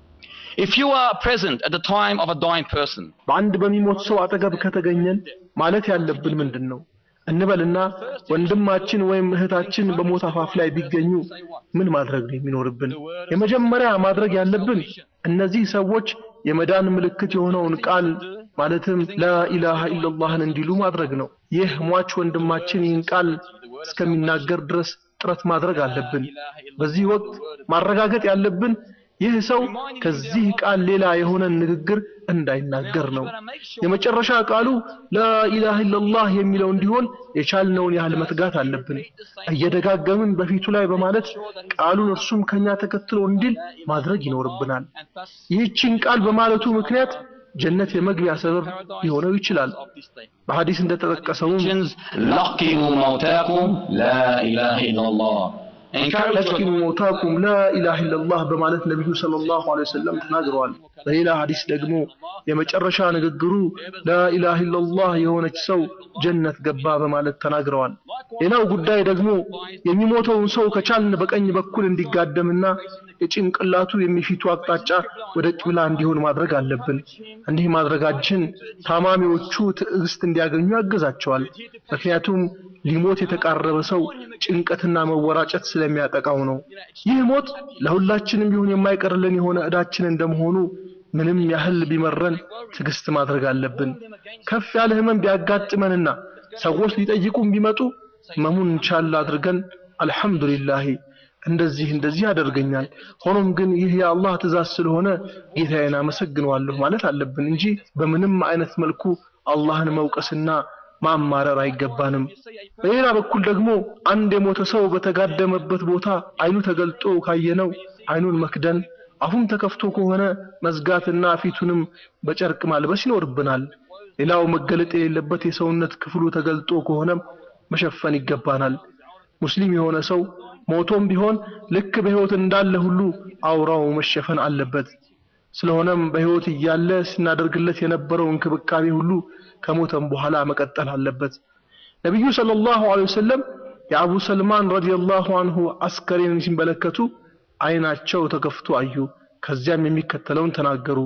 If you are present at the time of a dying person, በአንድ በሚሞት ሰው አጠገብ ከተገኘን ማለት ያለብን ምንድን ነው እንበልና ወንድማችን ወይም እህታችን በሞት አፋፍ ላይ ቢገኙ ምን ማድረግ ነው የሚኖርብን? የመጀመሪያ ማድረግ ያለብን እነዚህ ሰዎች የመዳን ምልክት የሆነውን ቃል ማለትም ላኢላሃ ኢለላህን እንዲሉ ማድረግ ነው። ይህ ሟች ወንድማችን ይህን ቃል እስከሚናገር ድረስ ጥረት ማድረግ አለብን። በዚህ ወቅት ማረጋገጥ ያለብን ይህ ሰው ከዚህ ቃል ሌላ የሆነን ንግግር እንዳይናገር ነው። የመጨረሻ ቃሉ ላኢላሃ ኢለላህ የሚለው እንዲሆን የቻልነውን ያህል መትጋት አለብን። እየደጋገምን በፊቱ ላይ በማለት ቃሉን እርሱም ከኛ ተከትሎ እንዲል ማድረግ ይኖርብናል። ይህችን ቃል በማለቱ ምክንያት ጀነት የመግቢያ ሰበብ ሊሆነው ይችላል። በሐዲስ እንደተጠቀሰውም Christians, لقنوا موتاكم لا إله إلا الله. Encourage ለኪኑ ሞታኩም ላኢላሃ ኢለላህ በማለት ነቢዩ ሰለላሁ ዐለይሂ ወሰለም ተናግረዋል። በሌላ ሐዲስ ደግሞ የመጨረሻ ንግግሩ ላኢላሃ ኢለላህ የሆነች ሰው ጀነት ገባ በማለት ተናግረዋል። ሌላው ጉዳይ ደግሞ የሚሞተውን ሰው ከቻልን በቀኝ በኩል እንዲጋደምና የጭንቅላቱ የሚፊቱ አቅጣጫ ወደ ቂብላ እንዲሆን ማድረግ አለብን። እንዲህ ማድረጋችን ታማሚዎቹ ትዕግስት እንዲያገኙ ያግዛቸዋል። ምክንያቱም ሊሞት የተቃረበ ሰው ጭንቀትና መወራጨት ስለሚያጠቃው ነው። ይህ ሞት ለሁላችንም ቢሆን የማይቀርልን የሆነ ዕዳችን እንደመሆኑ ምንም ያህል ቢመረን ትዕግስት ማድረግ አለብን። ከፍ ያለ ህመም ቢያጋጥመንና ሰዎች ሊጠይቁን ቢመጡ ህመሙን ቻል አድርገን አልሐምዱሊላህ እንደዚህ እንደዚህ ያደርገኛል፣ ሆኖም ግን ይህ የአላህ ትእዛዝ ስለሆነ ጌታዬን አመሰግነዋለሁ ማለት አለብን እንጂ በምንም አይነት መልኩ አላህን መውቀስና ማማረር አይገባንም። በሌላ በኩል ደግሞ አንድ የሞተ ሰው በተጋደመበት ቦታ አይኑ ተገልጦ ካየነው አይኑን መክደን፣ አፉም ተከፍቶ ከሆነ መዝጋትና ፊቱንም በጨርቅ ማልበስ ይኖርብናል። ሌላው መገለጥ የሌለበት የሰውነት ክፍሉ ተገልጦ ከሆነም መሸፈን ይገባናል። ሙስሊም የሆነ ሰው ሞቶም ቢሆን ልክ በሕይወት እንዳለ ሁሉ አውራው መሸፈን አለበት። ስለሆነም በሕይወት እያለ ስናደርግለት የነበረው እንክብካቤ ሁሉ ከሞተም በኋላ መቀጠል አለበት። ነቢዩ ሰለላሁ ዐለይሂ ወሰለም የአቡ ሰልማን ረዲየላሁ አንሁ አስከሬንን ሲመለከቱ አይናቸው ተከፍቶ አዩ። ከዚያም የሚከተለውን ተናገሩ።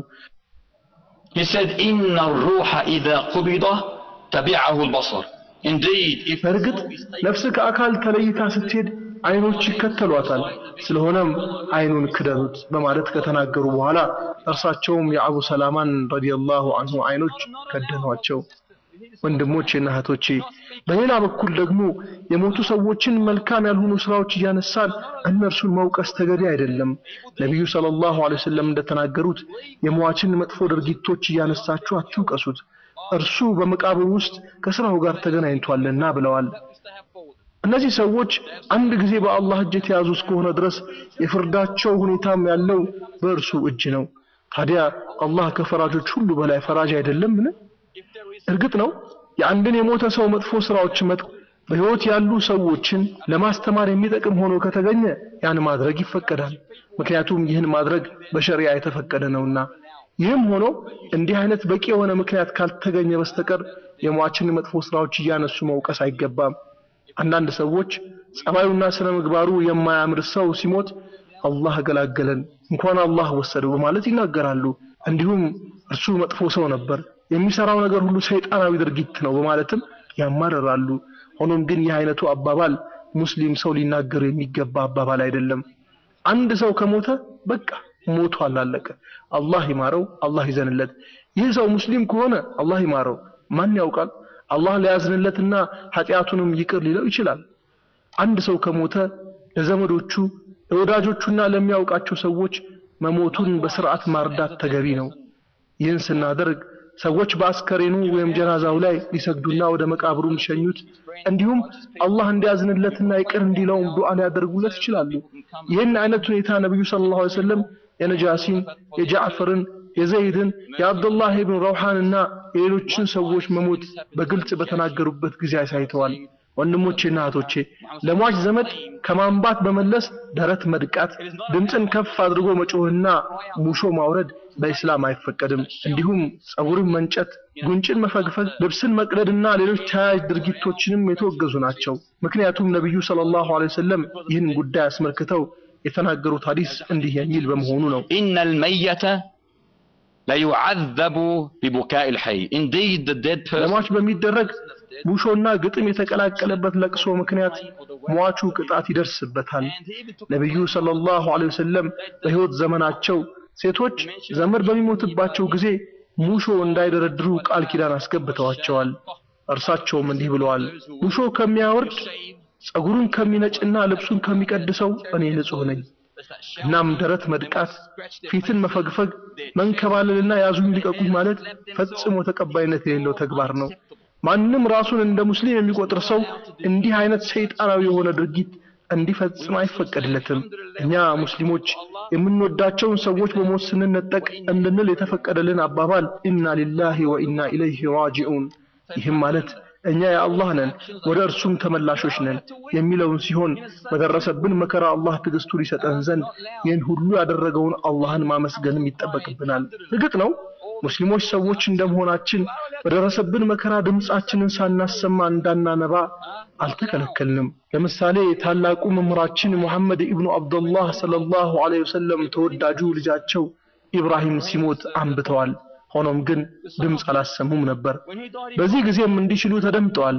He said, إن الروح إذا قبض تبعه البصر. Indeed, if በእርግጥ ነፍስ ከአካል ተለይታ ስትሄድ አይኖች ይከተሏታል። ስለሆነም አይኑን ክደኑት በማለት ከተናገሩ በኋላ እርሳቸውም የአቡ ሰላማን ረዲየላሁ አንሁ አይኖች ከደኗቸው። ወንድሞቼና እህቶቼ በሌላ በኩል ደግሞ የሞቱ ሰዎችን መልካም ያልሆኑ ስራዎች እያነሳን እነርሱን መውቀስ ተገቢ አይደለም። ነቢዩ ሰለላሁ ዐለይሂ ወሰለም እንደተናገሩት የሟችን መጥፎ ድርጊቶች እያነሳችሁ አትውቀሱት፣ እርሱ በመቃብር ውስጥ ከስራው ጋር ተገናኝቷልና ብለዋል። እነዚህ ሰዎች አንድ ጊዜ በአላህ እጅ የተያዙ እስከሆነ ድረስ የፍርዳቸው ሁኔታም ያለው በእርሱ እጅ ነው። ታዲያ አላህ ከፈራጆች ሁሉ በላይ ፈራጅ አይደለምን? እርግጥ ነው የአንድን የሞተ ሰው መጥፎ ስራዎች መጥ በህይወት ያሉ ሰዎችን ለማስተማር የሚጠቅም ሆኖ ከተገኘ ያን ማድረግ ይፈቀዳል። ምክንያቱም ይህን ማድረግ በሸሪዓ የተፈቀደ ነውና። ይህም ሆኖ እንዲህ አይነት በቂ የሆነ ምክንያት ካልተገኘ በስተቀር የሟችን መጥፎ ስራዎች እያነሱ መውቀስ አይገባም። አንዳንድ ሰዎች ጸባዩና ስነ ምግባሩ የማያምር ሰው ሲሞት አላህ ገላገለን እንኳን አላህ ወሰደው በማለት ይናገራሉ። እንዲሁም እርሱ መጥፎ ሰው ነበር፣ የሚሰራው ነገር ሁሉ ሰይጣናዊ ድርጊት ነው በማለትም ያማርራሉ። ሆኖም ግን ይህ አይነቱ አባባል ሙስሊም ሰው ሊናገሩ የሚገባ አባባል አይደለም። አንድ ሰው ከሞተ በቃ ሞቷል፣ አለቀ። አላህ ይማረው፣ አላህ ይዘንለት። ይህ ሰው ሙስሊም ከሆነ አላህ ይማረው፣ ማን ያውቃል? አላህ ሊያዝንለትና ኃጢአቱንም ይቅር ሊለው ይችላል። አንድ ሰው ከሞተ ለዘመዶቹ ለወዳጆቹና ለሚያውቃቸው ሰዎች መሞቱን በስርዓት ማርዳት ተገቢ ነው። ይህን ስናደርግ ሰዎች በአስከሬኑ ወይም ጀናዛው ላይ ሊሰግዱና ወደ መቃብሩ ሊሸኙት እንዲሁም አላህ እንዲያዝንለትና ይቅር እንዲለውም ዱዓ ሊያደርጉለት ይችላሉ። ይህን አይነት ሁኔታ ነብዩ ሰለላሁ ዐለይሂ ወሰለም የነጃሲን፣ የጃዕፈርን፣ የዘይድን፣ የአብዱላህ ኢብኑ ረውሃንና የሌሎችን ሰዎች መሞት በግልጽ በተናገሩበት ጊዜ አሳይተዋል። ወንድሞቼና እህቶቼ ለሟች ዘመድ ከማንባት በመለስ ደረት መድቃት፣ ድምፅን ከፍ አድርጎ መጮህና ሙሾ ማውረድ በኢስላም አይፈቀድም። እንዲሁም ጸጉርን መንጨት፣ ጉንጭን መፈግፈግ፣ ልብስን መቅደድና ሌሎች ተያያዥ ድርጊቶችንም የተወገዙ ናቸው። ምክንያቱም ነቢዩ ሰለላሁ ዐለይሂ ወሰለም ይህን ጉዳይ አስመልክተው የተናገሩት ሐዲስ እንዲህ የሚል በመሆኑ ነው። إن الميت ليعذب ببكاء الحي Indeed the dead person ለሟች በሚደረግ ሙሾና ግጥም የተቀላቀለበት ለቅሶ ምክንያት ሟቹ ቅጣት ይደርስበታል። ነቢዩ ሰለላሁ ዐለይሂ ወሰለም በሕይወት ዘመናቸው ሴቶች ዘመድ በሚሞትባቸው ጊዜ ሙሾ እንዳይደረድሩ ቃል ኪዳን አስገብተዋቸዋል። እርሳቸውም እንዲህ ብለዋል፣ ሙሾ ከሚያወርድ ጸጉሩን ከሚነጭና ልብሱን ከሚቀድሰው እኔ ንጹሕ ነኝ። እናም ደረት መድቃት፣ ፊትን መፈግፈግ፣ መንከባለልና ያዙኝ ልቀቁኝ ማለት ፈጽሞ ተቀባይነት የሌለው ተግባር ነው። ማንም ራሱን እንደ ሙስሊም የሚቆጥር ሰው እንዲህ አይነት ሰይጣናዊ የሆነ ድርጊት እንዲፈጽም አይፈቀድለትም። እኛ ሙስሊሞች የምንወዳቸውን ሰዎች በሞት ስንነጠቅ እንድንል የተፈቀደልን አባባል ኢና ሊላሂ ወኢና ኢለይሂ ራጂዑን፣ ይህም ማለት እኛ የአላህ ነን ወደ እርሱም ተመላሾች ነን የሚለውን ሲሆን በደረሰብን መከራ አላህ ትዕግስቱን ይሰጠን ዘንድ ይህን ሁሉ ያደረገውን አላህን ማመስገንም ይጠበቅብናል። እርግጥ ነው ሙስሊሞች ሰዎች እንደመሆናችን በደረሰብን መከራ ድምጻችንን ሳናሰማ እንዳናነባ አልተከለከልንም። ለምሳሌ ታላቁ መምህራችን ሙሐመድ ኢብኑ አብዱላህ ሰለላሁ ዐለይሂ ወሰለም ተወዳጁ ልጃቸው ኢብራሂም ሲሞት አንብተዋል። ሆኖም ግን ድምፅ አላሰሙም ነበር። በዚህ ጊዜም እንዲህ ሲሉ ተደምጠዋል።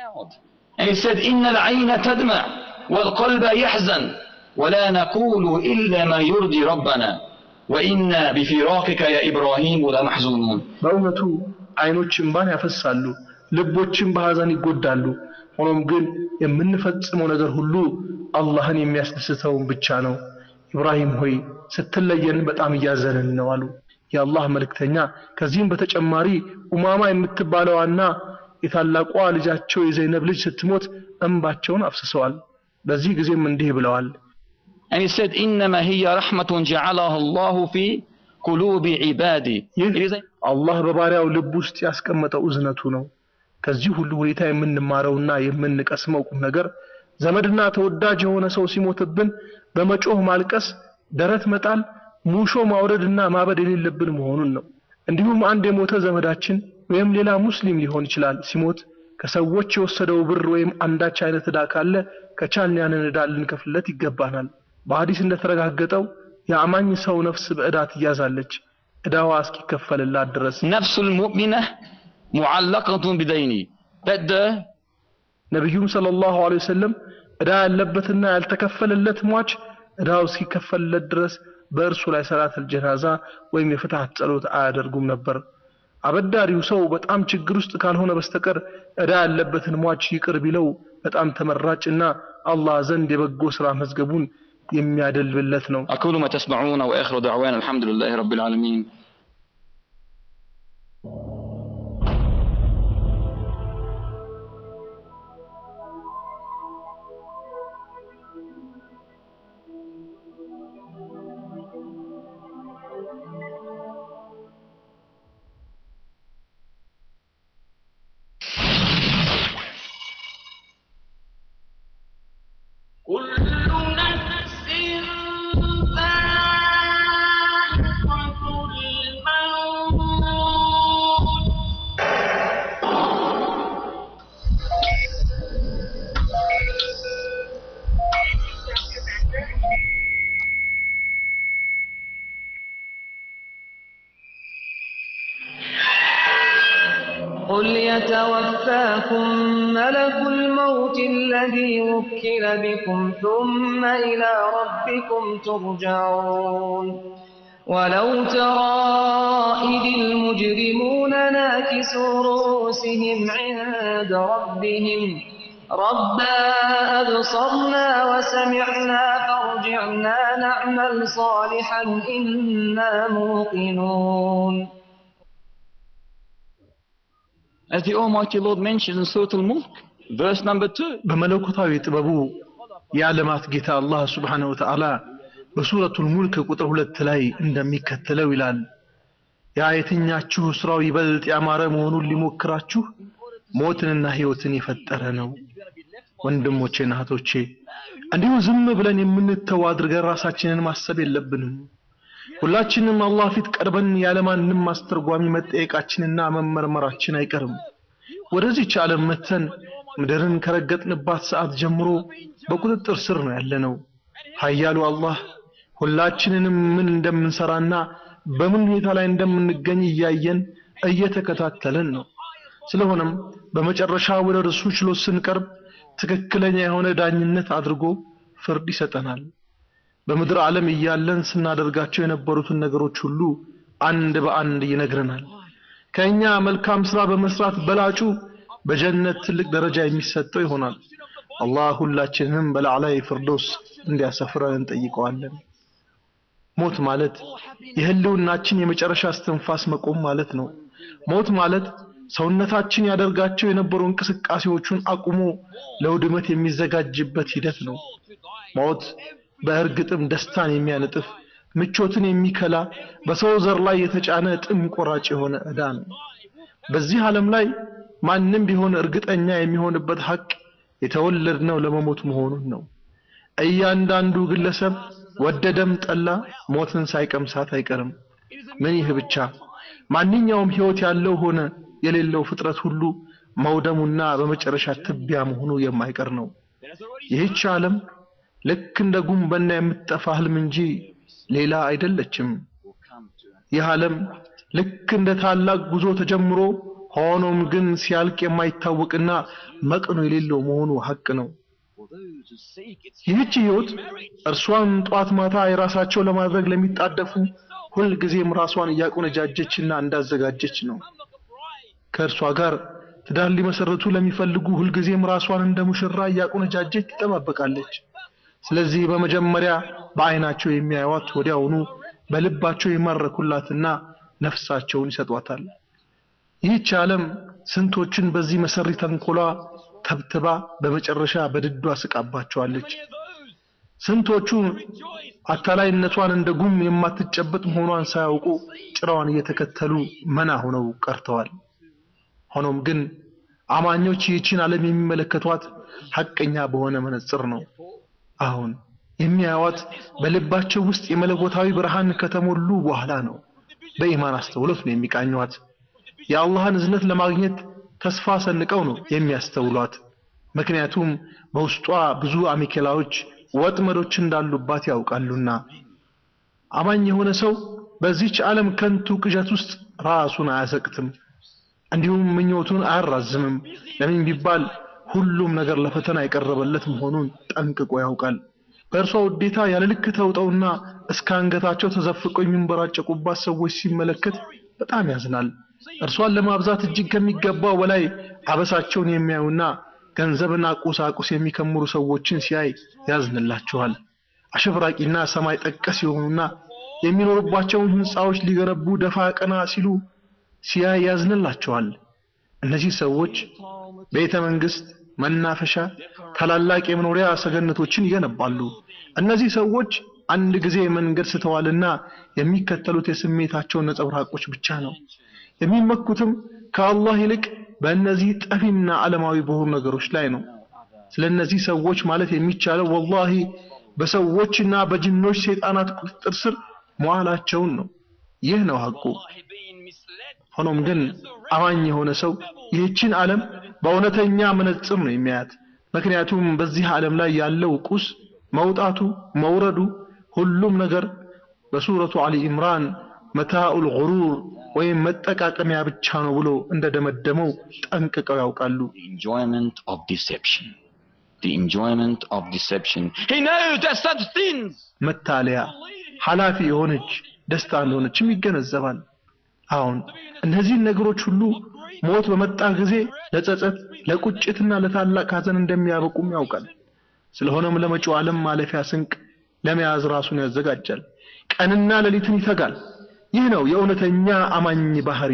And he said إن العين تدمع والقلب يحزن ولا نقول إلا ما يرضي ربنا وإنا بفراقك يا إبراهيم لمحزونون በእውነቱ አይኖች እንባን ያፈሳሉ፣ ልቦችም በሐዘን ይጎዳሉ። ሆኖም ግን የምንፈጽመው ነገር ሁሉ አላህን የሚያስደስተውን ብቻ ነው። ኢብራሂም ሆይ ስትለየን በጣም እያዘንን ነው አሉ የአላህ መልእክተኛ። ከዚህም በተጨማሪ ኡማማ የምትባለዋና የታላቋ ልጃቸው የዘይነብ ልጅ ስትሞት እንባቸውን አፍስሰዋል። በዚህ ጊዜም እንዲህ ብለዋል። And he said إنما هي رحمة جعلها الله في قلوب عباده ይህ It is a- አላህ በባሪያው ልብ ውስጥ ያስቀመጠው እዝነቱ ነው። ከዚህ ሁሉ ሁኔታ የምንማረውና የምንቀስመው ቁም ነገር ዘመድና ተወዳጅ የሆነ ሰው ሲሞትብን በመጮህ ማልቀስ፣ ደረት መጣል፣ ሙሾ ማውረድና ማበድ የሌለብን መሆኑን ነው። እንዲሁም አንድ የሞተ ዘመዳችን ወይም ሌላ ሙስሊም ሊሆን ይችላል ሲሞት ከሰዎች የወሰደው ብር ወይም አንዳች አይነት ዕዳ ካለ ከቻልን ያንን ዕዳ ልንከፍልለት ይገባናል። በሐዲስ እንደተረጋገጠው የአማኝ ሰው ነፍስ በዕዳ ትያዛለች ዕዳዋ እስኪከፈልላት ድረስ። نفس المؤمنة معلقة بدينه That the ነቢዩም ሰለላሁ ዐለይሂ ወሰለም ዕዳ ያለበትና ያልተከፈለለት ሟች ዕዳው እስኪከፈልለት ድረስ በእርሱ ላይ ሰላተል ጀናዛ ወይም የፍትሐት ጸሎት አያደርጉም ነበር። አበዳሪው ሰው በጣም ችግር ውስጥ ካልሆነ በስተቀር ዕዳ ያለበትን ሟች ይቅር ቢለው በጣም ተመራጭና አላህ ዘንድ የበጎ ሥራ መዝገቡን የሚያደልብለት ነው። أقول ما تسمعون وآخر دعوانا الحمد لله رب العالمين كل نفس ذائقة الموت قل يتوفاكم ملك الموت الذي وكل بكم ثم إلى ربكم ترجعون ولو ترى إذ المجرمون ناكسوا رؤوسهم عند ربهم ربنا أبصرنا وسمعنا فارجعنا نعمل صالحا إنا موقنون As the Almighty Lord mentions in Surah Al-Mulk, verse number 2. በመለኮታዊ ጥበቡ የዓለማት ጌታ አላህ ሱብሓነሁ ወተዓላ በሱረቱል ሙልክ ቁጥር ሁለት ላይ እንደሚከተለው ይላል። ያ የትኛችሁ ስራው ይበልጥ ያማረ መሆኑን ሊሞክራችሁ ሞትንና ሕይወትን የፈጠረ ነው። ወንድሞቼና እህቶቼ እንዲሁ ዝም ብለን የምንተው አድርገን ራሳችንን ማሰብ የለብንም። ሁላችንም አላህ ፊት ቀርበን ያለማንም አስተርጓሚ መጠየቃችንና መመርመራችን አይቀርም። ወደዚች ዓለም መተን ምድርን ከረገጥንባት ሰዓት ጀምሮ በቁጥጥር ስር ነው ያለነው። ኃያሉ አላህ ሁላችንንም ምን እንደምንሰራና በምን ሁኔታ ላይ እንደምንገኝ እያየን እየተከታተለን ነው። ስለሆነም በመጨረሻ ወደ እርሱ ችሎት ስንቀርብ ትክክለኛ የሆነ ዳኝነት አድርጎ ፍርድ ይሰጠናል። በምድር ዓለም እያለን ስናደርጋቸው የነበሩትን ነገሮች ሁሉ አንድ በአንድ ይነግረናል። ከኛ መልካም ስራ በመስራት በላጩ በጀነት ትልቅ ደረጃ የሚሰጠው ይሆናል። አላህ ሁላችንንም በላዕላይ ፍርዶስ እንዲያሰፍረን እንጠይቀዋለን። ሞት ማለት የህልውናችን የመጨረሻ እስትንፋስ መቆም ማለት ነው። ሞት ማለት ሰውነታችን ያደርጋቸው የነበሩ እንቅስቃሴዎቹን አቁሞ ለውድመት የሚዘጋጅበት ሂደት ነው። ሞት በእርግጥም ደስታን የሚያነጥፍ ምቾትን የሚከላ በሰው ዘር ላይ የተጫነ ጥም ቆራጭ የሆነ ዕዳ ነው። በዚህ ዓለም ላይ ማንም ቢሆን እርግጠኛ የሚሆንበት ሐቅ የተወለድነው ለመሞት መሆኑን ነው። እያንዳንዱ ግለሰብ ወደደም ጠላ ሞትን ሳይቀምሳት አይቀርም። ምን ይህ ብቻ ማንኛውም ህይወት ያለው ሆነ የሌለው ፍጥረት ሁሉ መውደሙና በመጨረሻ ትቢያ መሆኑ የማይቀር ነው። ይህች ዓለም ልክ እንደ ጉንበና የምትጠፋ ህልም እንጂ ሌላ አይደለችም። ይህ ዓለም ልክ እንደ ታላቅ ጉዞ ተጀምሮ ሆኖም ግን ሲያልቅ የማይታወቅና መቅኖ የሌለው መሆኑ ሐቅ ነው። ይህች ህይወት እርሷን ጧት ማታ የራሳቸው ለማድረግ ለሚጣደፉ ሁልጊዜም ራሷን እያቆነጃጀችና እንዳዘጋጀች ነው። ከእርሷ ጋር ትዳር ሊመሰረቱ ለሚፈልጉ ሁልጊዜም ራሷን እንደ ሙሽራ እያቆነጃጀች ትጠባበቃለች። ስለዚህ በመጀመሪያ በአይናቸው የሚያዩዋት ወዲያውኑ በልባቸው ይማረኩላትና ነፍሳቸውን ይሰጧታል። ይህች ዓለም ስንቶችን በዚህ መሰሪ ተንኮሏ ተብትባ በመጨረሻ በድዷ ስቃባቸዋለች። ስንቶቹ አታላይነቷን እንደ ጉም የማትጨበጥ መሆኗን ሳያውቁ ጭራዋን እየተከተሉ መና ሆነው ቀርተዋል። ሆኖም ግን አማኞች ይህችን ዓለም የሚመለከቷት ሐቀኛ በሆነ መነጽር ነው። አሁን የሚያዩዋት በልባቸው ውስጥ የመለኮታዊ ብርሃን ከተሞሉ በኋላ ነው። በኢማን አስተውሎት ነው የሚቃኟት። የአላህን እዝነት ለማግኘት ተስፋ ሰንቀው ነው የሚያስተውሏት። ምክንያቱም በውስጧ ብዙ አሜኬላዎች፣ ወጥመዶች እንዳሉባት ያውቃሉና። አማኝ የሆነ ሰው በዚች ዓለም ከንቱ ቅዠት ውስጥ ራሱን አያሰቅትም፣ እንዲሁም ምኞቱን አያራዝምም። ለምን ቢባል ሁሉም ነገር ለፈተና የቀረበለት መሆኑን ጠንቅቆ ያውቃል። በእርሷ ውዴታ ያለ ልክ ተውጠውና እስከ አንገታቸው ተዘፍቀው የሚንበራጨቁባት ሰዎች ሲመለከት በጣም ያዝናል። እርሷን ለማብዛት እጅግ ከሚገባው በላይ አበሳቸውን የሚያዩና ገንዘብና ቁሳቁስ የሚከምሩ ሰዎችን ሲያይ ያዝንላቸዋል። አሸብራቂና ሰማይ ጠቀስ የሆኑና የሚኖሩባቸውን ሕንፃዎች ሊገነቡ ደፋ ቀና ሲሉ ሲያይ ያዝንላቸዋል። እነዚህ ሰዎች ቤተ መንግስት፣ መናፈሻ፣ ታላላቅ የመኖሪያ ሰገነቶችን ይገነባሉ። እነዚህ ሰዎች አንድ ጊዜ መንገድ ስተዋልና የሚከተሉት የስሜታቸው ነጸብራቆች ብቻ ነው። የሚመኩትም ከአላህ ይልቅ በእነዚህ ጠፊና ዓለማዊ በሆኑ ነገሮች ላይ ነው። ስለ እነዚህ ሰዎች ማለት የሚቻለው ወላሂ በሰዎችና በጅኖች ሰይጣናት ቁጥጥር ስር መዋላቸውን ነው። ይህ ነው ሐቁ። ሆኖም ግን አማኝ የሆነ ሰው ይህችን ዓለም በእውነተኛ መነጽር ነው የሚያያት። ምክንያቱም በዚህ ዓለም ላይ ያለው ቁስ መውጣቱ፣ መውረዱ፣ ሁሉም ነገር በሱረቱ አሊ ኢምራን መታኡል ጉሩር ወይም መጠቃቀሚያ ብቻ ነው ብሎ እንደደመደመው ጠንቅቀው ያውቃሉ። The enjoyment of deception. The enjoyment of deception. He knows that such things መታለያ ኃላፊ የሆነች ደስታ እንደሆነችም ይገነዘባል። አሁን እነዚህን ነገሮች ሁሉ ሞት በመጣ ጊዜ ለጸጸት፣ ለቁጭትና ለታላቅ ሐዘን እንደሚያበቁም ያውቃል። ስለሆነም ለመጪው ዓለም ማለፊያ ስንቅ ለመያዝ ራሱን ያዘጋጃል። ቀንና ሌሊትን ይተጋል። ይህ ነው የእውነተኛ አማኝ ባህሪ።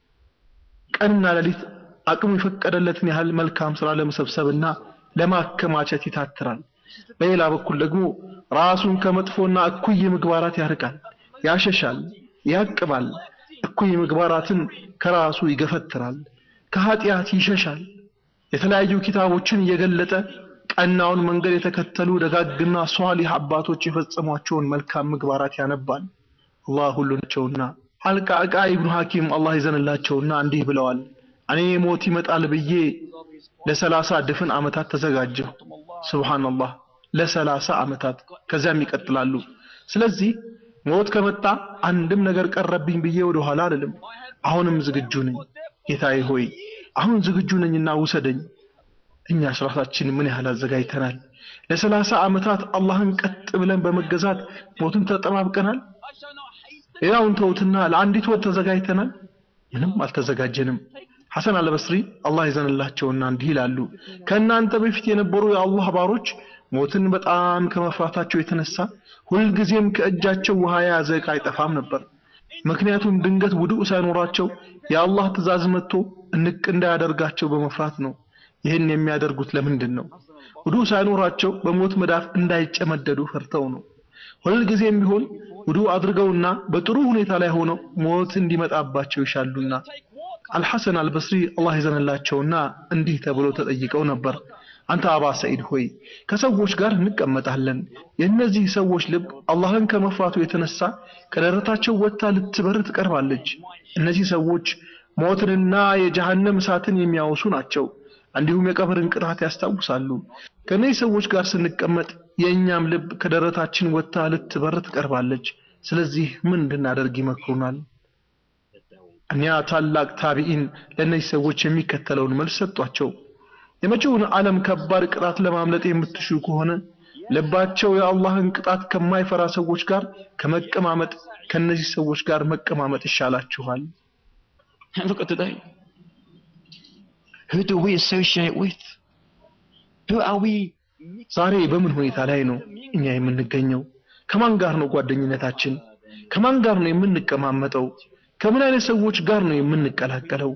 ቀንና ሌሊት አቅሙ የፈቀደለትን ያህል መልካም ስራ ለመሰብሰብና ለማከማቸት ይታትራል። በሌላ በኩል ደግሞ ራሱን ከመጥፎና እኩይ ምግባራት ያርቃል፣ ያሸሻል፣ ያቅባል። እኩይ ምግባራትን ከራሱ ይገፈትራል፣ ከኃጢአት ይሸሻል። የተለያዩ ኪታቦችን እየገለጠ ቀናውን መንገድ የተከተሉ ደጋግና ሷሊህ አባቶች የፈጸሟቸውን መልካም ምግባራት ያነባል። አላህ ሁሉናቸውና አልቃዕቃ ኢብኑ ሐኪም አላህ ይዘንላቸውና እንዲህ ብለዋል። እኔ ሞት ይመጣል ብዬ ለሰላሳ ድፍን ዓመታት ተዘጋጀሁ። ሱብሃንአላህ ለሰላሳ ዓመታት ከዚያም ይቀጥላሉ። ስለዚህ ሞት ከመጣ አንድም ነገር ቀረብኝ ብዬ ወደ ኋላ አልልም። አሁንም ዝግጁ ነኝ። ጌታዬ ሆይ አሁን ዝግጁ ነኝና ውሰደኝ። እኛስ ራሳችን ምን ያህል አዘጋጅተናል? ለሰላሳ ዓመታት አላህን ቀጥ ብለን በመገዛት ሞትን ተጠባብቀናል። ሌላውን ተውትና ለአንዲት ወር ተዘጋጅተናል? ምንም አልተዘጋጀንም። ሐሰን አልበስሪ አላህ ይዘንላቸውና እንዲህ ይላሉ። ከእናንተ በፊት የነበሩ የአላህ ባሮች ሞትን በጣም ከመፍራታቸው የተነሳ ሁልጊዜም ከእጃቸው ውሃ የያዘ ዕቃ አይጠፋም ነበር። ምክንያቱም ድንገት ውዱእ ሳይኖራቸው የአላህ ትእዛዝ መጥቶ እንቅ እንዳያደርጋቸው በመፍራት ነው። ይህን የሚያደርጉት ለምንድን ነው? ውዱእ ሳይኖራቸው በሞት መዳፍ እንዳይጨመደዱ ፈርተው ነው። ሁልጊዜም ቢሆን ውዱእ አድርገውና በጥሩ ሁኔታ ላይ ሆነው ሞት እንዲመጣባቸው ይሻሉና አልሐሰን አልበስሪ አላህ ይዘንላቸውና እንዲህ ተብሎ ተጠይቀው ነበር። አንተ አባ ሰዒድ ሆይ ከሰዎች ጋር እንቀመጣለን። የእነዚህ ሰዎች ልብ አላህን ከመፍራቱ የተነሳ ከደረታቸው ወጥታ ልትበር ትቀርባለች። እነዚህ ሰዎች ሞትንና የጀሃነም እሳትን የሚያወሱ ናቸው። እንዲሁም የቀብርን ቅጣት ያስታውሳሉ። ከእነዚህ ሰዎች ጋር ስንቀመጥ የእኛም ልብ ከደረታችን ወጥታ ልትበር ትቀርባለች። ስለዚህ ምን እንድናደርግ ይመክሩናል? እኒያ ታላቅ ታቢኢን ለእነዚህ ሰዎች የሚከተለውን መልስ ሰጧቸው። የመጪውን ዓለም ከባድ ቅጣት ለማምለጥ የምትሹ ከሆነ ልባቸው የአላህን ቅጣት ከማይፈራ ሰዎች ጋር ከመቀማመጥ ከነዚህ ሰዎች ጋር መቀማመጥ ይሻላችኋል። Look at today. Who do we associate with? Who are we? ዛሬ በምን ሁኔታ ላይ ነው እኛ የምንገኘው? ከማን ጋር ነው ጓደኝነታችን? ከማን ጋር ነው የምንቀማመጠው? ከምን አይነት ሰዎች ጋር ነው የምንቀላቀለው?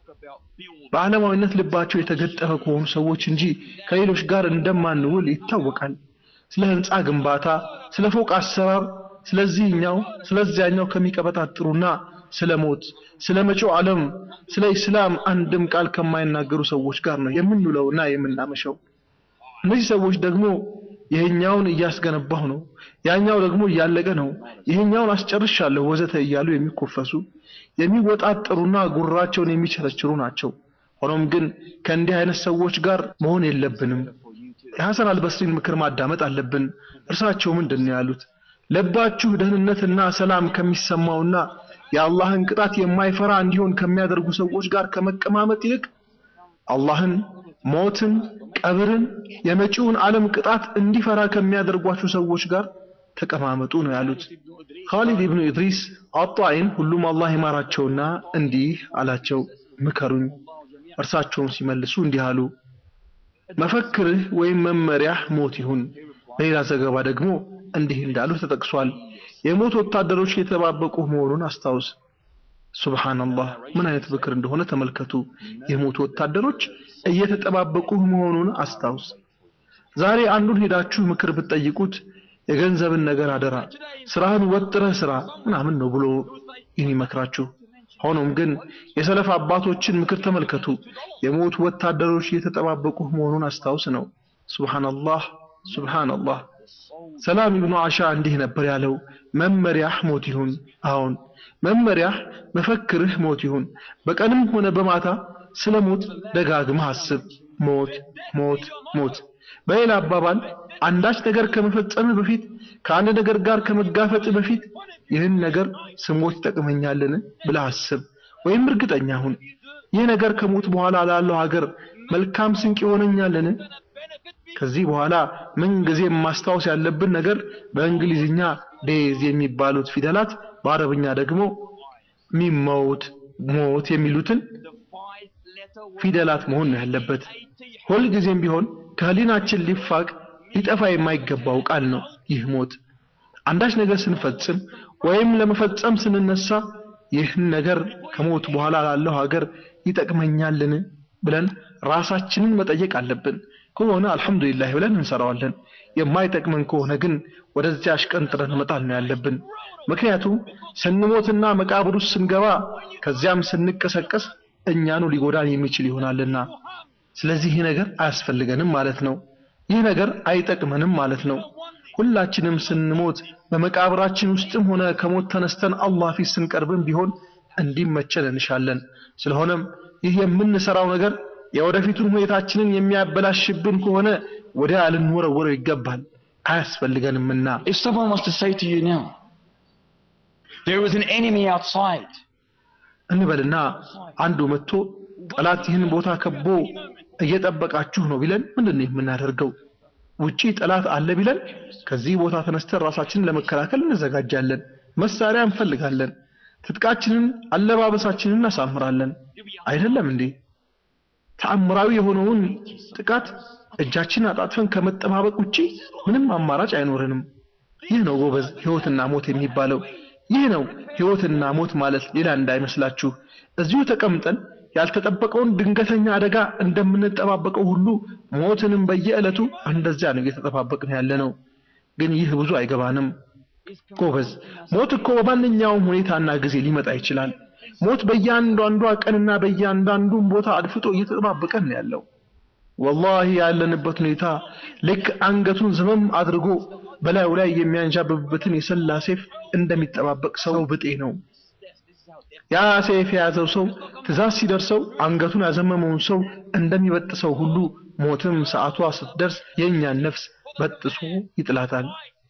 በዓለማዊነት ልባቸው የተገጠመ ከሆኑ ሰዎች እንጂ ከሌሎች ጋር እንደማንውል ይታወቃል። ስለ ህንፃ ግንባታ፣ ስለ ፎቅ አሰራር፣ ስለዚህኛው ስለዚያኛው ከሚቀበጣጥሩና ስለ ሞት፣ ስለ መጪው ዓለም፣ ስለ ኢስላም አንድም ቃል ከማይናገሩ ሰዎች ጋር ነው የምንውለውና የምናመሸው። እነዚህ ሰዎች ደግሞ ይሄኛውን እያስገነባሁ ነው፣ ያኛው ደግሞ እያለቀ ነው፣ ይሄኛውን አስጨርሻለሁ ወዘተ እያሉ የሚኮፈሱ የሚወጣጠሩና ጉራቸውን የሚቸረችሩ ናቸው። ሆኖም ግን ከእንዲህ አይነት ሰዎች ጋር መሆን የለብንም። የሐሰን አልበስሪን ምክር ማዳመጥ አለብን። እርሳቸው ምንድን ነው ያሉት? ልባችሁ ደህንነትና ሰላም ከሚሰማውና የአላህን ቅጣት የማይፈራ እንዲሆን ከሚያደርጉ ሰዎች ጋር ከመቀማመጥ ይልቅ አላህን፣ ሞትን፣ ቀብርን፣ የመጪውን ዓለም ቅጣት እንዲፈራ ከሚያደርጓችሁ ሰዎች ጋር ተቀማመጡ ነው ያሉት። ኻሊድ ኢብኑ ኢድሪስ አጣይን ሁሉም አላህ ይማራቸውና እንዲህ አላቸው፣ ምከሩኝ። እርሳቸውም ሲመልሱ እንዲህ አሉ፣ መፈክርህ ወይም መመሪያህ ሞት ይሁን። በሌላ ዘገባ ደግሞ እንዲህ እንዳሉ ተጠቅሷል፣ የሞት ወታደሮች የተባበቁ መሆኑን አስታውስ። ሱብሃንአላህ ምን አይነት ምክር እንደሆነ ተመልከቱ። የሞት ወታደሮች እየተጠባበቁ መሆኑን አስታውስ። ዛሬ አንዱን ሄዳችሁ ምክር ብትጠይቁት የገንዘብን ነገር አደራ ስራህን ወጥረህ ስራ ምናምን ነው ብሎ የሚመክራችሁ። ሆኖም ግን የሰለፍ አባቶችን ምክር ተመልከቱ። የሞት ወታደሮች እየተጠባበቁ መሆኑን አስታውስ ነው። ሱብሃንአላህ ሱብሃንአላህ። ሰላም ኢብኑ አሻ እንዲህ ነበር ያለው፣ መመሪያህ ሞት ይሁን። አሁን መመሪያህ መፈክርህ ሞት ይሁን። በቀንም ሆነ በማታ ስለ ሞት ደጋግመህ አስብ። ሞት ሞት ሞት። በሌላ አባባል አንዳች ነገር ከመፈጸም በፊት ከአንድ ነገር ጋር ከመጋፈጥ በፊት ይህን ነገር ስሞት ይጠቅመኛልን ብለህ አስብ፣ ወይም እርግጠኛ ሁን። ይህ ነገር ከሞት በኋላ ላለው ሀገር መልካም ስንቅ ይሆነኛልን? ከዚህ በኋላ ምን ጊዜም ማስታወስ ያለብን ነገር በእንግሊዝኛ ዴዝ የሚባሉት ፊደላት በአረብኛ ደግሞ ሚሞት ሞት የሚሉትን ፊደላት መሆን ነው ያለበት። ሁልጊዜም ቢሆን ከህሊናችን ሊፋቅ ሊጠፋ የማይገባው ቃል ነው ይህ ሞት። አንዳች ነገር ስንፈጽም ወይም ለመፈጸም ስንነሳ ይህን ነገር ከሞት በኋላ ላለው ሀገር ይጠቅመኛልን ብለን ራሳችንን መጠየቅ አለብን። ከሆነ አልሐምዱሊላህ ብለን እንሰራዋለን። የማይጠቅመን ከሆነ ግን ወደዚያ አሽቀንጥረን መጣል ነው ያለብን። ምክንያቱም ስንሞትና መቃብር ውስጥ ስንገባ ከዚያም ስንቀሰቀስ እኛኑ ሊጎዳን የሚችል ይሆናልና ስለዚህ ይህ ነገር አያስፈልገንም ማለት ነው። ይህ ነገር አይጠቅመንም ማለት ነው። ሁላችንም ስንሞት በመቃብራችን ውስጥም ሆነ ከሞት ተነስተን አላህ ፊት ስንቀርብም ቢሆን እንዲመቸን እንሻለን። ስለሆነም ይህ የምንሰራው ነገር የወደፊቱን ሁኔታችንን የሚያበላሽብን ከሆነ ወዲያ ልንወረወረው ይገባል፣ አያስፈልገንምና። If someone wants to say to you now, there is an enemy outside, እንበልና አንዱ መጥቶ ጠላት ይህን ቦታ ከቦ እየጠበቃችሁ ነው ቢለን ምንድን ነው የምናደርገው? ውጪ ጠላት አለ ቢለን ከዚህ ቦታ ተነስተን ራሳችንን ለመከላከል እንዘጋጃለን። መሳሪያ እንፈልጋለን። ትጥቃችንን፣ አለባበሳችንን እናሳምራለን። አይደለም እንዴ? ተአምራዊ የሆነውን ጥቃት እጃችንን አጣጥፈን ከመጠባበቅ ውጪ ምንም አማራጭ አይኖረንም። ይህ ነው ጎበዝ ህይወትና ሞት የሚባለው። ይህ ነው ህይወትና ሞት ማለት ሌላ እንዳይመስላችሁ። እዚሁ ተቀምጠን ያልተጠበቀውን ድንገተኛ አደጋ እንደምንጠባበቀው ሁሉ ሞትንም በየዕለቱ እንደዚያ ነው እየተጠባበቅን ያለ ነው። ግን ይህ ብዙ አይገባንም። ጎበዝ ሞት እኮ በማንኛውም ሁኔታና ጊዜ ሊመጣ ይችላል። ሞት በእያንዳንዷ ቀንና በእያንዳንዱን ቦታ አድፍጦ እየተጠባበቀን ነው ያለው። ወላሂ ያለንበት ሁኔታ ልክ አንገቱን ዘመም አድርጎ በላዩ ላይ የሚያንዣብብበትን የሰላ ሴፍ እንደሚጠባበቅ ሰው ብጤ ነው። ያ ሴፍ የያዘው ሰው ትእዛዝ ሲደርሰው አንገቱን ያዘመመውን ሰው እንደሚበጥሰው ሁሉ ሞትም ሰዓቷ ስትደርስ የእኛን ነፍስ በጥሶ ይጥላታል።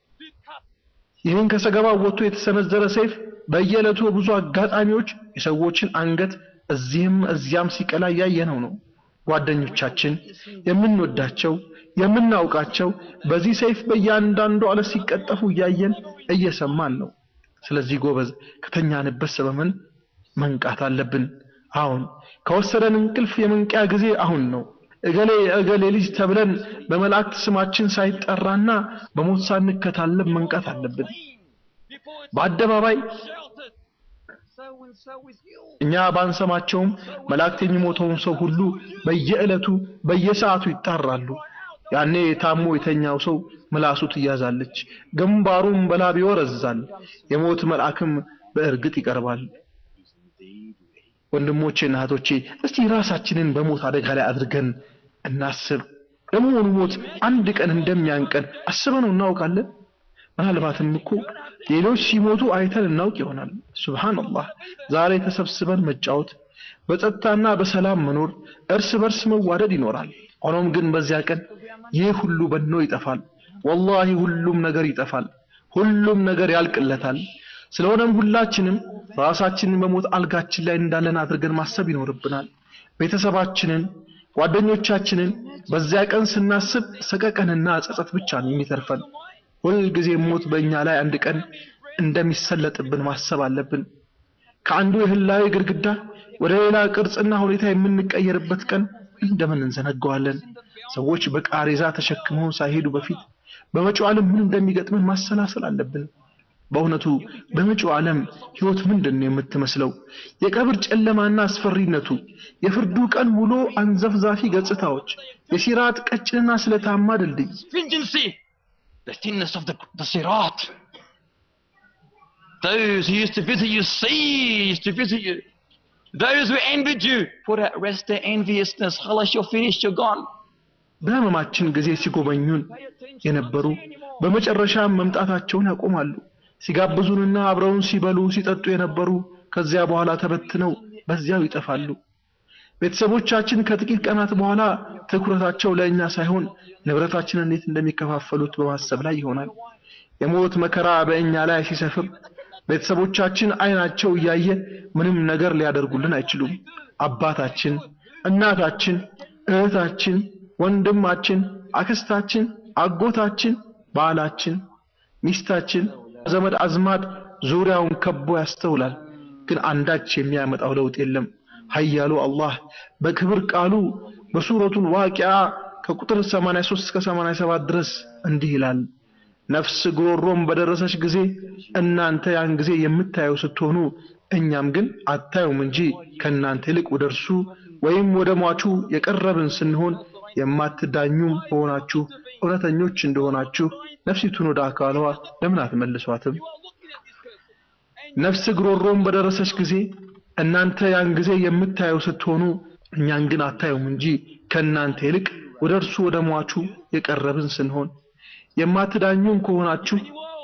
ይህን ከሰገባው ወጥቶ የተሰነዘረ ሰይፍ በየዕለቱ በብዙ አጋጣሚዎች የሰዎችን አንገት እዚህም እዚያም ሲቀላ እያየነው ነው። ጓደኞቻችን፣ የምንወዳቸው፣ የምናውቃቸው በዚህ ሰይፍ በእያንዳንዱ አለት ሲቀጠፉ እያየን እየሰማን ነው። ስለዚህ ጎበዝ ከተኛንበት ሰበመን መንቃት አለብን። አሁን ከወሰደን እንቅልፍ የመንቂያ ጊዜ አሁን ነው። እገሌ እገሌ ልጅ ተብለን በመላእክት ስማችን ሳይጠራና በሞት ሳንከታለብ መንቃት አለብን። በአደባባይ እኛ ባንሰማቸውም መላእክት የሚሞተውን ሰው ሁሉ በየዕለቱ በየሰዓቱ ይጣራሉ። ያኔ ታሞ የተኛው ሰው ምላሱ ትያዛለች፣ ግንባሩም በላብ ይወረዛል፣ የሞት መልአክም በእርግጥ ይቀርባል። ወንድሞቼና እህቶቼ እስቲ ራሳችንን በሞት አደጋ ላይ አድርገን እናስብ። ለመሆኑ ሞት አንድ ቀን እንደሚያንቀን አስበነው እናውቃለን? ምናልባትም እኮ ሌሎች ሲሞቱ አይተን እናውቅ ይሆናል። ሱብሃንአላህ ዛሬ ተሰብስበን መጫወት፣ በጸጥታና በሰላም መኖር፣ እርስ በርስ መዋደድ ይኖራል። ሆኖም ግን በዚያ ቀን ይህ ሁሉ በኖ ይጠፋል። ወላሂ ሁሉም ነገር ይጠፋል። ሁሉም ነገር ያልቅለታል። ስለሆነም ሁላችንም ራሳችንን በሞት አልጋችን ላይ እንዳለን አድርገን ማሰብ ይኖርብናል። ቤተሰባችንን፣ ጓደኞቻችንን በዚያ ቀን ስናስብ ሰቀቀንና ጸጸት ብቻ ነው የሚተርፈን። ሁልጊዜ ሞት በእኛ ላይ አንድ ቀን እንደሚሰለጥብን ማሰብ አለብን። ከአንዱ የህላዊ ግድግዳ ወደ ሌላ ቅርጽና ሁኔታ የምንቀየርበት ቀን እንደምን እንዘነጋዋለን? ሰዎች በቃሬዛ ተሸክመውን ሳይሄዱ በፊት በመጪው ዓለም ምን እንደሚገጥመን ማሰላሰል አለብን። በእውነቱ በመጪው ዓለም ህይወት ምንድን ነው የምትመስለው? የቀብር ጨለማና አስፈሪነቱ፣ የፍርዱ ቀን ውሎ አንዘፍዛፊ ገጽታዎች፣ የሲራጥ ቀጭንና ስለታማ ድልድይ stringency, the thinness of the, the sirat. Those who used to visit you ceased to visit you. Those who envied you put at rest their enviousness. Khalas, you're finished, you're gone. በህመማችን ጊዜ ሲጎበኙን የነበሩ በመጨረሻም መምጣታቸውን ያቆማሉ። ሲጋብዙንና አብረውን ሲበሉ ሲጠጡ የነበሩ ከዚያ በኋላ ተበትነው በዚያው ይጠፋሉ። ቤተሰቦቻችን ከጥቂት ቀናት በኋላ ትኩረታቸው ለእኛ ሳይሆን ንብረታችንን እንዴት እንደሚከፋፈሉት በማሰብ ላይ ይሆናል። የሞት መከራ በእኛ ላይ ሲሰፍር ቤተሰቦቻችን አይናቸው እያየ ምንም ነገር ሊያደርጉልን አይችሉም። አባታችን፣ እናታችን፣ እህታችን፣ ወንድማችን፣ አክስታችን፣ አጎታችን፣ ባላችን፣ ሚስታችን፣ ዘመድ አዝማድ ዙሪያውን ከቦ ያስተውላል። ግን አንዳች የሚያመጣው ለውጥ የለም። ኃያሉ አላህ በክብር ቃሉ በሱረቱል ዋቂዓ ከቁጥር 83 እስከ 87 ድረስ እንዲህ ይላል። ነፍስ ጉሮሮም በደረሰች ጊዜ እናንተ ያን ጊዜ የምታየው ስትሆኑ እኛም ግን አታዩም እንጂ ከእናንተ ይልቅ ወደ እርሱ ወይም ወደ ሟቹ የቀረብን ስንሆን የማትዳኙም ሆናችሁ እውነተኞች እንደሆናችሁ ነፍሲቱን ወደ አካሏ ለምን አትመልሷትም? ነፍስ ጉሮሮም በደረሰች ጊዜ እናንተ ያን ጊዜ የምታየው ስትሆኑ እኛን ግን አታዩም እንጂ ከእናንተ ይልቅ ወደ እርሱ ወደ ሟቹ የቀረብን ስንሆን የማትዳኙም ከሆናችሁ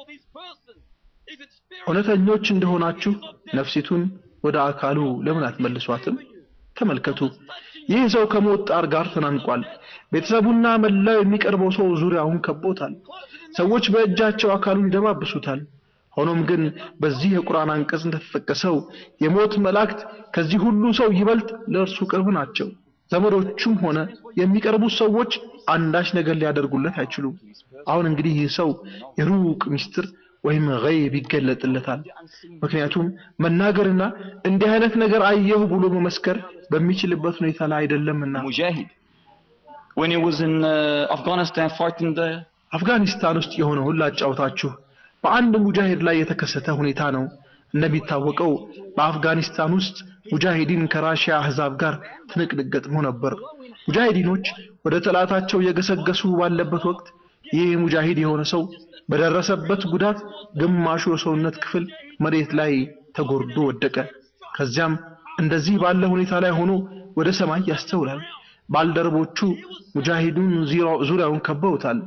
እውነተኞች እንደሆናችሁ ነፍሲቱን ወደ አካሉ ለምን አትመልሷትም? ተመልከቱ። ይህ ሰው ከሞት ጣር ጋር ተናንቋል። ቤተሰቡና መላው የሚቀርበው ሰው ዙሪያውን ከቦታል። ሰዎች በእጃቸው አካሉን ይደባብሱታል። ሆኖም ግን በዚህ የቁርአን አንቀጽ እንደተጠቀሰው የሞት መላእክት ከዚህ ሁሉ ሰው ይበልጥ ለእርሱ ቅርብ ናቸው። ዘመዶቹም ሆነ የሚቀርቡት ሰዎች አንዳች ነገር ሊያደርጉለት አይችሉም። አሁን እንግዲህ ይህ ሰው የሩቅ ሚስጥር ወይም ገይብ ይገለጥለታል። ምክንያቱም መናገርና እንዲህ አይነት ነገር አየሁ ብሎ መመስከር በሚችልበት ሁኔታ ላይ አይደለምና። Mujahid. When he was in uh, Afghanistan fighting the አፍጋኒስታን ውስጥ የሆነውን ላጫውታችሁ። በአንድ ሙጃሂድ ላይ የተከሰተ ሁኔታ ነው። እንደሚታወቀው በአፍጋኒስታን ውስጥ ሙጃሂዲን ከራሽያ አህዛብ ጋር ትንቅንቅ ገጥሞ ነበር። ሙጃሂዲኖች ወደ ጠላታቸው የገሰገሱ ባለበት ወቅት ይህ ሙጃሂድ የሆነ ሰው በደረሰበት ጉዳት ግማሹ የሰውነት ክፍል መሬት ላይ ተጎርዶ ወደቀ። ከዚያም እንደዚህ ባለ ሁኔታ ላይ ሆኖ ወደ ሰማይ ያስተውላል። ባልደረቦቹ ሙጃሂዱን ዙሪያው- ዙሪያውን ከበውታል።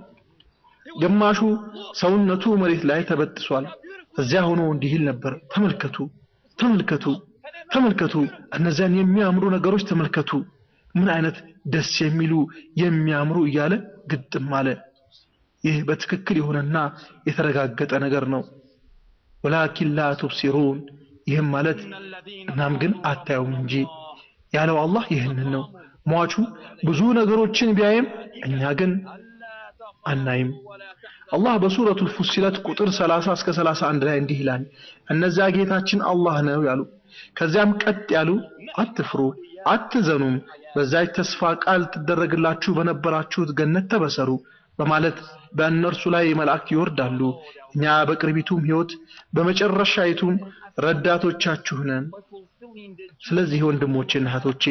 ግማሹ ሰውነቱ መሬት ላይ ተበጥሷል። እዚያ ሆኖ እንዲህ ይል ነበር፣ ተመልከቱ፣ ተመልከቱ፣ ተመልከቱ፣ እነዚያን የሚያምሩ ነገሮች ተመልከቱ፣ ምን አይነት ደስ የሚሉ የሚያምሩ እያለ ግጥም አለ። ይህ በትክክል የሆነና የተረጋገጠ ነገር ነው። ወላኪን ላ ቱብሲሩን ይህም ማለት እናም ግን አታዩም እንጂ ያለው አላህ ይህንን ነው። ሟቹ ብዙ ነገሮችን ቢያይም እኛ ግን አናይም። አላህ በሱረቱል ፉሲለት ቁጥር 30 እስከ 31 ላይ እንዲህ ይላል፣ እነዚያ ጌታችን አላህ ነው ያሉ፣ ከዚያም ቀጥ ያሉ አትፍሩ፣ አትዘኑም፣ በዛች ተስፋ ቃል ትደረግላችሁ በነበራችሁት ገነት ተበሰሩ በማለት በእነርሱ ላይ መላእክት ይወርዳሉ። እኛ በቅርቢቱም ሕይወት በመጨረሻይቱም ረዳቶቻችሁ ነን። ስለዚህ ወንድሞቼና እህቶቼ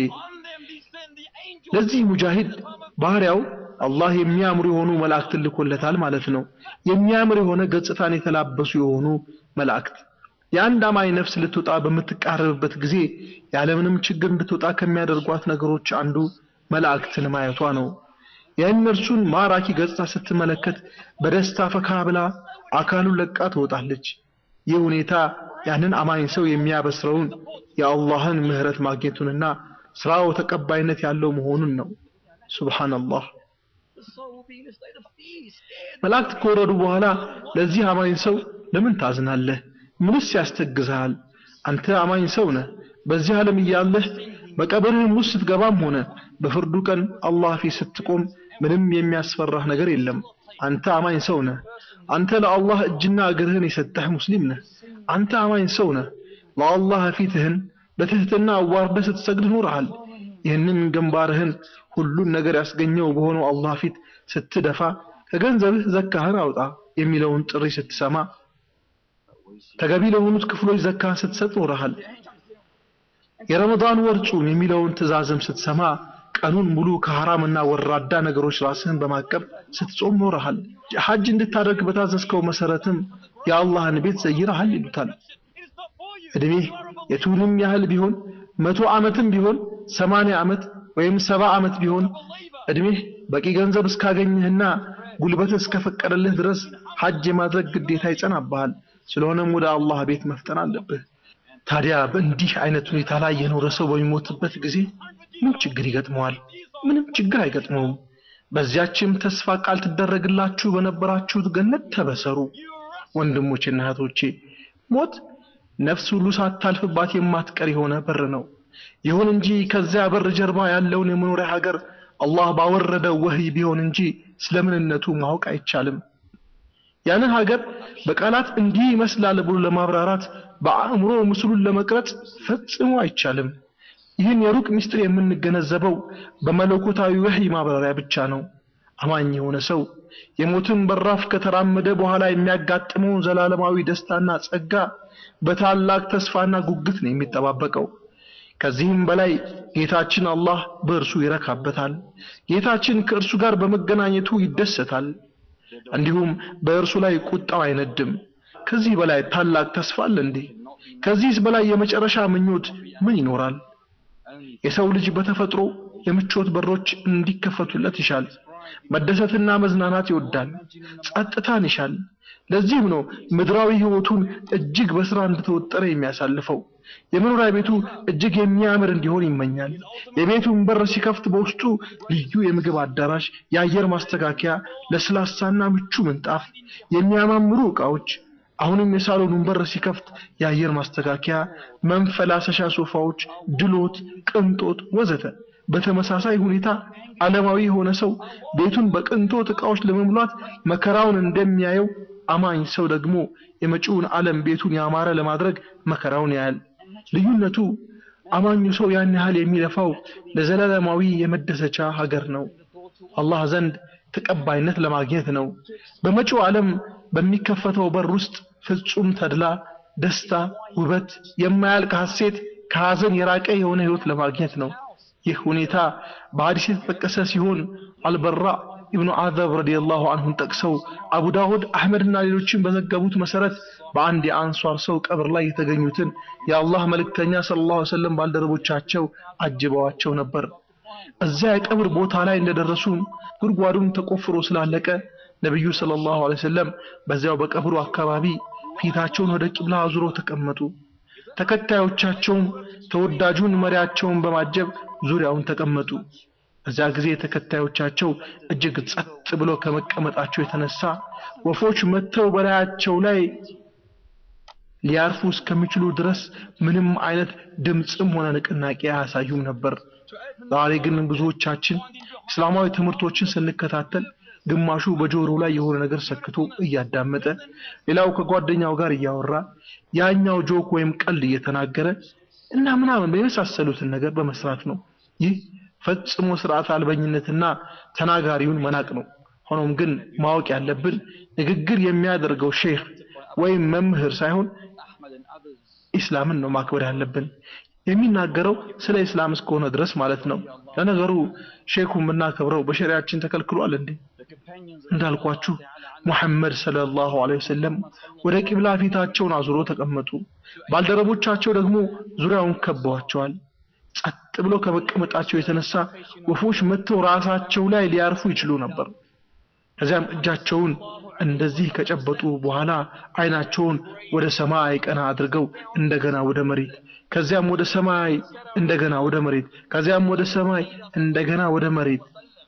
ለዚህ ሙጃሂድ ባህሪያው አላህ የሚያምሩ የሆኑ መላእክት ልኮለታል ማለት ነው። የሚያምር የሆነ ገጽታን የተላበሱ የሆኑ መላእክት የአንድ አማኝ ነፍስ ልትወጣ በምትቃረብበት ጊዜ ያለምንም ችግር እንድትወጣ ከሚያደርጓት ነገሮች አንዱ መላእክትን ማየቷ ነው። የእነርሱን ማራኪ ገጽታ ስትመለከት በደስታ ፈካ ብላ አካሉን ለቃ ትወጣለች። ይህ ሁኔታ ያንን አማኝ ሰው የሚያበስረውን የአላህን ምህረት ማግኘቱንና ስራው ተቀባይነት ያለው መሆኑን ነው። ሱብሃንአላህ። መላእክት ከወረዱ በኋላ ለዚህ አማኝ ሰው ለምን ታዝናለህ? ምንስ ያስተግዝሃል? አንተ አማኝ ሰው ነህ። በዚህ ዓለም እያለህ በቀብርህም ውስጥ ስትገባም ሆነ በፍርዱ ቀን አላህ ፊት ስትቆም ምንም የሚያስፈራህ ነገር የለም። አንተ አማኝ ሰው ነህ። አንተ ለአላህ እጅና እግርህን የሰጠህ ሙስሊም ነህ። አንተ አማኝ ሰው ነህ። ለአላህ ፊትህን በትህትና አዋርደህ ስትሰግድ ኖረሃል። ይህንን ግንባርህን ሁሉን ነገር ያስገኘው በሆነው አላህ ፊት ስትደፋ ከገንዘብህ ዘካህን አውጣ የሚለውን ጥሪ ስትሰማ ተገቢ ለሆኑት ክፍሎች ዘካህን ስትሰጥ ኖረሃል። የረመዳን ወር ጹም የሚለውን ትእዛዝም ስትሰማ ቀኑን ሙሉ ከሐራምና ወራዳ ነገሮች ራስህን በማቀብ ስትጾም ኖረሃል። ሐጅ እንድታደርግ በታዘዝከው መሰረትም የአላህን ቤት ዘይረሃል ይሉታል። እድሜህ የቱንም ያህል ቢሆን መቶ ዓመትም ቢሆን ሰማንያ ዓመት ወይም ሰባ ዓመት ቢሆን እድሜህ በቂ ገንዘብ እስካገኘህና ጉልበትህ እስከፈቀደልህ ድረስ ሐጅ የማድረግ ግዴታ ይጸናብሃል። ስለሆነም ወደ አላህ ቤት መፍጠን አለብህ። ታዲያ በእንዲህ አይነት ሁኔታ ላይ የኖረ ሰው በሚሞትበት ጊዜ ምን ችግር ይገጥመዋል? ምንም ችግር አይገጥመውም። በዚያችም ተስፋ ቃል ትደረግላችሁ በነበራችሁት ገነት ተበሰሩ። ወንድሞቼና እህቶቼ ሞት ነፍስ ሁሉ ሳታልፍባት የማትቀር የሆነ በር ነው። ይሁን እንጂ ከዚያ በር ጀርባ ያለውን የመኖሪያ ሀገር አላህ ባወረደው ወህይ ቢሆን እንጂ ስለምንነቱ ማወቅ አይቻልም። ያንን ሀገር በቃላት እንዲህ ይመስላል ብሎ ለማብራራት በአእምሮ ምስሉን ለመቅረጽ ፈጽሞ አይቻልም። ይህን የሩቅ ምስጢር የምንገነዘበው በመለኮታዊ ወህይ ማብራሪያ ብቻ ነው። አማኝ የሆነ ሰው የሞትን በራፍ ከተራመደ በኋላ የሚያጋጥመውን ዘላለማዊ ደስታና ጸጋ በታላቅ ተስፋና ጉጉት ነው የሚጠባበቀው። ከዚህም በላይ ጌታችን አላህ በእርሱ ይረካበታል። ጌታችን ከእርሱ ጋር በመገናኘቱ ይደሰታል። እንዲሁም በእርሱ ላይ ቁጣው አይነድም። ከዚህ በላይ ታላቅ ተስፋ አለ እንዴ? ከዚህስ በላይ የመጨረሻ ምኞት ምን ይኖራል? የሰው ልጅ በተፈጥሮ የምቾት በሮች እንዲከፈቱለት ይሻል። መደሰትና መዝናናት ይወዳል፣ ጸጥታን ይሻል። ለዚህም ነው ምድራዊ ህይወቱን እጅግ በስራ እንደተወጠረ የሚያሳልፈው። የመኖሪያ ቤቱ እጅግ የሚያምር እንዲሆን ይመኛል። የቤቱን በር ሲከፍት በውስጡ ልዩ የምግብ አዳራሽ፣ የአየር ማስተካከያ፣ ለስላሳና ምቹ ምንጣፍ፣ የሚያማምሩ ዕቃዎች አሁንም የሳሎኑን በር ሲከፍት የአየር ማስተካከያ፣ መንፈላሰሻ ሶፋዎች፣ ድሎት፣ ቅንጦት ወዘተ። በተመሳሳይ ሁኔታ ዓለማዊ የሆነ ሰው ቤቱን በቅንጦት ዕቃዎች ለመሙላት መከራውን እንደሚያየው አማኝ ሰው ደግሞ የመጪውን ዓለም ቤቱን ያማረ ለማድረግ መከራውን ያያል። ልዩነቱ አማኙ ሰው ያን ያህል የሚለፋው ለዘላለማዊ የመደሰቻ ሀገር ነው፣ አላህ ዘንድ ተቀባይነት ለማግኘት ነው። በመጪው ዓለም በሚከፈተው በር ውስጥ ፍጹም ተድላ፣ ደስታ፣ ውበት፣ የማያልቅ ሐሴት፣ ከሐዘን የራቀ የሆነ ህይወት ለማግኘት ነው። ይህ ሁኔታ በሐዲስ የተጠቀሰ ሲሆን አልበራ ኢብኑ አዘብ ረዲየላሁ ዐንሁን ጠቅሰው አቡ ዳውድ አህመድና ሌሎችን በዘገቡት መሰረት በአንድ የአንሷር ሰው ቀብር ላይ የተገኙትን የአላህ መልእክተኛ ሰለላሁ ዐለይሂ ወሰለም ባልደረቦቻቸው አጅበዋቸው ነበር። እዚያ የቀብር ቦታ ላይ እንደደረሱም ጉድጓዱን ተቆፍሮ ስላለቀ ነብዩ ሰለላሁ ዐለይሂ ወሰለም በዚያው በቀብሩ አካባቢ ፊታቸውን ወደ ቂብላ አዙረው ተቀመጡ። ተከታዮቻቸውም ተወዳጁን መሪያቸውን በማጀብ ዙሪያውን ተቀመጡ። በዚያ ጊዜ ተከታዮቻቸው እጅግ ጸጥ ብሎ ከመቀመጣቸው የተነሳ ወፎች መጥተው በላያቸው ላይ ሊያርፉ እስከሚችሉ ድረስ ምንም አይነት ድምፅም ሆነ ንቅናቄ አያሳዩም ነበር። ዛሬ ግን ብዙዎቻችን እስላማዊ ትምህርቶችን ስንከታተል ግማሹ በጆሮ ላይ የሆነ ነገር ሰክቶ እያዳመጠ፣ ሌላው ከጓደኛው ጋር እያወራ፣ ያኛው ጆክ ወይም ቀልድ እየተናገረ እና ምናምን በመሳሰሉትን ነገር በመስራት ነው። ይህ ፈጽሞ ስርዓት አልበኝነትና ተናጋሪውን መናቅ ነው። ሆኖም ግን ማወቅ ያለብን ንግግር የሚያደርገው ሼህ ወይም መምህር ሳይሆን ኢስላምን ነው ማክበር ያለብን። የሚናገረው ስለ ኢስላም እስከሆነ ድረስ ማለት ነው። ለነገሩ ሼኩ የምናከብረው በሸሪያችን ተከልክሏል እንዴ? እንዳልኳችሁ ሙሐመድ ሰለላሁ ዐለይሂ ወሰለም ወደ ቂብላ ፊታቸውን አዙሮ ተቀመጡ። ባልደረቦቻቸው ደግሞ ዙሪያውን ከበዋቸዋል። ጸጥ ብሎ ከመቀመጣቸው የተነሳ ወፎች መጥተው ራሳቸው ላይ ሊያርፉ ይችሉ ነበር። ከዚያም እጃቸውን እንደዚህ ከጨበጡ በኋላ አይናቸውን ወደ ሰማይ ቀና አድርገው እንደገና ወደ መሬት ከዚያም ወደ ሰማይ እንደገና ወደ መሬት ከዚያም ወደ ሰማይ እንደገና ወደ መሬት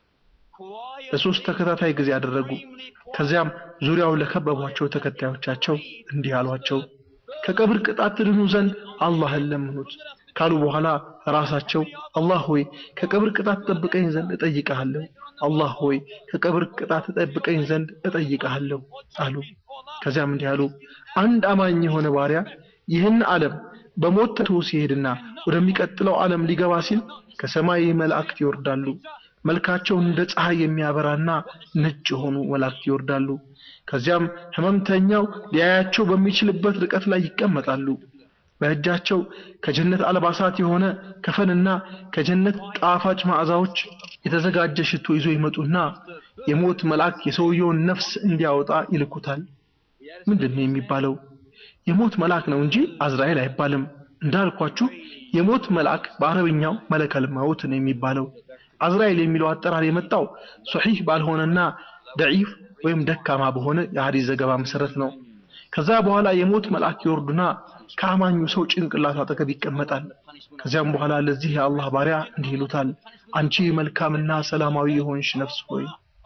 ለሶስት ተከታታይ ጊዜ አደረጉ። ከዚያም ዙሪያውን ለከበቧቸው ተከታዮቻቸው እንዲህ አሏቸው፣ ከቀብር ቅጣት ትድኑ ዘንድ አላህን ለምኑት ካሉ በኋላ ራሳቸው አላህ ሆይ ከቀብር ቅጣት ጠብቀኝ ዘንድ እጠይቅሃለሁ፣ አላህ ሆይ ከቀብር ቅጣት ጠብቀኝ ዘንድ እጠይቅሃለሁ አሉ። ከዚያም እንዲህ አሉ፣ አንድ አማኝ የሆነ ባሪያ ይህን ዓለም በሞት ተቶ ሲሄድና ወደሚቀጥለው ዓለም ሊገባ ሲል ከሰማይ መላእክት ይወርዳሉ። መልካቸው እንደ ፀሐይ የሚያበራና ነጭ የሆኑ መላእክት ይወርዳሉ። ከዚያም ህመምተኛው ሊያያቸው በሚችልበት ርቀት ላይ ይቀመጣሉ። በእጃቸው ከጀነት አልባሳት የሆነ ከፈንና ከጀነት ጣፋጭ መዓዛዎች የተዘጋጀ ሽቶ ይዞ ይመጡና የሞት መልአክ የሰውየውን ነፍስ እንዲያወጣ ይልኩታል። ምንድን ነው የሚባለው? የሞት መልአክ ነው እንጂ አዝራኤል አይባልም። እንዳልኳችሁ የሞት መልአክ በአረብኛው መለከል መውት ነው የሚባለው። አዝራኤል የሚለው አጠራር የመጣው ሶሒህ ባልሆነና ደዒፍ ወይም ደካማ በሆነ የሐዲስ ዘገባ መሰረት ነው። ከዛ በኋላ የሞት መልአክ ይወርዱና ከአማኙ ሰው ጭንቅላት አጠገብ ይቀመጣል። ከዚያም በኋላ ለዚህ የአላህ ባሪያ እንዲህ ይሉታል፣ አንቺ መልካምና ሰላማዊ የሆንሽ ነፍስ ሆይ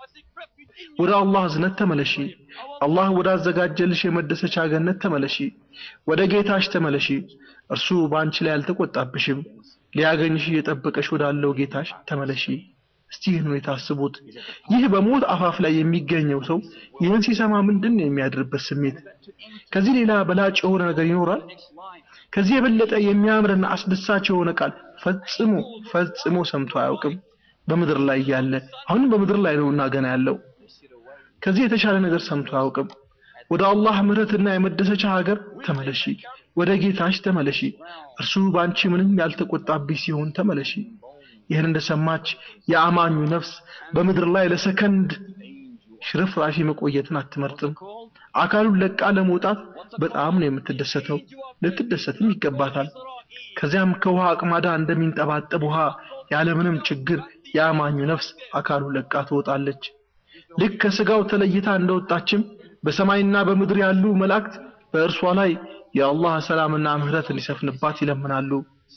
ወደ አላህ እዝነት ተመለሺ፣ አላህ ወዳዘጋጀልሽ የመደሰቻ ገነት ተመለሺ፣ ወደ ጌታሽ ተመለሺ። እርሱ በአንቺ ላይ አልተቆጣብሽም፣ ሊያገኝሽ እየጠበቀሽ ወዳለው ጌታሽ ተመለሺ። እስቲ ይህን ሁኔታ አስቡት። ይህ በሞት አፋፍ ላይ የሚገኘው ሰው ይህን ሲሰማ ምንድን ነው የሚያድርበት ስሜት? ከዚህ ሌላ በላጭ የሆነ ነገር ይኖራል? ከዚህ የበለጠ የሚያምርና አስደሳች የሆነ ቃል ፈጽሞ ፈጽሞ ሰምቶ አያውቅም። በምድር ላይ ያለ አሁንም በምድር ላይ ነውና ገና ያለው ከዚህ የተሻለ ነገር ሰምቶ አያውቅም። ወደ አላህ ምሕረትና የመደሰቻ ሀገር ተመለሺ፣ ወደ ጌታሽ ተመለሺ። እርሱ በአንቺ ምንም ያልተቆጣብሽ ሲሆን ተመለሺ። ይህን እንደሰማች የአማኙ ነፍስ በምድር ላይ ለሰከንድ ሽርፍራፊ መቆየትን አትመርጥም። አካሉን ለቃ ለመውጣት በጣም ነው የምትደሰተው። ልትደሰትም ይገባታል። ከዚያም ከውሃ አቅማዳ እንደሚንጠባጠብ ውሃ ያለምንም ችግር የአማኙ ነፍስ አካሉ ለቃ ትወጣለች። ልክ ከስጋው ተለይታ እንደወጣችም በሰማይና በምድር ያሉ መላእክት በእርሷ ላይ የአላህ ሰላምና ምህረት እንዲሰፍንባት ይለምናሉ።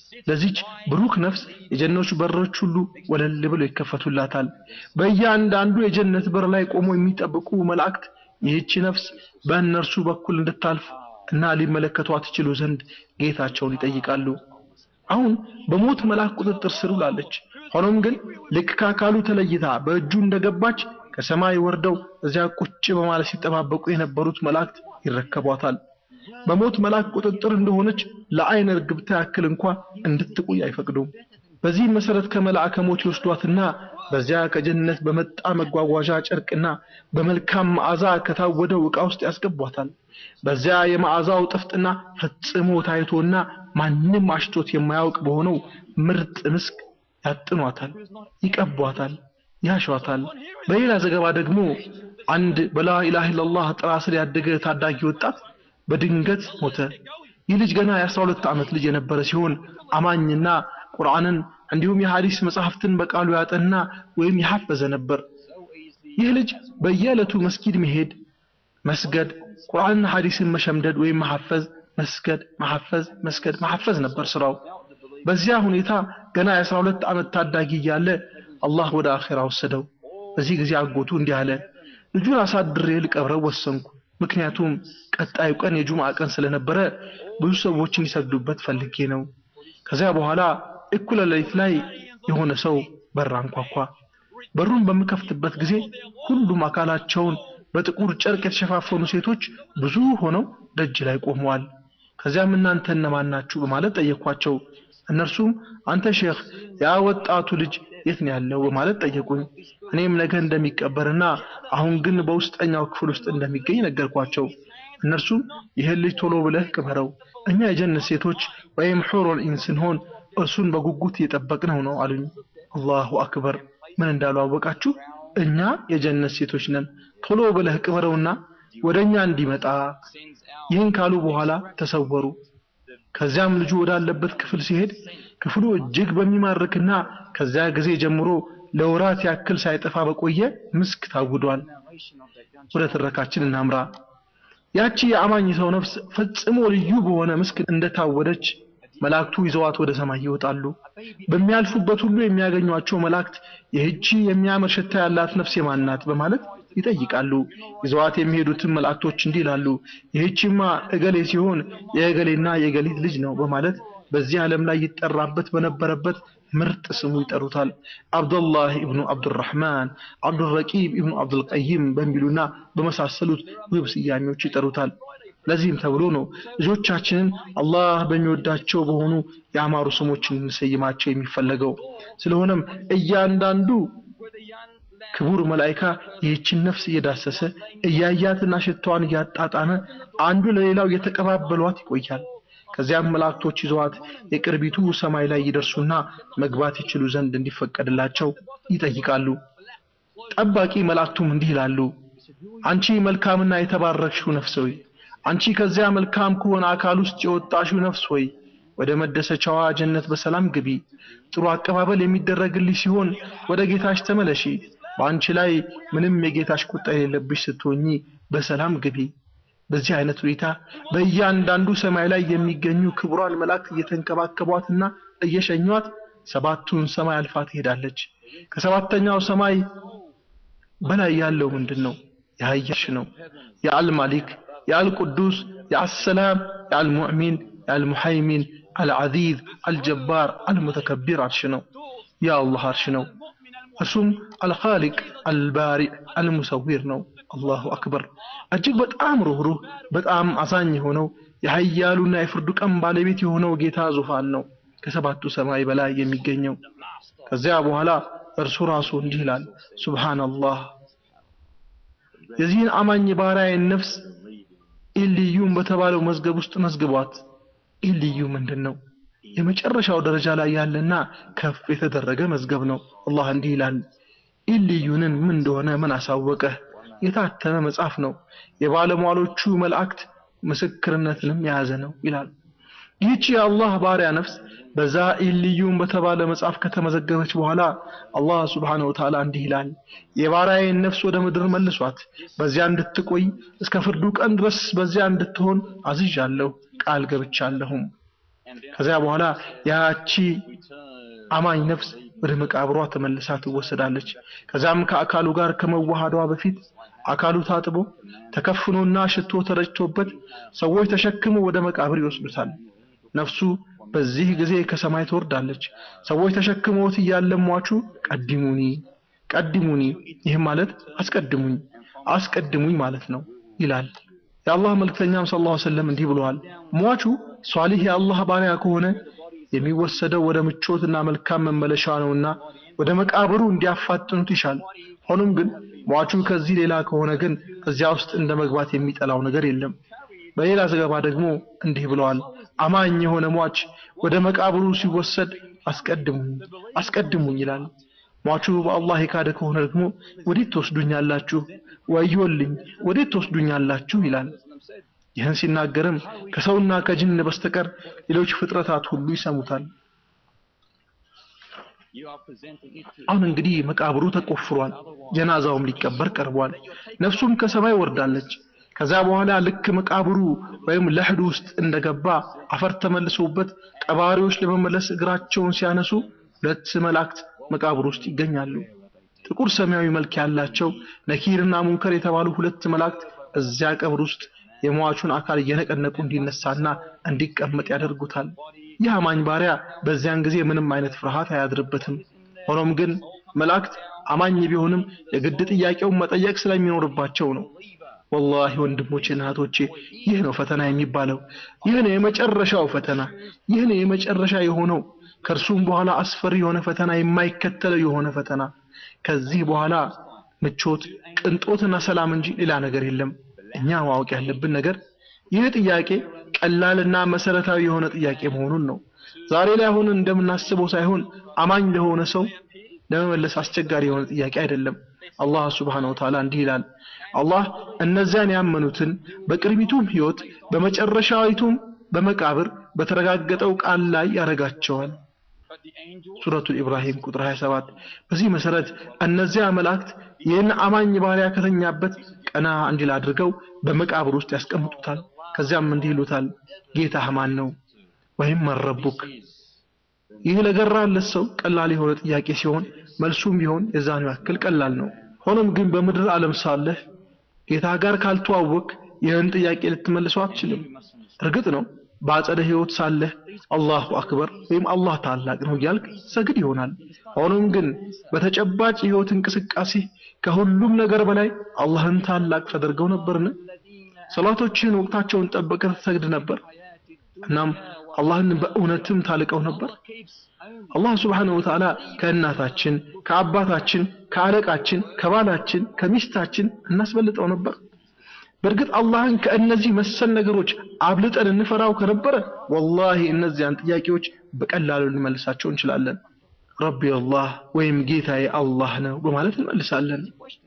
ለዚች ብሩክ ነፍስ የጀነቱ በሮች ሁሉ ወለል ብለው ይከፈቱላታል። በእያንዳንዱ የጀነት በር ላይ ቆሞ የሚጠብቁ መላእክት ይህች ነፍስ በእነርሱ በኩል እንድታልፍ እና ሊመለከቷት ይችሉ ዘንድ ጌታቸውን ይጠይቃሉ። አሁን በሞት መልአክ ቁጥጥር ስር ውላለች። ሆኖም ግን ልክ ከአካሉ ተለይታ በእጁ እንደገባች ከሰማይ ወርደው እዚያ ቁጭ በማለት ሲጠባበቁ የነበሩት መላእክት ይረከቧታል። በሞት መልአክ ቁጥጥር እንደሆነች ለአይን እርግብታ ያክል እንኳ እንድትቆይ አይፈቅዱም። በዚህም መሰረት ከመልአከ ሞት ይወስዷትና በዚያ ከጀነት በመጣ መጓጓዣ ጨርቅና በመልካም መዓዛ ከታወደው ዕቃ ውስጥ ያስገቧታል። በዚያ የመዓዛው ጥፍጥና ፈጽሞ ታይቶና ማንም አሽቶት የማያውቅ በሆነው ምርጥ ምስክ ያጥኗታል፣ ይቀቧታል፣ ያሿታል። በሌላ ዘገባ ደግሞ አንድ በላ ኢላሃ ኢላላህ ጥላ ስር ያደገ ታዳጊ ወጣት በድንገት ሞተ። ይህ ልጅ ገና የአስራ ሁለት ዓመት ልጅ የነበረ ሲሆን አማኝና ቁርአንን እንዲሁም የሐዲስ መጽሐፍትን በቃሉ ያጠና ወይም የሐፈዘ ነበር። ይህ ልጅ በየዕለቱ መስጊድ መሄድ፣ መስገድ፣ ቁርአንና ሐዲስን መሸምደድ ወይም መሐፈዝ፣ መስገድ፣ መሐፈዝ፣ መስገድ፣ መሐፈዝ ነበር ስራው። በዚያ ሁኔታ ገና የአስራ ሁለት ዓመት ታዳጊ እያለ አላህ ወደ አኼራ ወሰደው። በዚህ ጊዜ አጎቱ እንዲህ አለ፣ ልጁን አሳድሬ ልቀብረው ወሰንኩ። ምክንያቱም ቀጣዩ ቀን የጁምዓ ቀን ስለነበረ ብዙ ሰዎች እንዲሰግዱበት ፈልጌ ነው። ከዚያ በኋላ እኩለ ሌሊት ላይ የሆነ ሰው በር አንኳኳ። በሩን በምከፍትበት ጊዜ ሁሉም አካላቸውን በጥቁር ጨርቅ የተሸፋፈኑ ሴቶች ብዙ ሆነው ደጅ ላይ ቆመዋል። ከዚያም እናንተ እነማን ናችሁ በማለት ጠየኳቸው። እነርሱም አንተ ሼኽ ያ ወጣቱ ልጅ የት ነው ያለው በማለት ጠየቁኝ። እኔም ነገ እንደሚቀበርና አሁን ግን በውስጠኛው ክፍል ውስጥ እንደሚገኝ ነገርኳቸው። እነርሱም ይህን ልጅ ቶሎ ብለህ ቅበረው፣ እኛ የጀነት ሴቶች ወይም ሑሩል ዒን ስንሆን እርሱን በጉጉት እየጠበቅነው ነው አሉኝ። አላሁ አክበር! ምን እንዳሉ አወቃችሁ? እኛ የጀነት ሴቶች ነን፣ ቶሎ ብለህ ቅበረውና ወደ እኛ እንዲመጣ። ይህን ካሉ በኋላ ተሰወሩ። ከዚያም ልጁ ወዳለበት ክፍል ሲሄድ ክፍሉ እጅግ በሚማርክና ከዚያ ጊዜ ጀምሮ ለወራት ያክል ሳይጠፋ በቆየ ምስክ ታውዷል። ወደ ትረካችን እናምራ። ያቺ የአማኝ ሰው ነፍስ ፈጽሞ ልዩ በሆነ ምስክ እንደታወደች መላእክቱ ይዘዋት ወደ ሰማይ ይወጣሉ። በሚያልፉበት ሁሉ የሚያገኟቸው መላእክት ይህቺ የሚያምር ሽታ ያላት ነፍስ የማን ናት በማለት ይጠይቃሉ። ይዘዋት የሚሄዱትን መላእክቶች እንዲህ ይላሉ፣ ይህቺማ እገሌ ሲሆን የእገሌና የእገሊት ልጅ ነው በማለት በዚህ ዓለም ላይ ይጠራበት በነበረበት ምርጥ ስሙ ይጠሩታል። አብዱላህ ኢብኑ አብዱራህማን፣ አብዱረቂብ ኢብኑ አብዱልቀይም በሚሉና በመሳሰሉት ውብ ስያሜዎች ይጠሩታል። ለዚህም ተብሎ ነው ልጆቻችንን አላህ በሚወዳቸው በሆኑ የአማሩ ስሞችን እንሰይማቸው የሚፈለገው። ስለሆነም እያንዳንዱ ክቡር መላኢካ ይህችን ነፍስ እየዳሰሰ እያያትና ሽታዋን እያጣጣመ አንዱ ለሌላው እየተቀባበሏት ይቆያል። ከዚያም መላእክቶች ይዘዋት የቅርቢቱ ሰማይ ላይ ይደርሱና መግባት ይችሉ ዘንድ እንዲፈቀድላቸው ይጠይቃሉ። ጠባቂ መላእክቱም እንዲህ ይላሉ፣ አንቺ መልካምና የተባረክሽው ነፍስ ሆይ፣ አንቺ ከዚያ መልካም ከሆነ አካል ውስጥ የወጣሽው ነፍስ ሆይ ወደ መደሰቻዋ ጀነት በሰላም ግቢ። ጥሩ አቀባበል የሚደረግልሽ ሲሆን ወደ ጌታሽ ተመለሺ። በአንቺ ላይ ምንም የጌታሽ ቁጣ የሌለብሽ ስትሆኚ በሰላም ግቢ። በዚህ አይነት ሁኔታ በእያንዳንዱ ሰማይ ላይ የሚገኙ ክቡራን መላእክት እየተንከባከቧትና እየሸኟት ሰባቱን ሰማይ አልፋ ትሄዳለች። ከሰባተኛው ሰማይ በላይ ያለው ምንድን ነው? የሀያሽ ነው። የአልማሊክ፣ የአልቁዱስ፣ የአሰላም፣ የአልሙዕሚን፣ የአልሙሐይሚን፣ አልዓዚዝ፣ አልጀባር፣ አልሙተከቢር አርሽ ነው። የአላህ አርሽ ነው። እርሱም አልኻሊቅ፣ አልባሪዕ፣ አልሙሰዊር ነው። አላሁ አክበር። እጅግ በጣም ሩህሩህ በጣም አዛኝ የሆነው የሀያሉና የፍርዱ ቀን ባለቤት የሆነው ጌታ ዙፋን ነው ከሰባቱ ሰማይ በላይ የሚገኘው። ከዚያ በኋላ እርሱ ራሱ እንዲህ ይላል፣ ሱብሃነላህ የዚህን አማኝ ባሪያዬን ነፍስ ኢልዩም በተባለው መዝገብ ውስጥ መዝግቧት። ኢልዩ ምንድን ነው? የመጨረሻው ደረጃ ላይ ያለና ከፍ የተደረገ መዝገብ ነው። አላህ እንዲህ ይላል፣ ኢልዩንን ምን እንደሆነ ምን አሳወቀህ? የታተመ መጽሐፍ ነው። የባለሟሎቹ መላእክት ምስክርነትንም የያዘ ነው ይላል። ይህቺ የአላህ ባሪያ ነፍስ በዛ ኢልዩን በተባለ መጽሐፍ ከተመዘገበች በኋላ አላህ ስብሓነሁ ወተዓላ እንዲህ ይላል፣ የባሪያዬን ነፍስ ወደ ምድር መልሷት፣ በዚያ እንድትቆይ እስከ ፍርዱ ቀን ድረስ በዚያ እንድትሆን አዝዣለሁ፣ ቃል ገብቻለሁም። ከዚያ በኋላ ያቺ አማኝ ነፍስ ወደ መቃብሯ ተመልሳ ትወሰዳለች። ከዛም ከአካሉ ጋር ከመዋሃዷ በፊት አካሉ ታጥቦ ተከፍኖና ሽቶ ተረጭቶበት ሰዎች ተሸክመው ወደ መቃብር ይወስዱታል። ነፍሱ በዚህ ጊዜ ከሰማይ ትወርዳለች። ሰዎች ተሸክመውት እያለ ሟቹ ቀድሙኒ ቀድሙኒ፣ ይህም ማለት አስቀድሙኝ አስቀድሙኝ ማለት ነው ይላል። የአላህ መልክተኛም ሰለላሁ ዐለይሂ ወሰለም እንዲህ ብለዋል፣ ሟቹ ሷሊህ የአላህ ባሪያ ከሆነ የሚወሰደው ወደ ምቾትና መልካም መመለሻ ነውና ወደ መቃብሩ እንዲያፋጥኑት ይሻል። ሆኖም ግን ሟቹ ከዚህ ሌላ ከሆነ ግን እዚያ ውስጥ እንደ መግባት የሚጠላው ነገር የለም። በሌላ ዘገባ ደግሞ እንዲህ ብለዋል፣ አማኝ የሆነ ሟች ወደ መቃብሩ ሲወሰድ አስቀድሙኝ አስቀድሙኝ ይላል። ሟቹ በአላህ የካደ ከሆነ ደግሞ ወዴት ትወስዱኛላችሁ? ወዮልኝ ወዴት ትወስዱኛላችሁ ይላል። ይህን ሲናገርም ከሰውና ከጅን በስተቀር ሌሎች ፍጥረታት ሁሉ ይሰሙታል። አሁን እንግዲህ መቃብሩ ተቆፍሯል፣ ጀናዛውም ሊቀበር ቀርቧል። ነፍሱም ከሰማይ ወርዳለች። ከዛ በኋላ ልክ መቃብሩ ወይም ለሕዱ ውስጥ እንደገባ አፈር ተመልሶበት ቀባሪዎች ለመመለስ እግራቸውን ሲያነሱ ሁለት መላእክት መቃብር ውስጥ ይገኛሉ። ጥቁር ሰማያዊ መልክ ያላቸው ነኪርና ሙንከር የተባሉ ሁለት መላእክት እዚያ ቀብር ውስጥ የሟቹን አካል እየነቀነቁ እንዲነሳና እንዲቀመጥ ያደርጉታል። ይህ አማኝ ባሪያ በዚያን ጊዜ ምንም አይነት ፍርሃት አያድርበትም። ሆኖም ግን መላእክት አማኝ ቢሆንም የግድ ጥያቄውን መጠየቅ ስለሚኖርባቸው ነው። ወላሂ ወንድሞቼ እና እህቶቼ ይህ ነው ፈተና የሚባለው። ይህ ነው የመጨረሻው ፈተና። ይህ ነው የመጨረሻ የሆነው ከእርሱም በኋላ አስፈሪ የሆነ ፈተና የማይከተለው የሆነ ፈተና። ከዚህ በኋላ ምቾት፣ ቅንጦትና ሰላም እንጂ ሌላ ነገር የለም። እኛ ማወቅ ያለብን ነገር ይህ ጥያቄ ቀላልና መሰረታዊ የሆነ ጥያቄ መሆኑን ነው። ዛሬ ላይ አሁን እንደምናስበው ሳይሆን አማኝ ለሆነ ሰው ለመመለስ አስቸጋሪ የሆነ ጥያቄ አይደለም። አላህ ሱብሓነሁ ወተዓላ እንዲህ ይላል፣ አላህ እነዚያን ያመኑትን በቅርቢቱም ሕይወት በመጨረሻዊቱም በመቃብር በተረጋገጠው ቃል ላይ ያረጋቸዋል። ሱረቱል ኢብራሂም ቁጥር 27። በዚህ መሰረት እነዚያ መላእክት ይህን አማኝ ባሪያ ከተኛበት ቀና እንዲል አድርገው በመቃብር ውስጥ ያስቀምጡታል። ከዚያም እንዲህ ይሉታል፣ ጌታህ ማን ነው? ወይም መረቡክ። ይህ ለገራለት ሰው ቀላል የሆነ ጥያቄ ሲሆን መልሱም ቢሆን የዛኑ ያክል ቀላል ነው። ሆኖም ግን በምድር ዓለም ሳለህ ጌታ ጋር ካልተዋወቅ ይህን ጥያቄ ልትመልሰው አትችልም። እርግጥ ነው በአጸደ ህይወት ሳለህ አላሁ አክበር ወይም አላህ ታላቅ ነው እያልክ ሰግድ ይሆናል። ሆኖም ግን በተጨባጭ የህይወት እንቅስቃሴ ከሁሉም ነገር በላይ አላህን ታላቅ ተደርገው ነበርን? ሰላቶችን ወቅታቸውን ጠብቀህ ትሰግድ ነበር? እናም አላህን በእውነትም ታልቀው ነበር? አላህ ስብሓነሁ ወተዓላ ከእናታችን፣ ከአባታችን፣ ከአለቃችን፣ ከባላችን፣ ከሚስታችን እናስበልጠው ነበር? በእርግጥ አላህን ከእነዚህ መሰል ነገሮች አብልጠን እንፈራው ከነበረ ወላሂ እነዚያን ጥያቄዎች በቀላሉ ልንመልሳቸው እንችላለን። ረቢ አላህ ወይም ጌታዬ አላህ ነው በማለት እንመልሳለን።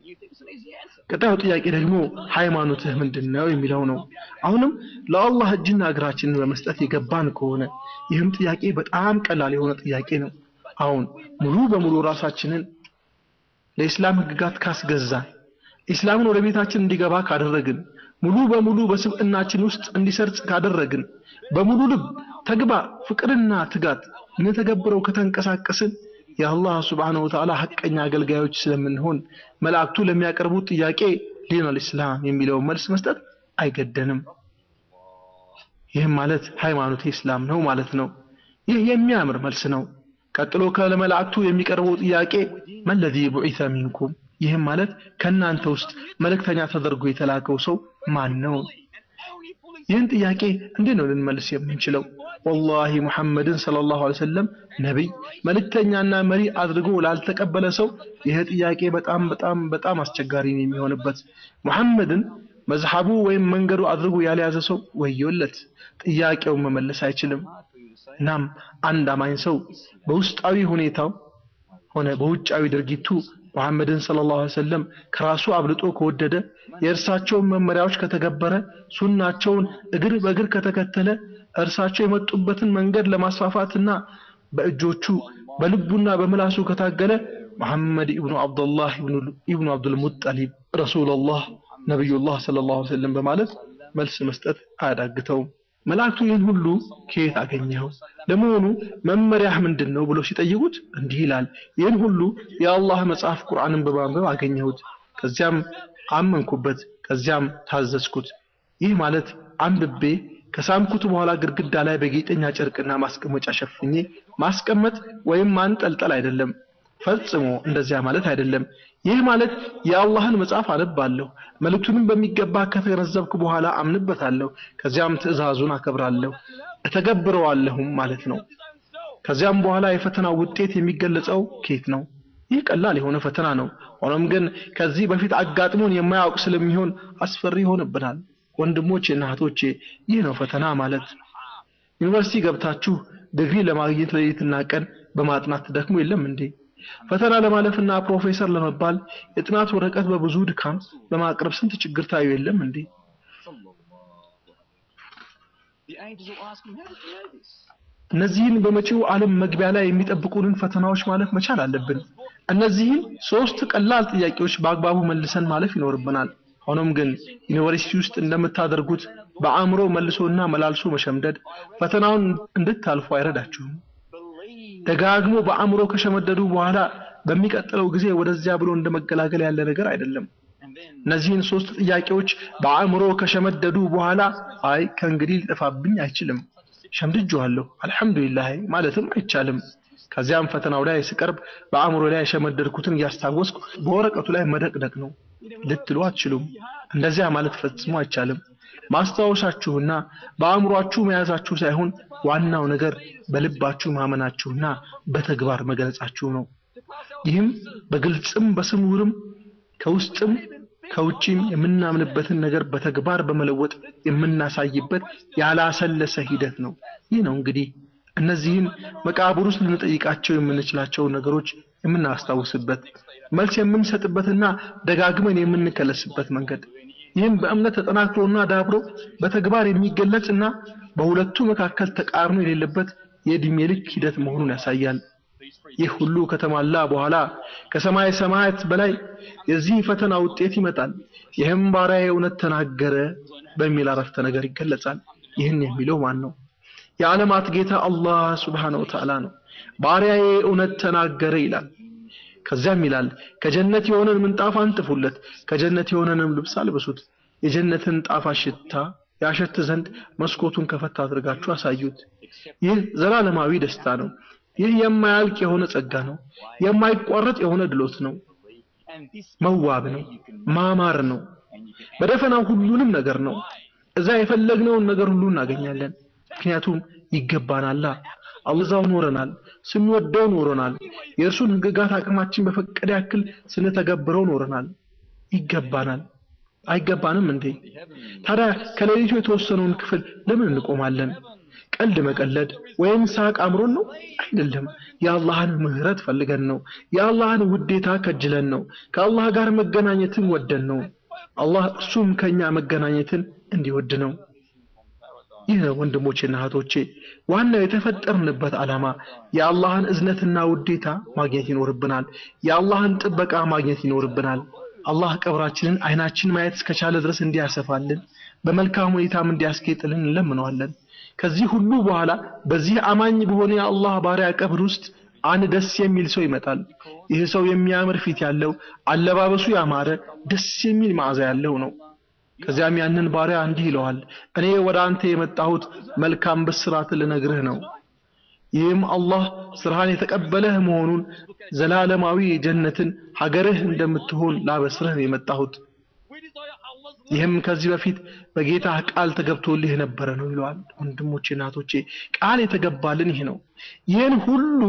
ቀጣዩ ጥያቄ ደግሞ ሃይማኖትህ ምንድን ነው የሚለው ነው። አሁንም ለአላህ እጅና እግራችንን በመስጠት የገባን ከሆነ ይህም ጥያቄ በጣም ቀላል የሆነ ጥያቄ ነው። አሁን ሙሉ በሙሉ ራሳችንን ለኢስላም ህግጋት ካስገዛን ኢስላምን ወደ ቤታችን እንዲገባ ካደረግን ሙሉ በሙሉ በስብዕናችን ውስጥ እንዲሰርጽ ካደረግን በሙሉ ልብ ተግባር፣ ፍቅርና ትጋት ልንተገብረው ከተንቀሳቀስን የአላህ ስብሓነሁ ወተዓላ ሐቀኛ አገልጋዮች ስለምንሆን መላእክቱ ለሚያቀርቡት ጥያቄ ዲኑል ኢስላም የሚለውን መልስ መስጠት አይገደንም። ይህም ማለት ሃይማኖት ኢስላም ነው ማለት ነው። ይህ የሚያምር መልስ ነው። ቀጥሎ ከመላእክቱ የሚቀርበው ጥያቄ መለዚ ቡዒተ ሚንኩም ይህም ማለት ከእናንተ ውስጥ መልእክተኛ ተደርጎ የተላከው ሰው ማን ነው? ይህን ጥያቄ እንዴት ነው ልንመልስ የምንችለው? ወላሂ ሙሐመድን ሰለላሁ ዐለይሂ ወሰለም ነቢይ መልእክተኛና መሪ አድርጎ ላልተቀበለ ሰው ይህ ጥያቄ በጣም በጣም በጣም አስቸጋሪ ነው የሚሆንበት። ሙሐመድን መዝሐቡ ወይም መንገዱ አድርጎ ያልያዘ ሰው ወዮለት፣ ጥያቄውን መመለስ አይችልም። እናም አንድ አማኝ ሰው በውስጣዊ ሁኔታው ሆነ በውጫዊ ድርጊቱ ሙሐመድን ሰለላሁ ዐለይሂ ወሰለም ከራሱ አብልጦ ከወደደ የእርሳቸውን መመሪያዎች ከተገበረ ሱናቸውን እግር በእግር ከተከተለ እርሳቸው የመጡበትን መንገድ ለማስፋፋትና በእጆቹ በልቡና በምላሱ ከታገለ መሐመድ ኢብኑ አብዱላህ ኢብኑ አብዱል ሙጠሊብ ረሱሉላህ ነቢዩላህ ሰለላሁ ዐለይሂ ወሰለም በማለት መልስ መስጠት አያዳግተውም። መላእክቱ ይህን ሁሉ ከየት አገኘኸው? ለመሆኑ መመሪያህ ምንድን ነው ብለው ሲጠይቁት እንዲህ ይላል፣ ይህን ሁሉ የአላህ መጽሐፍ ቁርአንን በማንበብ አገኘሁት። ከዚያም አመንኩበት፣ ከዚያም ታዘዝኩት። ይህ ማለት አንብቤ ከሳምኩት በኋላ ግድግዳ ላይ በጌጠኛ ጨርቅና ማስቀመጫ ሸፍኜ ማስቀመጥ ወይም ማንጠልጠል አይደለም። ፈጽሞ እንደዚያ ማለት አይደለም። ይህ ማለት የአላህን መጽሐፍ አነባለሁ፣ መልእክቱንም በሚገባ ከተገነዘብኩ በኋላ አምንበታለሁ፣ ከዚያም ትእዛዙን አከብራለሁ፣ እተገብረዋለሁም ማለት ነው። ከዚያም በኋላ የፈተናው ውጤት የሚገለጸው ኬት ነው። ይህ ቀላል የሆነ ፈተና ነው። ሆኖም ግን ከዚህ በፊት አጋጥሞን የማያውቅ ስለሚሆን አስፈሪ ይሆንብናል። ወንድሞቼ እና እህቶቼ ይህ ነው ፈተና ማለት። ዩኒቨርሲቲ ገብታችሁ ዲግሪ ለማግኘት ሌሊትና ቀን በማጥናት ደክሞ የለም እንዴ? ፈተና ለማለፍና ፕሮፌሰር ለመባል የጥናት ወረቀት በብዙ ድካም በማቅረብ ስንት ችግር ታዩ የለም እንዴ? The angels will ask him, how did you know this? እነዚህን በመጪው ዓለም መግቢያ ላይ የሚጠብቁንን ፈተናዎች ማለፍ መቻል አለብን። እነዚህን ሶስት ቀላል ጥያቄዎች በአግባቡ መልሰን ማለፍ ይኖርብናል። ሆኖም ግን ዩኒቨርሲቲ ውስጥ እንደምታደርጉት በአእምሮ መልሶና መላልሶ መሸምደድ ፈተናውን እንድታልፉ አይረዳችሁም። ደጋግሞ በአእምሮ ከሸመደዱ በኋላ በሚቀጥለው ጊዜ ወደዚያ ብሎ እንደመገላገል ያለ ነገር አይደለም። እነዚህን ሶስት ጥያቄዎች በአእምሮ ከሸመደዱ በኋላ አይ ከእንግዲህ ሊጠፋብኝ አይችልም ሸምድጄዋለሁ አልሐምዱሊላህ ማለትም አይቻልም። ከዚያም ፈተናው ላይ ስቀርብ በአእምሮ ላይ የሸመደድኩትን እያስታወስኩ በወረቀቱ ላይ መደቅደቅ ነው ልትሉ አትችሉም። እንደዚያ ማለት ፈጽሞ አይቻልም። ማስታወሳችሁና በአእምሯችሁ መያዛችሁ ሳይሆን ዋናው ነገር በልባችሁ ማመናችሁና በተግባር መግለጻችሁ ነው። ይህም በግልጽም በስውርም ከውስጥም ከውጪም የምናምንበትን ነገር በተግባር በመለወጥ የምናሳይበት ያላሰለሰ ሂደት ነው። ይህ ነው እንግዲህ እነዚህን መቃብር ውስጥ ልንጠይቃቸው የምንችላቸውን ነገሮች የምናስታውስበት መልስ የምንሰጥበትና ደጋግመን የምንከለስበት መንገድ ይህም በእምነት ተጠናክሮና ዳብሮ በተግባር የሚገለጽና በሁለቱ መካከል ተቃርኖ የሌለበት የዕድሜ ልክ ሂደት መሆኑን ያሳያል። ይህ ሁሉ ከተሟላ በኋላ ከሰማይ ሰማያት በላይ የዚህ ፈተና ውጤት ይመጣል። ይህም ባሪያዬ እውነት ተናገረ በሚል አረፍተ ነገር ይገለጻል። ይህን የሚለው ማን ነው? የዓለማት ጌታ አላህ ሱብሓነሁ ወተዓላ ነው። ባሪያዬ እውነት ተናገረ ይላል። ከዚያም ይላል ከጀነት የሆነን ምንጣፍ አንጥፉለት፣ ከጀነት የሆነንም ልብስ አልብሱት፣ የጀነትን ጣፋጭ ሽታ ያሸት ዘንድ መስኮቱን ከፈት አድርጋችሁ አሳዩት። ይህ ዘላለማዊ ደስታ ነው። ይህ የማያልቅ የሆነ ጸጋ ነው። የማይቋረጥ የሆነ ድሎት ነው። መዋብ ነው። ማማር ነው። በደፈናው ሁሉንም ነገር ነው። እዛ የፈለግነውን ነገር ሁሉ እናገኛለን። ምክንያቱም ይገባናላ። አላዛው ኖረናል፣ ስንወደው ኖረናል። የእርሱን ሕግጋት አቅማችን በፈቀደ ያክል ስንተገብረው ኖረናል። ይገባናል። አይገባንም እንዴ? ታዲያ ከሌሊቱ የተወሰነውን ክፍል ለምን እንቆማለን? ቀልድ መቀለድ ወይም ሳቅ አምሮን ነው? አይደለም። የአላህን ምህረት ፈልገን ነው። የአላህን ውዴታ ከጅለን ነው። ከአላህ ጋር መገናኘትን ወደን ነው። አላህ እሱም ከኛ መገናኘትን እንዲወድ ነው። ይህ ነው ወንድሞቼና እህቶቼ ዋናው የተፈጠርንበት ዓላማ የአላህን እዝነትና ውዴታ ማግኘት ይኖርብናል። የአላህን ጥበቃ ማግኘት ይኖርብናል። አላህ ቀብራችንን አይናችን ማየት እስከቻለ ድረስ እንዲያሰፋልን በመልካም ሁኔታም እንዲያስጌጥልን እንለምነዋለን። ከዚህ ሁሉ በኋላ በዚህ አማኝ በሆነ የአላህ ባሪያ ቀብር ውስጥ አንድ ደስ የሚል ሰው ይመጣል። ይህ ሰው የሚያምር ፊት ያለው፣ አለባበሱ ያማረ፣ ደስ የሚል መዓዛ ያለው ነው። ከዚያም ያንን ባሪያ እንዲህ ይለዋል፣ እኔ ወደ አንተ የመጣሁት መልካም ብስራት ልነግርህ ነው። ይህም አላህ ስራህን የተቀበለህ መሆኑን ዘላለማዊ ጀነትን ሀገርህ እንደምትሆን ላበስርህ ነው የመጣሁት። ይህም ከዚህ በፊት በጌታህ ቃል ተገብቶልህ የነበረ ነው ይለዋል። ወንድሞቼ እናቶቼ ቃል የተገባልን ይህ ነው። ይህን ሁሉ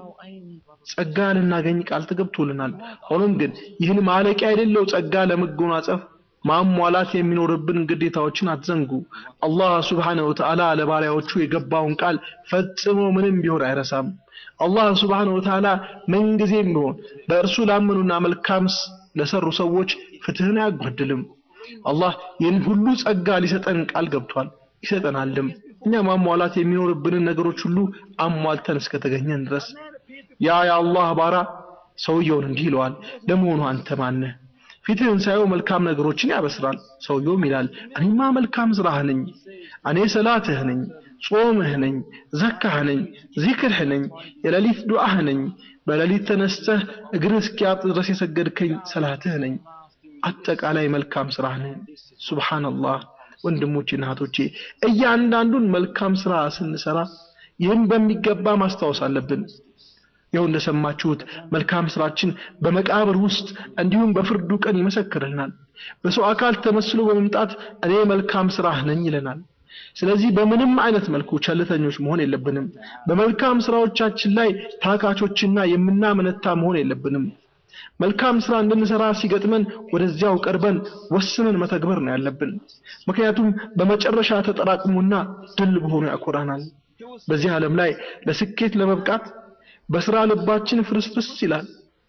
ጸጋ ልናገኝ ቃል ተገብቶልናል። ሆኖም ግን ይህን ማለቂያ የሌለው ጸጋ ለመጎናጸፍ ማሟላት የሚኖርብን ግዴታዎችን አትዘንጉ። አላህ ሱብሓነሁ ወተዓላ ለባሪያዎቹ የገባውን ቃል ፈጽሞ ምንም ቢሆን አይረሳም። አላህ ሱብሓነሁ ወተዓላ ምንጊዜም ቢሆን በእርሱ ላመኑና መልካም ለሰሩ ሰዎች ፍትህን አያጓድልም። አላህ ይህን ሁሉ ጸጋ ሊሰጠን ቃል ገብቷል፣ ይሰጠናልም። እኛ ማሟላት የሚኖርብንን ነገሮች ሁሉ አሟልተን እስከተገኘን ድረስ ያ የአላህ ባራ ሰውየውን እንዲህ ይለዋል ለመሆኑ አንተ ማነህ ፊትህን ሳየው መልካም ነገሮችን ያበስራል ሰውየውም ይላል እኔማ መልካም ስራህ ነኝ እኔ ሰላትህ ነኝ ጾምህ ነኝ ዘካህ ነኝ ዚክርህ ነኝ የሌሊት ዱዓህ ነኝ በሌሊት ተነስተህ እግርህ እስኪያብጥ ድረስ የሰገድከኝ ሰላትህ ነኝ አጠቃላይ መልካም ስራህ ነኝ ሱብሃንአላህ ወንድሞቼና እህቶቼ እያንዳንዱን መልካም ስራ ስንሰራ ይህን በሚገባ ማስታወስ አለብን ይኸው እንደሰማችሁት መልካም ስራችን በመቃብር ውስጥ እንዲሁም በፍርዱ ቀን ይመሰክርልናል በሰው አካል ተመስሎ በመምጣት እኔ መልካም ስራህ ነኝ ይለናል ስለዚህ በምንም አይነት መልኩ ቸልተኞች መሆን የለብንም በመልካም ስራዎቻችን ላይ ታካቾችና የምናመነታ መሆን የለብንም መልካም ስራ እንድንሰራ ሲገጥመን ወደዚያው ቀርበን ወስነን መተግበር ነው ያለብን ምክንያቱም በመጨረሻ ተጠራቅሞና ድል በሆኑ ያኮራናል በዚህ ዓለም ላይ ለስኬት ለመብቃት በስራ ልባችን ፍርስፍስ ይላል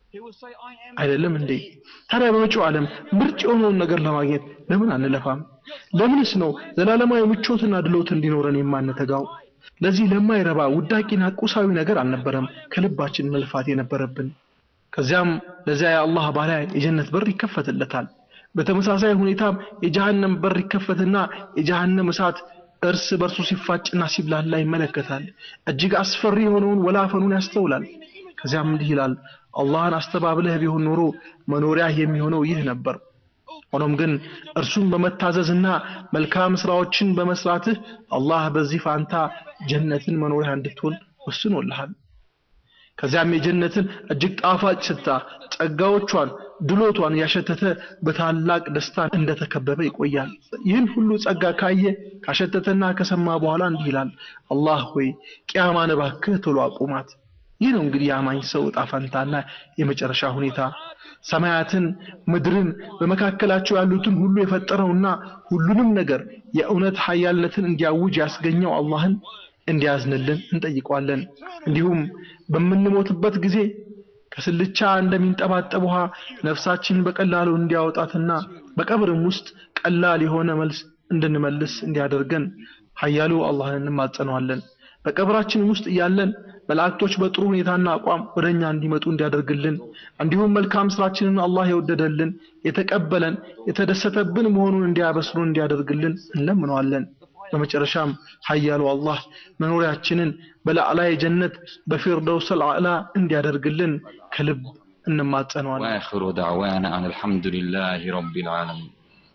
አይደለም እንዴ ታዲያ በመጪው ዓለም ምርጥ የሆነውን ነገር ለማግኘት ለምን አንለፋም ለምንስ ነው ዘላለማዊ ምቾትና ድሎት እንዲኖረን የማንተጋው ለዚህ ለማይረባ ውዳቂና ቁሳዊ ነገር አልነበረም ከልባችን መልፋት የነበረብን ከዚያም ለዚያ የአላህ ባሪያ የጀነት በር ይከፈትለታል በተመሳሳይ ሁኔታም የጀሃነም በር ይከፈትና የጀሃነም እሳት እርስ በርሱ ሲፋጭና ሲብላላ ይመለከታል እጅግ አስፈሪ የሆነውን ወላፈኑን ያስተውላል ከዚያም እንዲህ ይላል አላህን አስተባብለህ ቢሆን ኖሮ መኖሪያህ የሚሆነው ይህ ነበር ሆኖም ግን እርሱን በመታዘዝና መልካም ስራዎችን በመስራትህ አላህ በዚህ ፋንታ ጀነትን መኖሪያ እንድትሆን ወስኖልሃል ከዚያም የጀነትን እጅግ ጣፋጭ ሽታ ጸጋዎቿን ድሎቷን ያሸተተ በታላቅ ደስታ እንደተከበበ ይቆያል ይህን ሁሉ ጸጋ ካየ ካሸተተና ከሰማ በኋላ እንዲህ ይላል አላህ ሆይ ቅያማን እባክህ ቶሎ አቁማት ይህ ነው እንግዲህ የአማኝ ሰው እጣ ፈንታና የመጨረሻ ሁኔታ ሰማያትን ምድርን በመካከላቸው ያሉትን ሁሉ የፈጠረውና ሁሉንም ነገር የእውነት ሀያልነትን እንዲያውጅ ያስገኘው አላህን እንዲያዝንልን እንጠይቀዋለን እንዲሁም በምንሞትበት ጊዜ ከስልቻ እንደሚንጠባጠብ ውሃ ነፍሳችንን በቀላሉ እንዲያወጣትና በቀብርም ውስጥ ቀላል የሆነ መልስ እንድንመልስ እንዲያደርገን ኃያሉ አላህን እንማጸነዋለን በቀብራችን ውስጥ እያለን መላእክቶች በጥሩ ሁኔታና አቋም ወደኛ እንዲመጡ እንዲያደርግልን እንዲሁም መልካም ስራችንን አላህ የወደደልን የተቀበለን የተደሰተብን መሆኑን እንዲያበስሩን እንዲያደርግልን እንለምነዋለን በመጨረሻም ኃያሉ አላህ መኖሪያችንን በላዕላይ ጀነት በፊርደውስ አልአዕላ እንዲያደርግልን ከልብ እንማጸነዋለን وآخر دعوانا أن الحمد لله رب العالمين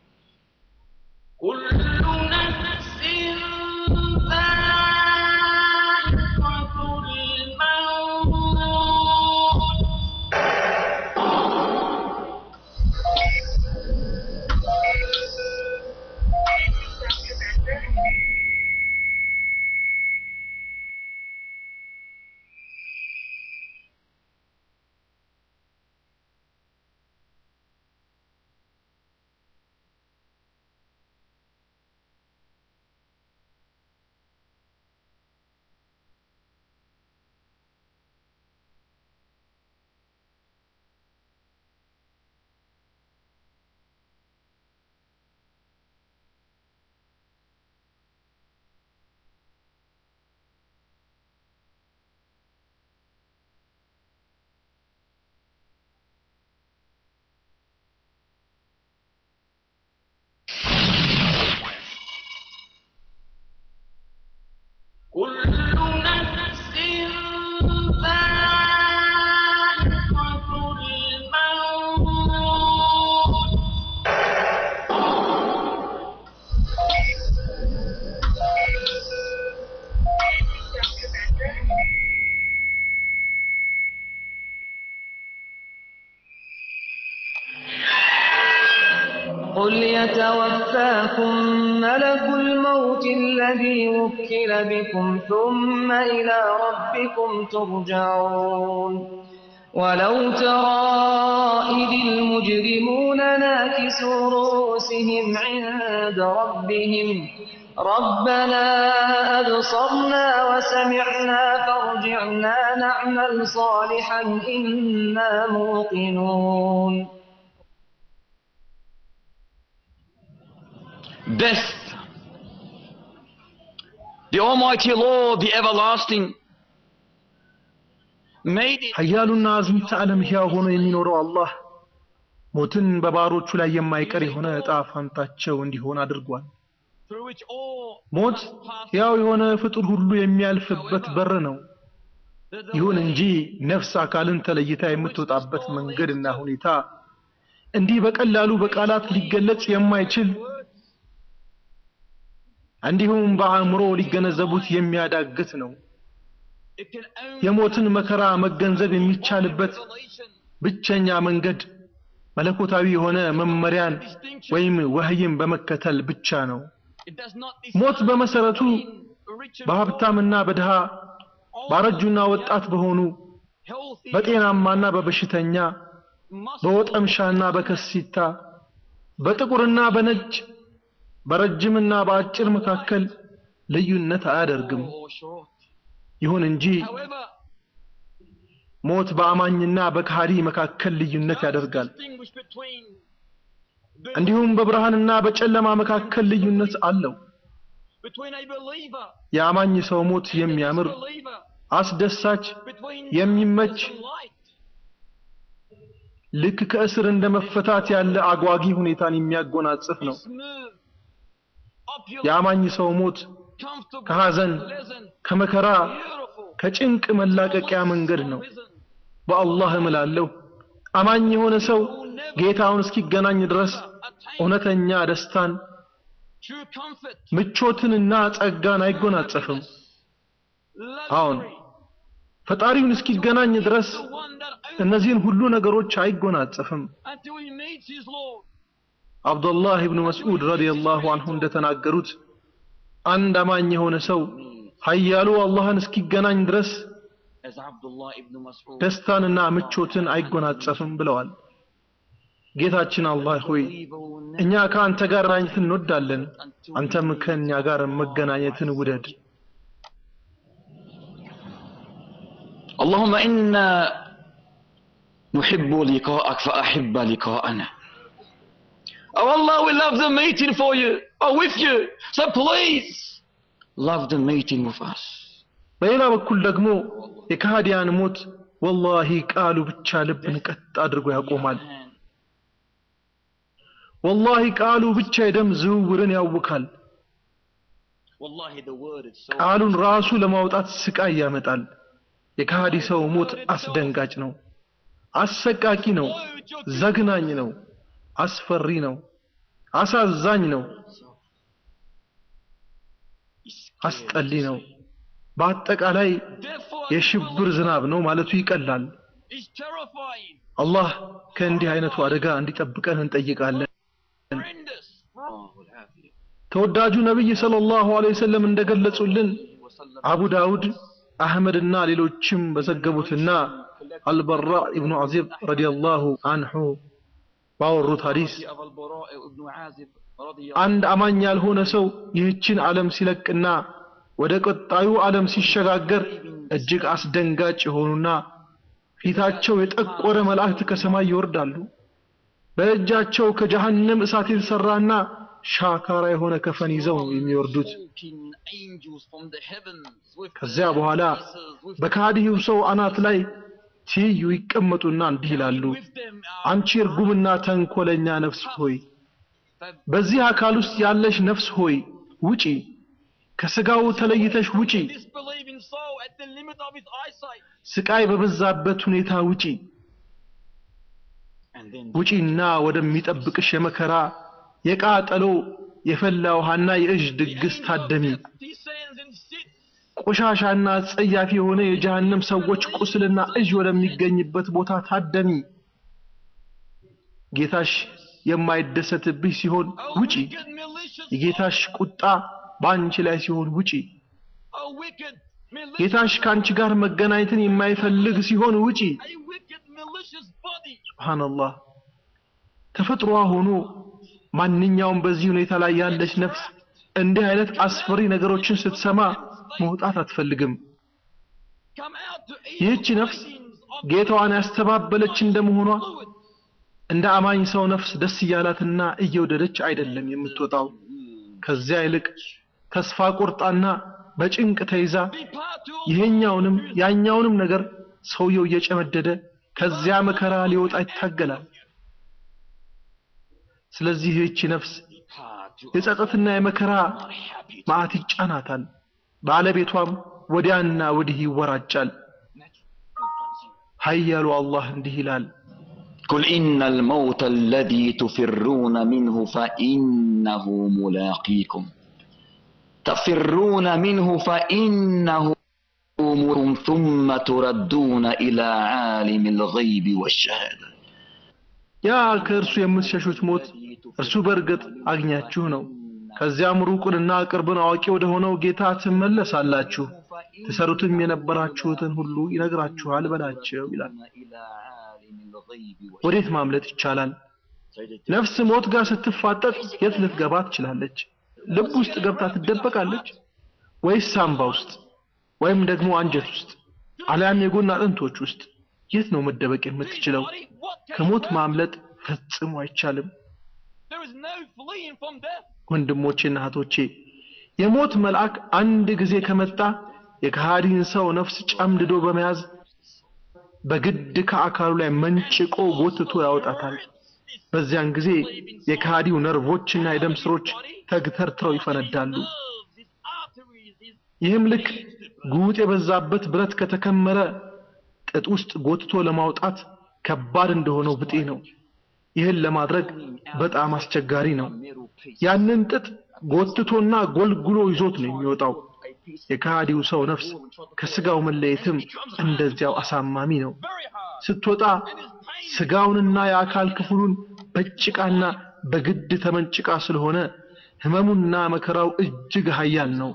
كل نفس ذائقة الموت كل نفس ذائقة الموت قل يتوفاكم ملك الموت الذي وكل بكم ثم إلى ربكم ترجعون ولو ترى إذ المجرمون ناكسوا رؤوسهم عند ربهم ربنا أبصرنا وسمعنا فارجعنا نعمل صالحا إنا موقنون Death The Almighty Lord, the Everlasting, made it ኃያሉና አዝምተ ዓለም ሕያው ሆኖ የሚኖረው አላህ ሞትን በባሮቹ ላይ የማይቀር የሆነ ዕጣ ፋንታቸው እንዲሆን አድርጓል። through which all ሞት ሕያው የሆነ ፍጡር ሁሉ የሚያልፍበት በር ነው። ይሁን እንጂ ነፍስ አካልን ተለይታ የምትወጣበት መንገድና ሁኔታ እንዲህ በቀላሉ በቃላት ሊገለጽ የማይችል እንዲሁም በአእምሮ ሊገነዘቡት የሚያዳግት ነው። it can only የሞትን መከራ መገንዘብ የሚቻልበት revelation ብቸኛ መንገድ መለኮታዊ የሆነ መመሪያን ወይም ወህይን በመከተል ብቻ ነው። it does not ሞት decide በመሰረቱ between rich and በሀብታምና በድሃ ባረጁና ወጣት በሆኑ healthy በጤናማና በበሽተኛ must በወጠምሻና በከሲታ በጥቁርና በነጭ በረጅምና በአጭር መካከል ልዩነት አያደርግም። or short. ይሁን እንጂ However, ሞት በአማኝና በካሃዲ መካከል ልዩነት ያደርጋል። distinguish between the, እንዲሁም በብርሃንና በጨለማ መካከል ልዩነት አለው። between a believer የአማኝ ሰው ሞት and a የሚያምር disbeliever, አስደሳች between የሚመች darkness and light. ልክ ከእስር እንደ መፈታት ያለ አጓጊ ሁኔታን የሚያጎናጽፍ ነው። Smooth, opulent, የአማኝ ሰው ሞት comfortable, ከሐዘን፣ pleasant, ከመከራ፣ beautiful, ከጭንቅ መላቀቂያ መንገድ ነው። risen, በአላህ እምላለሁ አማኝ የሆነ ሰው ጌታውን እስኪገናኝ ድረስ attain እውነተኛ ደስታን፣ true comfort, ምቾትንና ጸጋን አይጎናጸፍም። አዎን luxury, ፈጣሪውን እስኪገናኝ ድረስ the one that owns እነዚህን ሁሉ ነገሮች አይጎናጸፍም። until he meets his Lord. አብዱላህ ኢብኑ መስዑድ ረዲየላሁ አንሁ እንደተናገሩት አንድ አማኝ የሆነ ሰው ኃያሉ አላህን እስኪገናኝ ድረስ As Abdullah ibn Mas'ud ደስታንና ምቾትን አይጎናጸፍም ብለዋል። ጌታችን አላህ ሆይ እኛ ከአንተ ጋር መገናኘት እንወዳለን፣ አንተም ከእኛ ጋር መገናኘትን ውደድ። اللهم إنا نحب لقاءك فأحب لقاءنا Oh Allah, we love the meeting for you, or with you. So please, love the meeting with us. በሌላ በኩል ደግሞ የካህዲያን ሞት ወላሂ ቃሉ ብቻ ልብን ቀጥ አድርጎ ያቆማል። ወላሂ ቃሉ ብቻ የደም ዝውውርን ያውካል። Wallahi, the word is so ቃሉን ራሱ ለማውጣት ስቃይ ያመጣል። የካህዲ ሰው ሞት አስደንጋጭ ነው፣ አሰቃቂ ነው፣ ዘግናኝ ነው፣ አስፈሪ ነው፣ አሳዛኝ ነው፣ አስጠሊ ነው። በአጠቃላይ Therefore, የሽብር ዝናብ ነው ማለቱ ይቀላል። is terrifying, አላህ ከእንዲህ አይነቱ አደጋ እንዲጠብቀን እንጠይቃለን። horrendous. ተወዳጁ ነቢይ ሰለላሁ ዐለይሂ ወሰለም እንደገለጹልን አቡ ዳውድ አህመድና ሌሎችም በዘገቡትና አልበራ ኢብኑ ዐዚብ ረዲየላሁ አንሁ ባወሩት ሐዲስ of Al-Bara' ibn Azib رضي አንድ አማኝ ያልሆነ ሰው ይህችን ዓለም ሲለቅና ወደ ቀጣዩ ዓለም ሲሸጋገር እጅግ አስደንጋጭ የሆኑና ፊታቸው የጠቆረ መላእክት ከሰማይ ይወርዳሉ። በእጃቸው ከጀሃነም እሳት የተሰራና ሻካራ የሆነ ከፈን ይዘው ነው የሚወርዱት። walking angels from the heavens with ከዚያ በኋላ በካዲው ሰው አናት ላይ ትይዩ ይቀመጡና እንዲህ ይላሉ፣ with them አንቺ እርጉምና ተንኮለኛ ነፍስ ሆይ በዚህ አካል ውስጥ ያለሽ ነፍስ ሆይ ውጪ፣ ከስጋው ተለይተሽ ውጪ፣ disbelieving soul at the limit of his eyesight. ስቃይ በበዛበት ሁኔታ ውጪ፣ And then ውጪና ወደሚጠብቅሽ የመከራ የቃጠሎ የፈላ ውሃና የእዥ ድግስ ታደሚ። descends and sits ቆሻሻና ጸያፊ የሆነ የጀሃነም ሰዎች ቁስልና እዥ ወደሚገኝበት ቦታ ታደሚ። ጌታሽ የማይደሰትብሽ ሲሆን a ውጪ፣ wicked malicious የጌታሽ ቁጣ በአንቺ ላይ ሲሆን ውጪ። a wicked malicious ጌታሽ ከአንቺ ጋር መገናኘትን የማይፈልግ ሲሆን ውጪ። a wicked malicious body ሱብሃንአላህ ተፈጥሮዋ ሆኖ ማንኛውም በዚህ ሁኔታ ላይ ያለች ነፍስ እንዲህ አይነት አስፈሪ ነገሮችን ስትሰማ መውጣት አትፈልግም። come out to eat ይህች ነፍስ tidings of ጌታዋን ያስተባበለች እንደመሆኗ fluid. እንደ አማኝ ሰው ነፍስ ደስ እያላትና እየወደደች አይደለም የምትወጣው። ከዚያ ይልቅ ተስፋ ቆርጣና በጭንቅ ተይዛ be part to ይሄኛውንም ያኛውንም ነገር ሰውየው እየጨመደደ ከዚያ መከራ ሊወጣ ይታገላል። ስለዚህ ይህች ነፍስ የጸጸትና የመከራ መዓት ይጫናታል። ባለቤቷም ወዲያና ወዲህ ይወራጫል። ኃያሉ አላህ እንዲህ ይላል قل إن الموت الذي تفرون منه فإنه ملاقيكم تفرون منه فإنه ملاقيكم ثم تردون إلى عالم الغيب والشهادة ያ ከእርሱ የምትሸሹት ሞት እርሱ በእርግጥ አግኛችሁ ነው። ከዚያም ሩቁንና ቅርብን አዋቂ ወደ ሆነው ጌታ ትመለሳላችሁ። ትሰሩትም የነበራችሁትን ሁሉ ይነግራችኋል በላቸው ይላል። ወዴት ማምለጥ ይቻላል? ነፍስ ሞት ጋር ስትፋጠጥ የት ልትገባ ትችላለች? ልብ ውስጥ ገብታ ትደበቃለች ወይስ ሳምባ ውስጥ ወይም ደግሞ አንጀት ውስጥ አሊያም የጎን አጥንቶች ውስጥ? የት ነው መደበቅ የምትችለው? ከሞት ማምለጥ ፈጽሞ አይቻልም። There is no fleeing from death. ወንድሞቼና እህቶቼ የሞት መልአክ አንድ ጊዜ ከመጣ የከሃዲን ሰው ነፍስ ጨምድዶ በመያዝ በግድ ከአካሉ ላይ መንጭቆ ጎትቶ ያወጣታል። በዚያን ጊዜ የከሃዲው ነርቮችና የደም ስሮች ተግተርትረው ይፈነዳሉ። ይህም ልክ ጉጥ የበዛበት ብረት ከተከመረ ጥጥ ውስጥ ጎትቶ ለማውጣት ከባድ እንደሆነው ብጤ ነው። ይህን ለማድረግ በጣም አስቸጋሪ ነው። ያንን ጥጥ ጎትቶና ጎልጉሎ ይዞት ነው የሚወጣው። የከሃዲው ሰው ነፍስ ከስጋው መለየትም እንደዚያው አሳማሚ ነው። ስትወጣ ስጋውንና የአካል ክፍሉን በጭቃና በግድ ተመንጭቃ ስለሆነ ህመሙና መከራው እጅግ ኃያል ነው።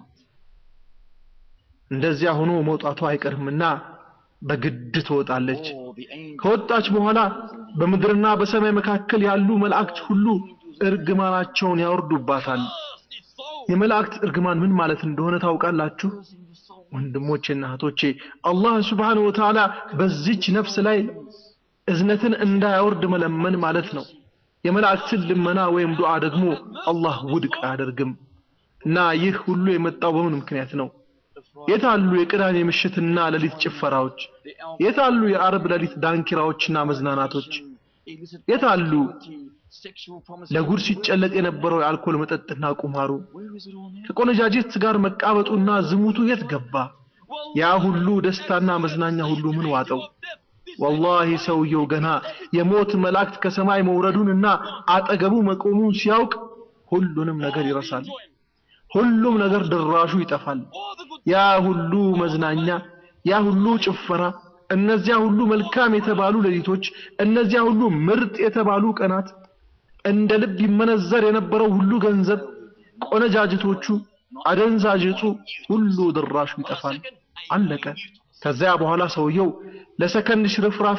እንደዚያ ሆኖ መውጣቷ አይቀርምና በግድ ትወጣለች። ከወጣች በኋላ በምድርና በሰማይ መካከል ያሉ መላእክት ሁሉ እርግማናቸውን ያወርዱባታል። የመላእክት እርግማን ምን ማለት እንደሆነ ታውቃላችሁ? ወንድሞቼና እህቶቼ አላህ ሱብሓነሁ ወተዓላ በዚች ነፍስ ላይ እዝነትን እንዳያወርድ መለመን ማለት ነው። የመላእክትን ልመና ወይም ዱዓ ደግሞ አላህ ውድቅ አያደርግም። እና ይህ ሁሉ የመጣው በምን ምክንያት ነው? የታሉ የቅዳሜ ምሽትና ሌሊት ጭፈራዎች? የታሉ የአርብ ሌሊት ዳንኪራዎችና መዝናናቶች? የታሉ ለጉድ ሲጨለጥ የነበረው የአልኮል መጠጥና ቁማሩ? ከቆነጃጅት ጋር መቃበጡና ዝሙቱ የት ገባ? ያ ሁሉ ደስታና መዝናኛ ሁሉ ምን ዋጠው? ወላሂ ሰውየው ገና የሞት መላእክት ከሰማይ መውረዱንና አጠገቡ መቆሙን ሲያውቅ ሁሉንም ነገር ይረሳል። ሁሉም ነገር ድራሹ ይጠፋል። ያ ሁሉ መዝናኛ፣ ያ ሁሉ ጭፈራ፣ እነዚያ ሁሉ መልካም የተባሉ ሌሊቶች፣ እነዚያ ሁሉ ምርጥ የተባሉ ቀናት፣ እንደ ልብ ይመነዘር የነበረው ሁሉ ገንዘብ፣ ቆነጃጅቶቹ፣ አደንዛዥ እጹ ሁሉ ድራሹ ይጠፋል። አለቀ። ከዚያ በኋላ ሰውየው ለሰከንድ ሽርፍራፍ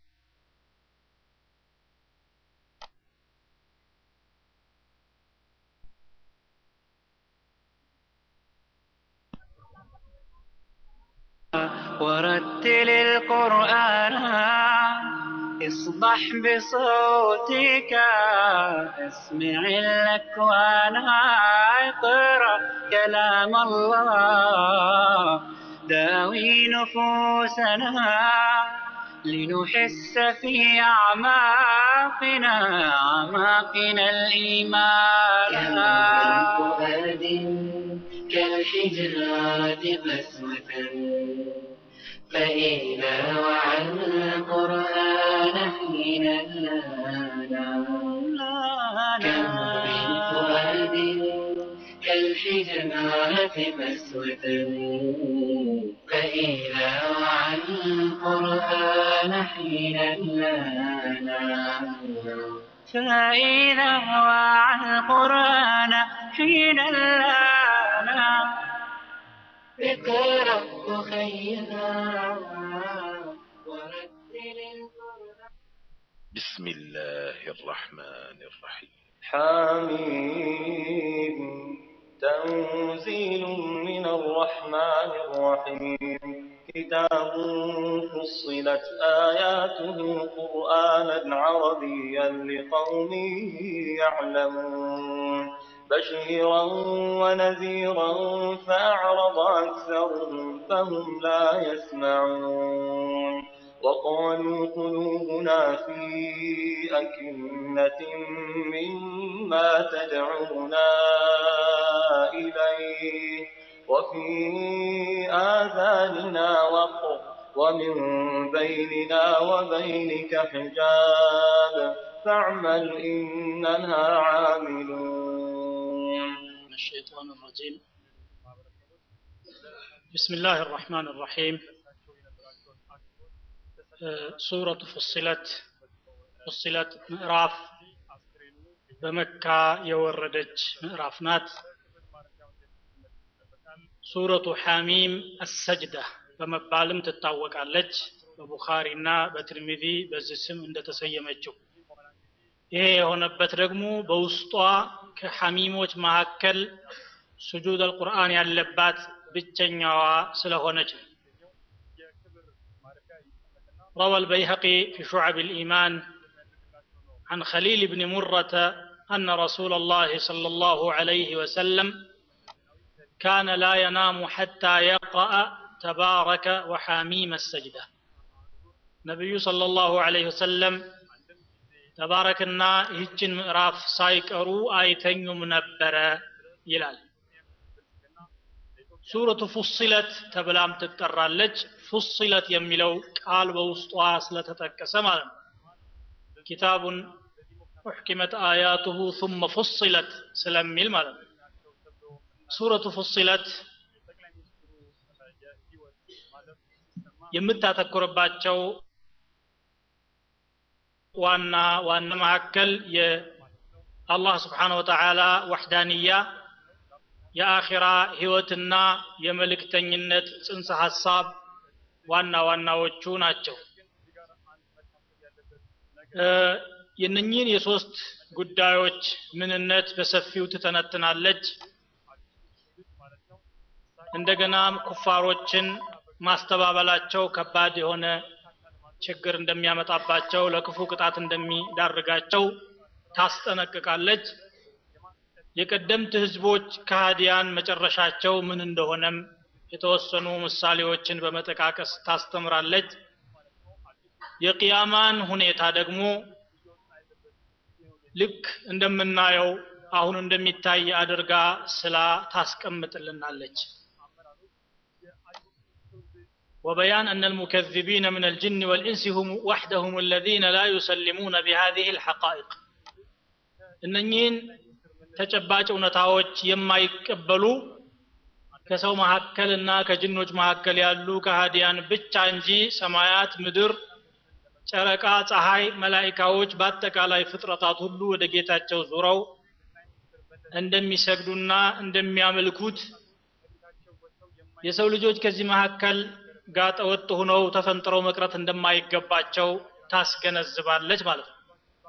ورتل القرآن اصبح بصوتك اسمع الأكوان اقرأ كلام الله داوي نفوسنا لنحس في أعماقنا أعماقنا الإيمان فؤاد كالحجارة قسوة فإذا وعى القرآن حين لانا كم من فؤاد كالحجارة قسوة فإذا وعى القرآن حين لانا فإذا وعى القرآن حين لانا اقرأ خيرا ورتل القرآن بسم الله الرحمن الرحيم حميم تنزيل من الرحمن الرحيم كتاب فصلت آياته قرآنا عربيا لقوم يعلمون بشيرا ونذيرا فأعرض أكثرهم فهم لا يسمعون وقالوا قلوبنا في أكنة مما تدعونا إليه وفي آذاننا وقر ومن بيننا وبينك حجاب فاعمل إننا عاملون من الشيطان الرجيم بسم الله الرحمن الرحيم آه، سورة فصلت فصلت ምዕራፍ በመካ የወረደች ምዕራፍ ናት ሱረቱ ሐሚም አሰጅዳ በመባልም ትታወቃለች በቡኻሪና በትርሚዚ በዚህ ስም እንደተሰየመችው ይሄ የሆነበት ደግሞ በውስጧ ከሐሚሞች መካከል ስጁድ አልቁርአን ያለባት ብቸኛዋ ስለሆነች ነው روى البيهقي في شعب الإيمان عن خليل بن مرة أن رسول الله صلى الله عليه وسلم كان لا ينام حتى يقرأ تبارك وحاميم السجدة نبي صلى الله عليه وسلم ተባረክና ይህችን ምዕራፍ ሳይቀሩ አይተኙም ነበረ ይላል ሱረቱ ፉሲለት ተብላም ትጠራለች ፉሲለት የሚለው ቃል በውስጧ ስለተጠቀሰ ማለት ነው ኪታቡን ኡሕኪመት አያቱሁ ثم ፉሲለት ስለሚል ማለት ነው ሱረቱ ፉሲለት የምታተኩርባቸው ዋና ዋና መካከል የአላህ ስብሓን ወተዓላ ወሕዳንያ የአኺራ ህይወትና የመልእክተኝነት ጽንሰ ሀሳብ ዋና ዋናዎቹ ናቸው የነኚህን የሶስት ጉዳዮች ምንነት በሰፊው ትተነትናለች እንደገናም ኩፋሮችን ማስተባበላቸው ከባድ የሆነ ችግር እንደሚያመጣባቸው ለክፉ ቅጣት እንደሚዳርጋቸው ታስጠነቅቃለች የቀደምት ህዝቦች ከሃዲያን መጨረሻቸው ምን እንደሆነም የተወሰኑ ምሳሌዎችን በመጠቃቀስ ታስተምራለች የቅያማን ሁኔታ ደግሞ ልክ እንደምናየው አሁን እንደሚታይ አድርጋ ስላ ታስቀምጥልናለች وبيان أن المكذبين من الجن والإنس هم وحدهم الذين لا يسلمون بهذه الحقائق እነኚህን ተጨባጭ እውነታዎች የማይቀበሉ ከሰው መካከል እና ከጅኖች መካከል ያሉ ከሃዲያን ብቻ እንጂ ሰማያት ምድር ጨረቃ ፀሐይ መላይካዎች በአጠቃላይ ፍጥረታት ሁሉ ወደ ጌታቸው ዙረው እንደሚሰግዱና እንደሚያመልኩት የሰው ልጆች ከዚህ መካከል ጋጠ ወጥ ሆነው ተፈንጥረው መቅረት እንደማይገባቸው ታስገነዝባለች ማለት ነው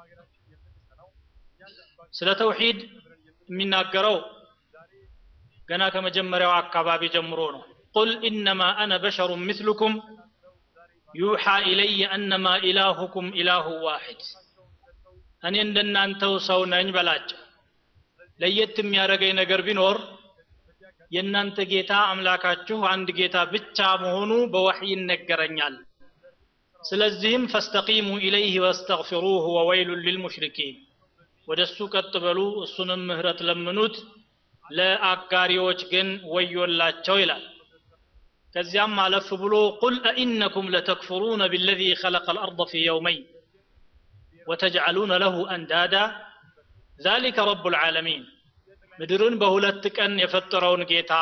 ስለ ተውሂድ የሚናገረው ገና ከመጀመሪያው አካባቢ ጀምሮ ነው ቁል ኢነማ አነ በሸሩ ምስልኩም ዩሓ ኢለየ አነማ ኢላሁኩም ኢላሁ ዋሒድ እኔ እንደናንተው ሰው ነኝ በላቸው ለየት የሚያደርገኝ ነገር ቢኖር የእናንተ ጌታ አምላካችሁ አንድ ጌታ ብቻ መሆኑ በወሕይ ይነገረኛል ስለዚህም ፈስተቂሙ ኢለይህ ወስተግፊሩህ ወወይሉን ሊልሙሽሪኪን ወደ እሱ ቀጥ በሉ እሱንም ምህረት ለምኑት ለአጋሪዎች ግን ወዮላቸው ይላል ከዚያም አለፍ ብሎ ቁል አኢነኩም ለተክፍሩነ ቢለዚ ኸለቀ ልአርض ፊ የውመይን ወተጅዓሉነ ለሁ አንዳዳ ذلك رب العالمين ምድርን በሁለት ቀን የፈጠረውን ጌታ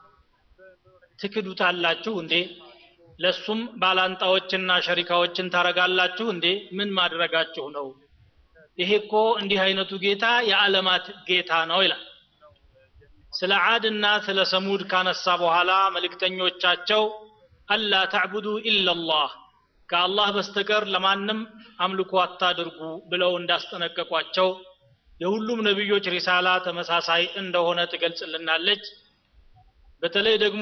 ትክዱታላችሁ እንዴ ለሱም ባላንጣዎችና ሸሪካዎችን ታረጋላችሁ እንዴ ምን ማድረጋችሁ ነው ይሄ እኮ እንዲህ አይነቱ ጌታ የዓለማት ጌታ ነው ይላል ስለ ዓድና ስለ ሰሙድ ካነሳ በኋላ መልእክተኞቻቸው አላ ተዕቡዱ ኢላላህ ከአላህ በስተቀር ለማንም አምልኮ አታድርጉ ብለው እንዳስጠነቀቋቸው የሁሉም ነቢዮች ሪሳላ ተመሳሳይ እንደሆነ ትገልጽልናለች በተለይ ደግሞ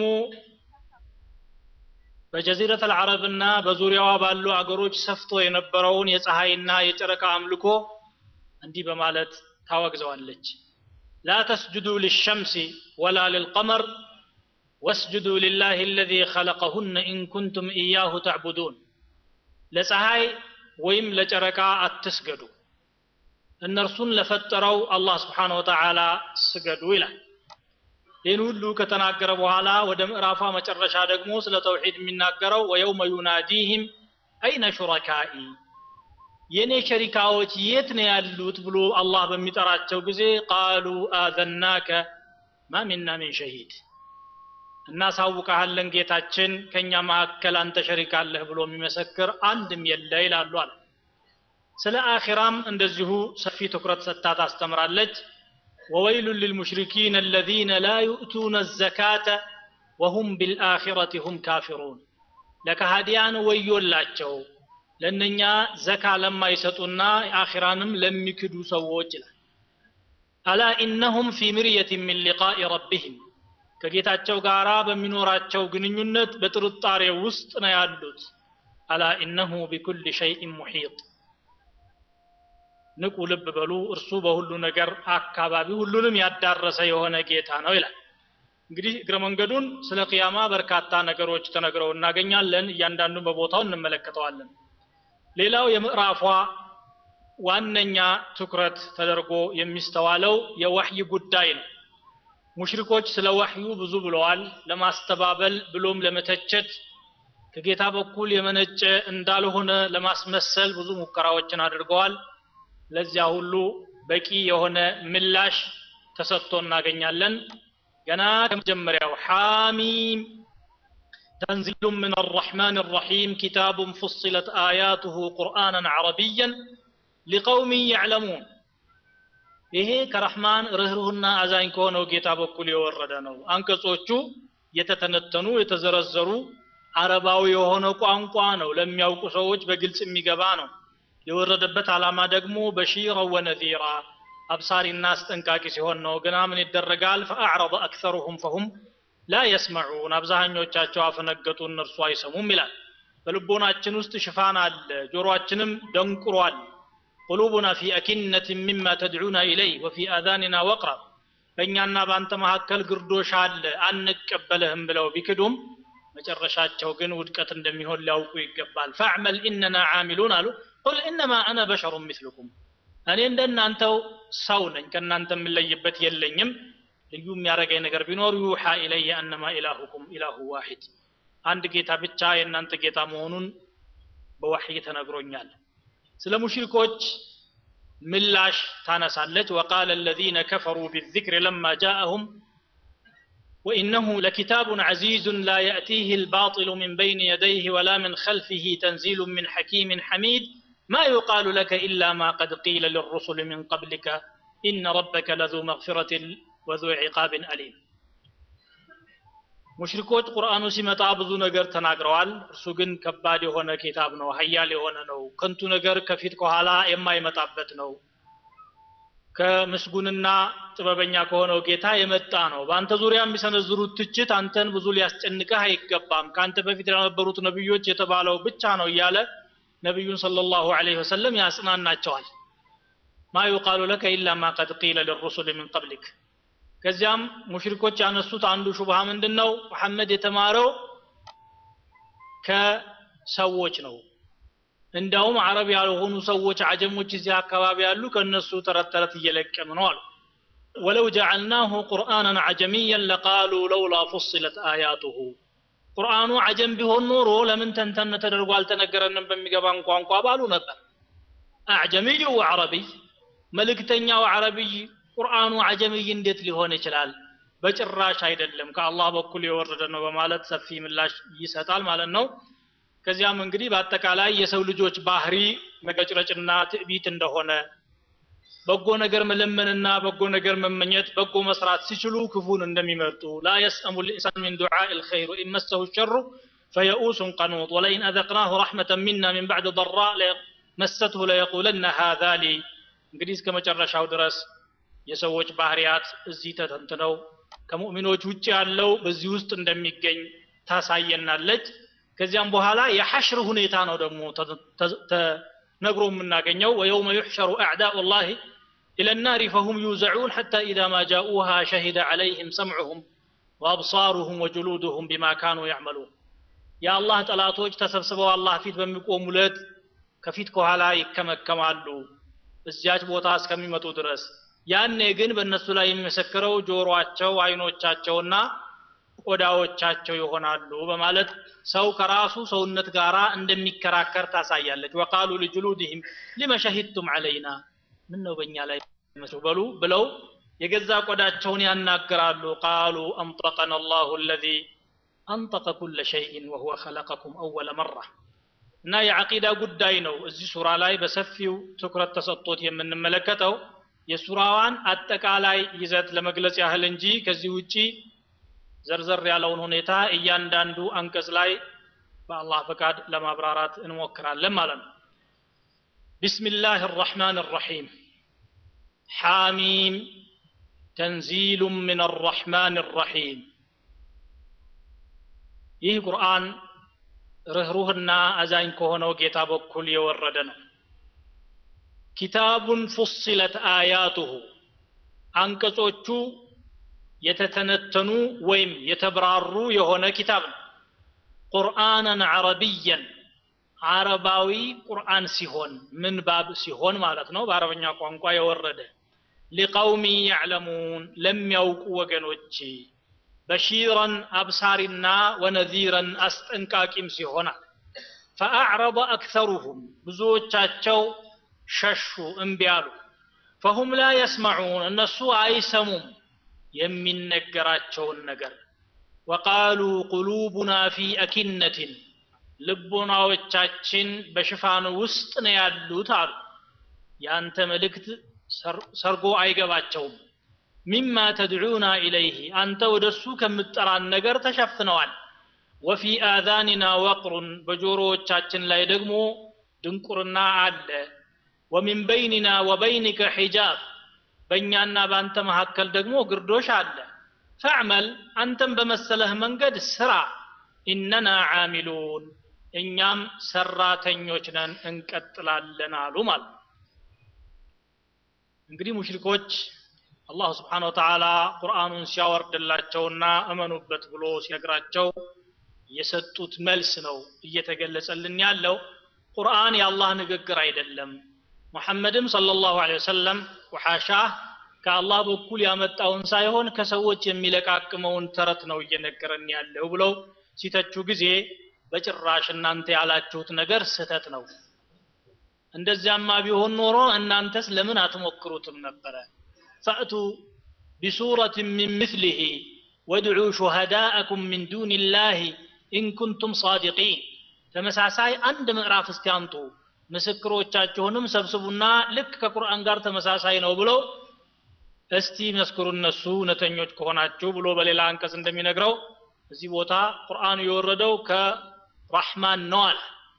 በጀዚረት አልዓረብና በዙሪያዋ ባሉ አገሮች ሰፍቶ የነበረውን የፀሐይና የጨረቃ አምልኮ እንዲህ በማለት ታወግዘዋለች لا تسجدوا للشمس ولا للقمر واسجدوا لله الذي خلقهن إن كنتم إياه تعبدون ለፀሐይ ወይም ለጨረቃ አትስገዱ እነርሱን ለፈጠረው አላህ ስብሓን ወተዓላ ስገዱ ይላል ይህን ሁሉ ከተናገረ በኋላ ወደ ምዕራፏ መጨረሻ ደግሞ ስለ ተውሒድ የሚናገረው ወየውመ ዩናዲህም አይነ ሹረካኢ የእኔ ሸሪካዎች የት ነው ያሉት ብሎ አላህ በሚጠራቸው ጊዜ ቃሉ አዘናከ ማ ሚና ሚን ሸሂድ እናሳውቀሃለን ጌታችን ከእኛ መካከል አንተ ሸሪክ አለህ ብሎ የሚመሰክር አንድም የለ ይላሉ አለ ስለ አኺራም እንደዚሁ ሰፊ ትኩረት ሰጥታ ታስተምራለች وويل للمشركين الذين لا يؤتون الزكاة وهم بالآخرة هم كافرون ለከሃዲያን ወዮላቸው ለእነኛ ዘካ ለማይሰጡና አኺራንም ለሚክዱ ሰዎች ይላል አላ ኢነሁም ፊ ምርየት ምን ሊቃኢ ረቢህም ከጌታቸው ጋር በሚኖራቸው ግንኙነት በጥርጣሬ ውስጥ ነው ያሉት አላ ኢነሁ ቢኩል ሸይء ሙሒጥ ንቁ ልብ በሉ እርሱ በሁሉ ነገር አካባቢ ሁሉንም ያዳረሰ የሆነ ጌታ ነው ይላል እንግዲህ እግረ መንገዱን ስለ ቅያማ በርካታ ነገሮች ተነግረው እናገኛለን እያንዳንዱን በቦታው እንመለከተዋለን ሌላው የምዕራፏ ዋነኛ ትኩረት ተደርጎ የሚስተዋለው የወህይ ጉዳይ ነው ሙሽሪኮች ስለ ወህዩ ብዙ ብለዋል ለማስተባበል ብሎም ለመተቸት ከጌታ በኩል የመነጨ እንዳልሆነ ለማስመሰል ብዙ ሙከራዎችን አድርገዋል ለዚያ ሁሉ በቂ የሆነ ምላሽ ተሰጥቶ እናገኛለን ገና ከመጀመሪያው ሐሚም تنزيل من الرحمن الرحيم كتاب فصلت آياته قرآنا عربيا لقوم يعلمون ይሄ ከረህማን ርኅሩህና አዛኝ ከሆነው ጌታ በኩል የወረደ ነው አንቀጾቹ የተተነተኑ የተዘረዘሩ አረባዊ የሆነ ቋንቋ ነው ለሚያውቁ ሰዎች በግልጽ የሚገባ ነው የወረደበት ዓላማ ደግሞ በሺረ ወነዚራ አብሳሪና አስጠንቃቂ ሲሆን ነው ግና ምን ይደረጋል ፈአዕረض አክሰሩሁም ፈሁም ላ የስመዑን አብዛኞቻቸው አፈነገጡ እነርሱ አይሰሙም ይላል በልቦናችን ውስጥ ሽፋን አለ ጆሮአችንም ደንቁሯል ቁሉቡና ፊ አኪነት ሚማ ተድዑና ኢለይ ወፊ አዛኒና ወቅራ በእኛና በአንተ መካከል ግርዶሽ አለ አንቀበልህም ብለው ቢክዱም መጨረሻቸው ግን ውድቀት እንደሚሆን ሊያውቁ ይገባል ፈዕመል ኢነና ዓሚሉን አሉ ቁል ኢነማ አነ በሸሩ ምስልኩም እኔ እንደናንተው ሰው ነኝ ከእናንተ የምለይበት የለኝም ልዩ የሚያደርገኝ ነገር ቢኖር ዩሓ ኢለየ አነማ ኢላሁኩም ኢላሁ ዋሂድ አንድ ጌታ ብቻ የእናንተ ጌታ መሆኑን በወሕይ ተነግሮኛል ስለ ሙሽሪኮች ምላሽ ታነሳለች ወቃለ الذين كفروا بالذكر لما جاءهم وإنه لكتاب عزيز لا يأتيه الباطل من بين يديه ولا من خلفه تنزيل من حكيم حميد ما يقال لك إلا ما قد قيل للرسل من قبلك إن ربك لذو مغفرة وذو عقاب أليم ሙሽሪኮች ቁርአኑ ሲመጣ ብዙ ነገር ተናግረዋል እርሱ ግን ከባድ የሆነ ኪታብ ነው ሀያል የሆነ ነው ከንቱ ነገር ከፊት ከኋላ የማይመጣበት ነው ከምስጉንና ጥበበኛ ከሆነው ጌታ የመጣ ነው በአንተ ዙሪያ የሚሰነዝሩት ትችት አንተን ብዙ ሊያስጨንቅህ አይገባም ከአንተ በፊት ለነበሩት ነቢዮች የተባለው ብቻ ነው እያለ ነቢዩን ሰለላሁ ዐለይሂ ወሰለም ያጽናናቸዋል ማ ዩቃሉ ለከ ኢላ ማ ቀድ ቂለ ልሩሱል ምን ቀብሊክ ከዚያም ሙሽሪኮች ያነሱት አንዱ ሹብሃ ምንድን ነው መሐመድ የተማረው ከሰዎች ነው እንዳውም አረብ ያልሆኑ ሰዎች አጀሞች እዚህ አካባቢ ያሉ ከእነሱ ተረት ተረት እየለቀም ነው አሉ ወለው ጀዐልናሁ ቁርአናን አጀሚያን ለቃሉ ለውላ ፉስለት አያቱሁ ቁርአኑ አጀም ቢሆን ኖሮ ለምን ተንተን ተደርጎ አልተነገረንም በሚገባን ቋንቋ ባሉ ነበር አዕጀሚዩ ወዐረቢይ መልእክተኛው አረብይ ቁርአኑ አጀምይ እንዴት ሊሆን ይችላል በጭራሽ አይደለም ከአላህ በኩል የወረደ ነው በማለት ሰፊ ምላሽ ይሰጣል ማለት ነው ከዚያም እንግዲህ በአጠቃላይ የሰው ልጆች ባህሪ መቀጭረጭና ትዕቢት እንደሆነ በጎ ነገር መለመንና በጎ ነገር መመኘት በጎ መስራት ሲችሉ ክፉን እንደሚመርጡ ላ የስአሙ ልኢንሳን ሚን ዱዓ ልኸይር ወኢን መሰሁ ሸሩ ፈየኡሱን ቀኑጥ ወለኢን አዘቅናሁ ረሕመተን ሚና ሚን ባዕድ ضራ መሰትሁ ለየቁለነ ሃذا ሊ እንግዲህ እስከ መጨረሻው ድረስ የሰዎች ባህሪያት እዚህ ተተንትነው ከሙእሚኖች ውጭ ያለው በዚህ ውስጥ እንደሚገኝ ታሳየናለች ከዚያም በኋላ የሐሽር ሁኔታ ነው ደግሞ ተነግሮ የምናገኘው ወየውመ ዩሕሸሩ አዕዳኡ ላህ إلى النار فهم يوزعون حتى إذا ما جاءوها شهد عليهم سمعهم وأبصارهم وجلودهم بما كانوا يعملون يا الله ጠላቶች ተሰብስበው አላህ ፊት በሚቆሙለት ከፊት ከኋላ ይከመከማሉ እዚያች ቦታ እስከሚመጡ ድረስ ያኔ ግን በእነሱ ላይ የሚመሰክረው ጆሮአቸው አይኖቻቸውና ቆዳዎቻቸው ይሆናሉ በማለት ሰው ከራሱ ሰውነት ጋር እንደሚከራከር ታሳያለች ወቃሉ ልጅሉድህም ሊመ ሸሂድቱም አለይና ምን ነው በእኛ ላይ መስሉ በሉ ብለው የገዛ ቆዳቸውን ያናግራሉ ቃሉ አንጠቀና አላሁ አለዚ አንጠቀ ኩለ ሸይእን ወሁወ ኸለቀኩም አወለ መራ እና የዓቂዳ ጉዳይ ነው እዚህ ሱራ ላይ በሰፊው ትኩረት ተሰጥቶት የምንመለከተው የሱራዋን አጠቃላይ ይዘት ለመግለጽ ያህል እንጂ ከዚህ ውጪ ዘርዘር ያለውን ሁኔታ እያንዳንዱ አንቀጽ ላይ በአላህ ፈቃድ ለማብራራት እንሞክራለን ማለት ነው ቢስሚላህ الرحمن الرحيم حاميم تنزيل من الرحمن الرحيم ይህ ቁርአን ርኅሩህና አዛኝ ከሆነው ጌታ በኩል የወረደ ነው ኪታቡን ፉስለት አያቱሁ አንቀጾቹ የተተነተኑ ወይም የተብራሩ የሆነ ኪታብ ነው ቁርአንን አረብየን አረባዊ ቁርአን ሲሆን ምንባብ ሲሆን ማለት ነው በአረበኛ ቋንቋ የወረደ ሊቀውሚ ያዕለሙን ለሚያውቁ ወገኖች በሺረን አብሳሪና ወነዚረን አስጠንቃቂም ሲሆናል ፈአዕረض አክተሩሁም ብዙዎቻቸው ሸሹ እምቢ አሉ ፈሁም ላ የስመዑን እነሱ አይሰሙም የሚነገራቸውን ነገር ወቃሉ ቁሉቡና ፊ አኪነትን ልቦናዎቻችን በሽፋን ውስጥ ነው ያሉት አሉ ያንተ መልእክት ሰርጎ አይገባቸውም ሚማ ተድዑና ኢለይህ አንተ ወደ እሱ ከምጠራን ነገር ተሸፍነዋል ወፊ አዛኒና ወቅሩን በጆሮዎቻችን ላይ ደግሞ ድንቁርና አለ ወሚን በይኒና ወበይኒከ ሒጃብ በእኛና በአንተ መካከል ደግሞ ግርዶሽ አለ ፈዕመል አንተም በመሰለህ መንገድ ስራ ኢነና ዓሚሉን እኛም ሰራተኞች ነን እንቀጥላለን አሉ ማለት እንግዲህ ሙሽሪኮች አላሁ ስብሓን ወተዓላ ቁርአኑን ሲያወርድላቸውና እመኑበት ብሎ ሲነግራቸው የሰጡት መልስ ነው እየተገለጸልን ያለው ቁርአን የአላህ ንግግር አይደለም ሙሐመድም ሰለላሁ ዐለይሂ ወሰለም ወሐሻህ ከአላህ በኩል ያመጣውን ሳይሆን ከሰዎች የሚለቃቅመውን ተረት ነው እየነገረን ያለው ብለው ሲተቹ ጊዜ በጭራሽ እናንተ ያላችሁት ነገር ስህተት ነው እንደዚያማ ቢሆን ኖሮ እናንተስ ለምን አትሞክሩትም ነበረ ፈእቱ ቢሱረት ሚን ምስሊህ ወድዑ ሹሃዳአኩም ሚን ዱን ላህ ኢን ኩንቱም ሳዲቂን ተመሳሳይ አንድ ምዕራፍ እስቲ አምጡ ምስክሮቻችሁንም ሰብስቡና ልክ ከቁርአን ጋር ተመሳሳይ ነው ብለው እስቲ መስክሩ እነሱ እውነተኞች ከሆናችሁ ብሎ በሌላ አንቀጽ እንደሚነግረው እዚህ ቦታ ቁርአኑ የወረደው ከራህማን ነው አለ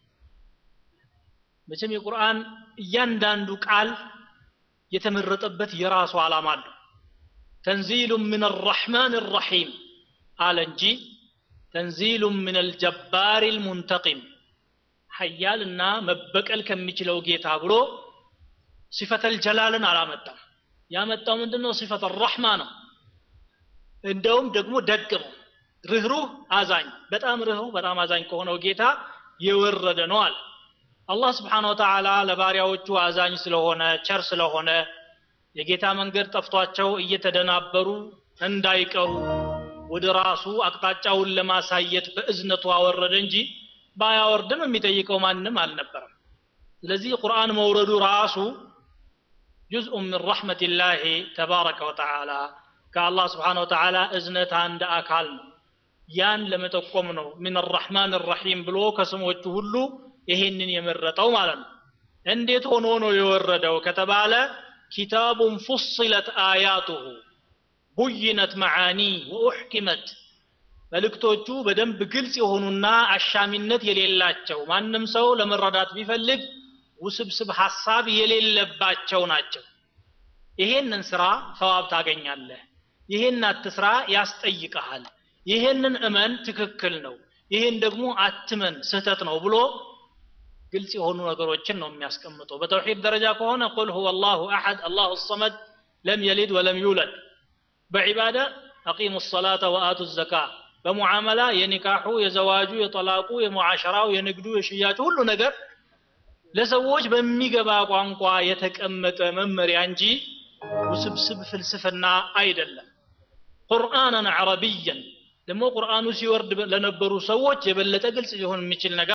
መቼም የቁርአን እያንዳንዱ ቃል የተመረጠበት የራሱ ዓላማ አለው ተንዚሉ ምን አራሕማን ራሒም አለ እንጂ ተንዚሉ ምን አልጀባር ልሙንተቂም ሀያልና መበቀል ከሚችለው ጌታ ብሎ ሲፈተል ጀላልን አላመጣም ያመጣው ምንድነው ሲፈት ረሕማ ነው እንደውም ደግሞ ደግ ነው ርህሩህ አዛኝ በጣም ርህሩህ በጣም አዛኝ ከሆነው ጌታ የወረደ ነው አለ አላህ ስብሓን ወተዓላ ለባሪያዎቹ አዛኝ ስለሆነ ቸር ስለሆነ የጌታ መንገድ ጠፍቷቸው እየተደናበሩ እንዳይቀሩ ወደ ራሱ አቅጣጫውን ለማሳየት በእዝነቱ አወረደ እንጂ ባያወርድም የሚጠይቀው ማንም አልነበረም ስለዚህ ቁርአን መውረዱ ራሱ ጁዝኡ ምን ረሕመትላህ ተባረከ ወተዓላ ከአላህ ስብሓን ወተዓላ እዝነት አንድ አካል ነው ያን ለመጠቆም ነው ምን አራሕማን ራሒም ብሎ ከስሞቹ ሁሉ ይሄንን የመረጠው ማለት ነው እንዴት ሆኖ ነው የወረደው ከተባለ ኪታቡን ፉስለት አያቱሁ ቡይነት መዓኒ ወኡሕኪመት መልእክቶቹ በደንብ ግልጽ የሆኑና አሻሚነት የሌላቸው ማንም ሰው ለመረዳት ቢፈልግ ውስብስብ ሐሳብ የሌለባቸው ናቸው ይሄንን ስራ ሰዋብ ታገኛለህ ይሄን አትስራ ያስጠይቀሃል ይሄንን እመን ትክክል ነው ይሄን ደግሞ አትመን ስህተት ነው ብሎ ግልጽ የሆኑ ነገሮችን ነው የሚያስቀምጠው በተውሂድ ደረጃ ከሆነ ቁል ሁወ አላሁ አሐድ አላሁ ሰመድ ለም የሊድ ወለም ዩለድ በዒባዳ አቂሙ ሰላተ ወአቱ ዘካ በሙዓመላ የኒካሑ የዘዋጁ የጠላቁ የሙዓሸራው የንግዱ የሽያጩ ሁሉ ነገር ለሰዎች በሚገባ ቋንቋ የተቀመጠ መመሪያ እንጂ ውስብስብ ፍልስፍና አይደለም ቁርአንን አረብያን ደግሞ ቁርአኑ ሲወርድ ለነበሩ ሰዎች የበለጠ ግልጽ ሊሆን የሚችል ነገር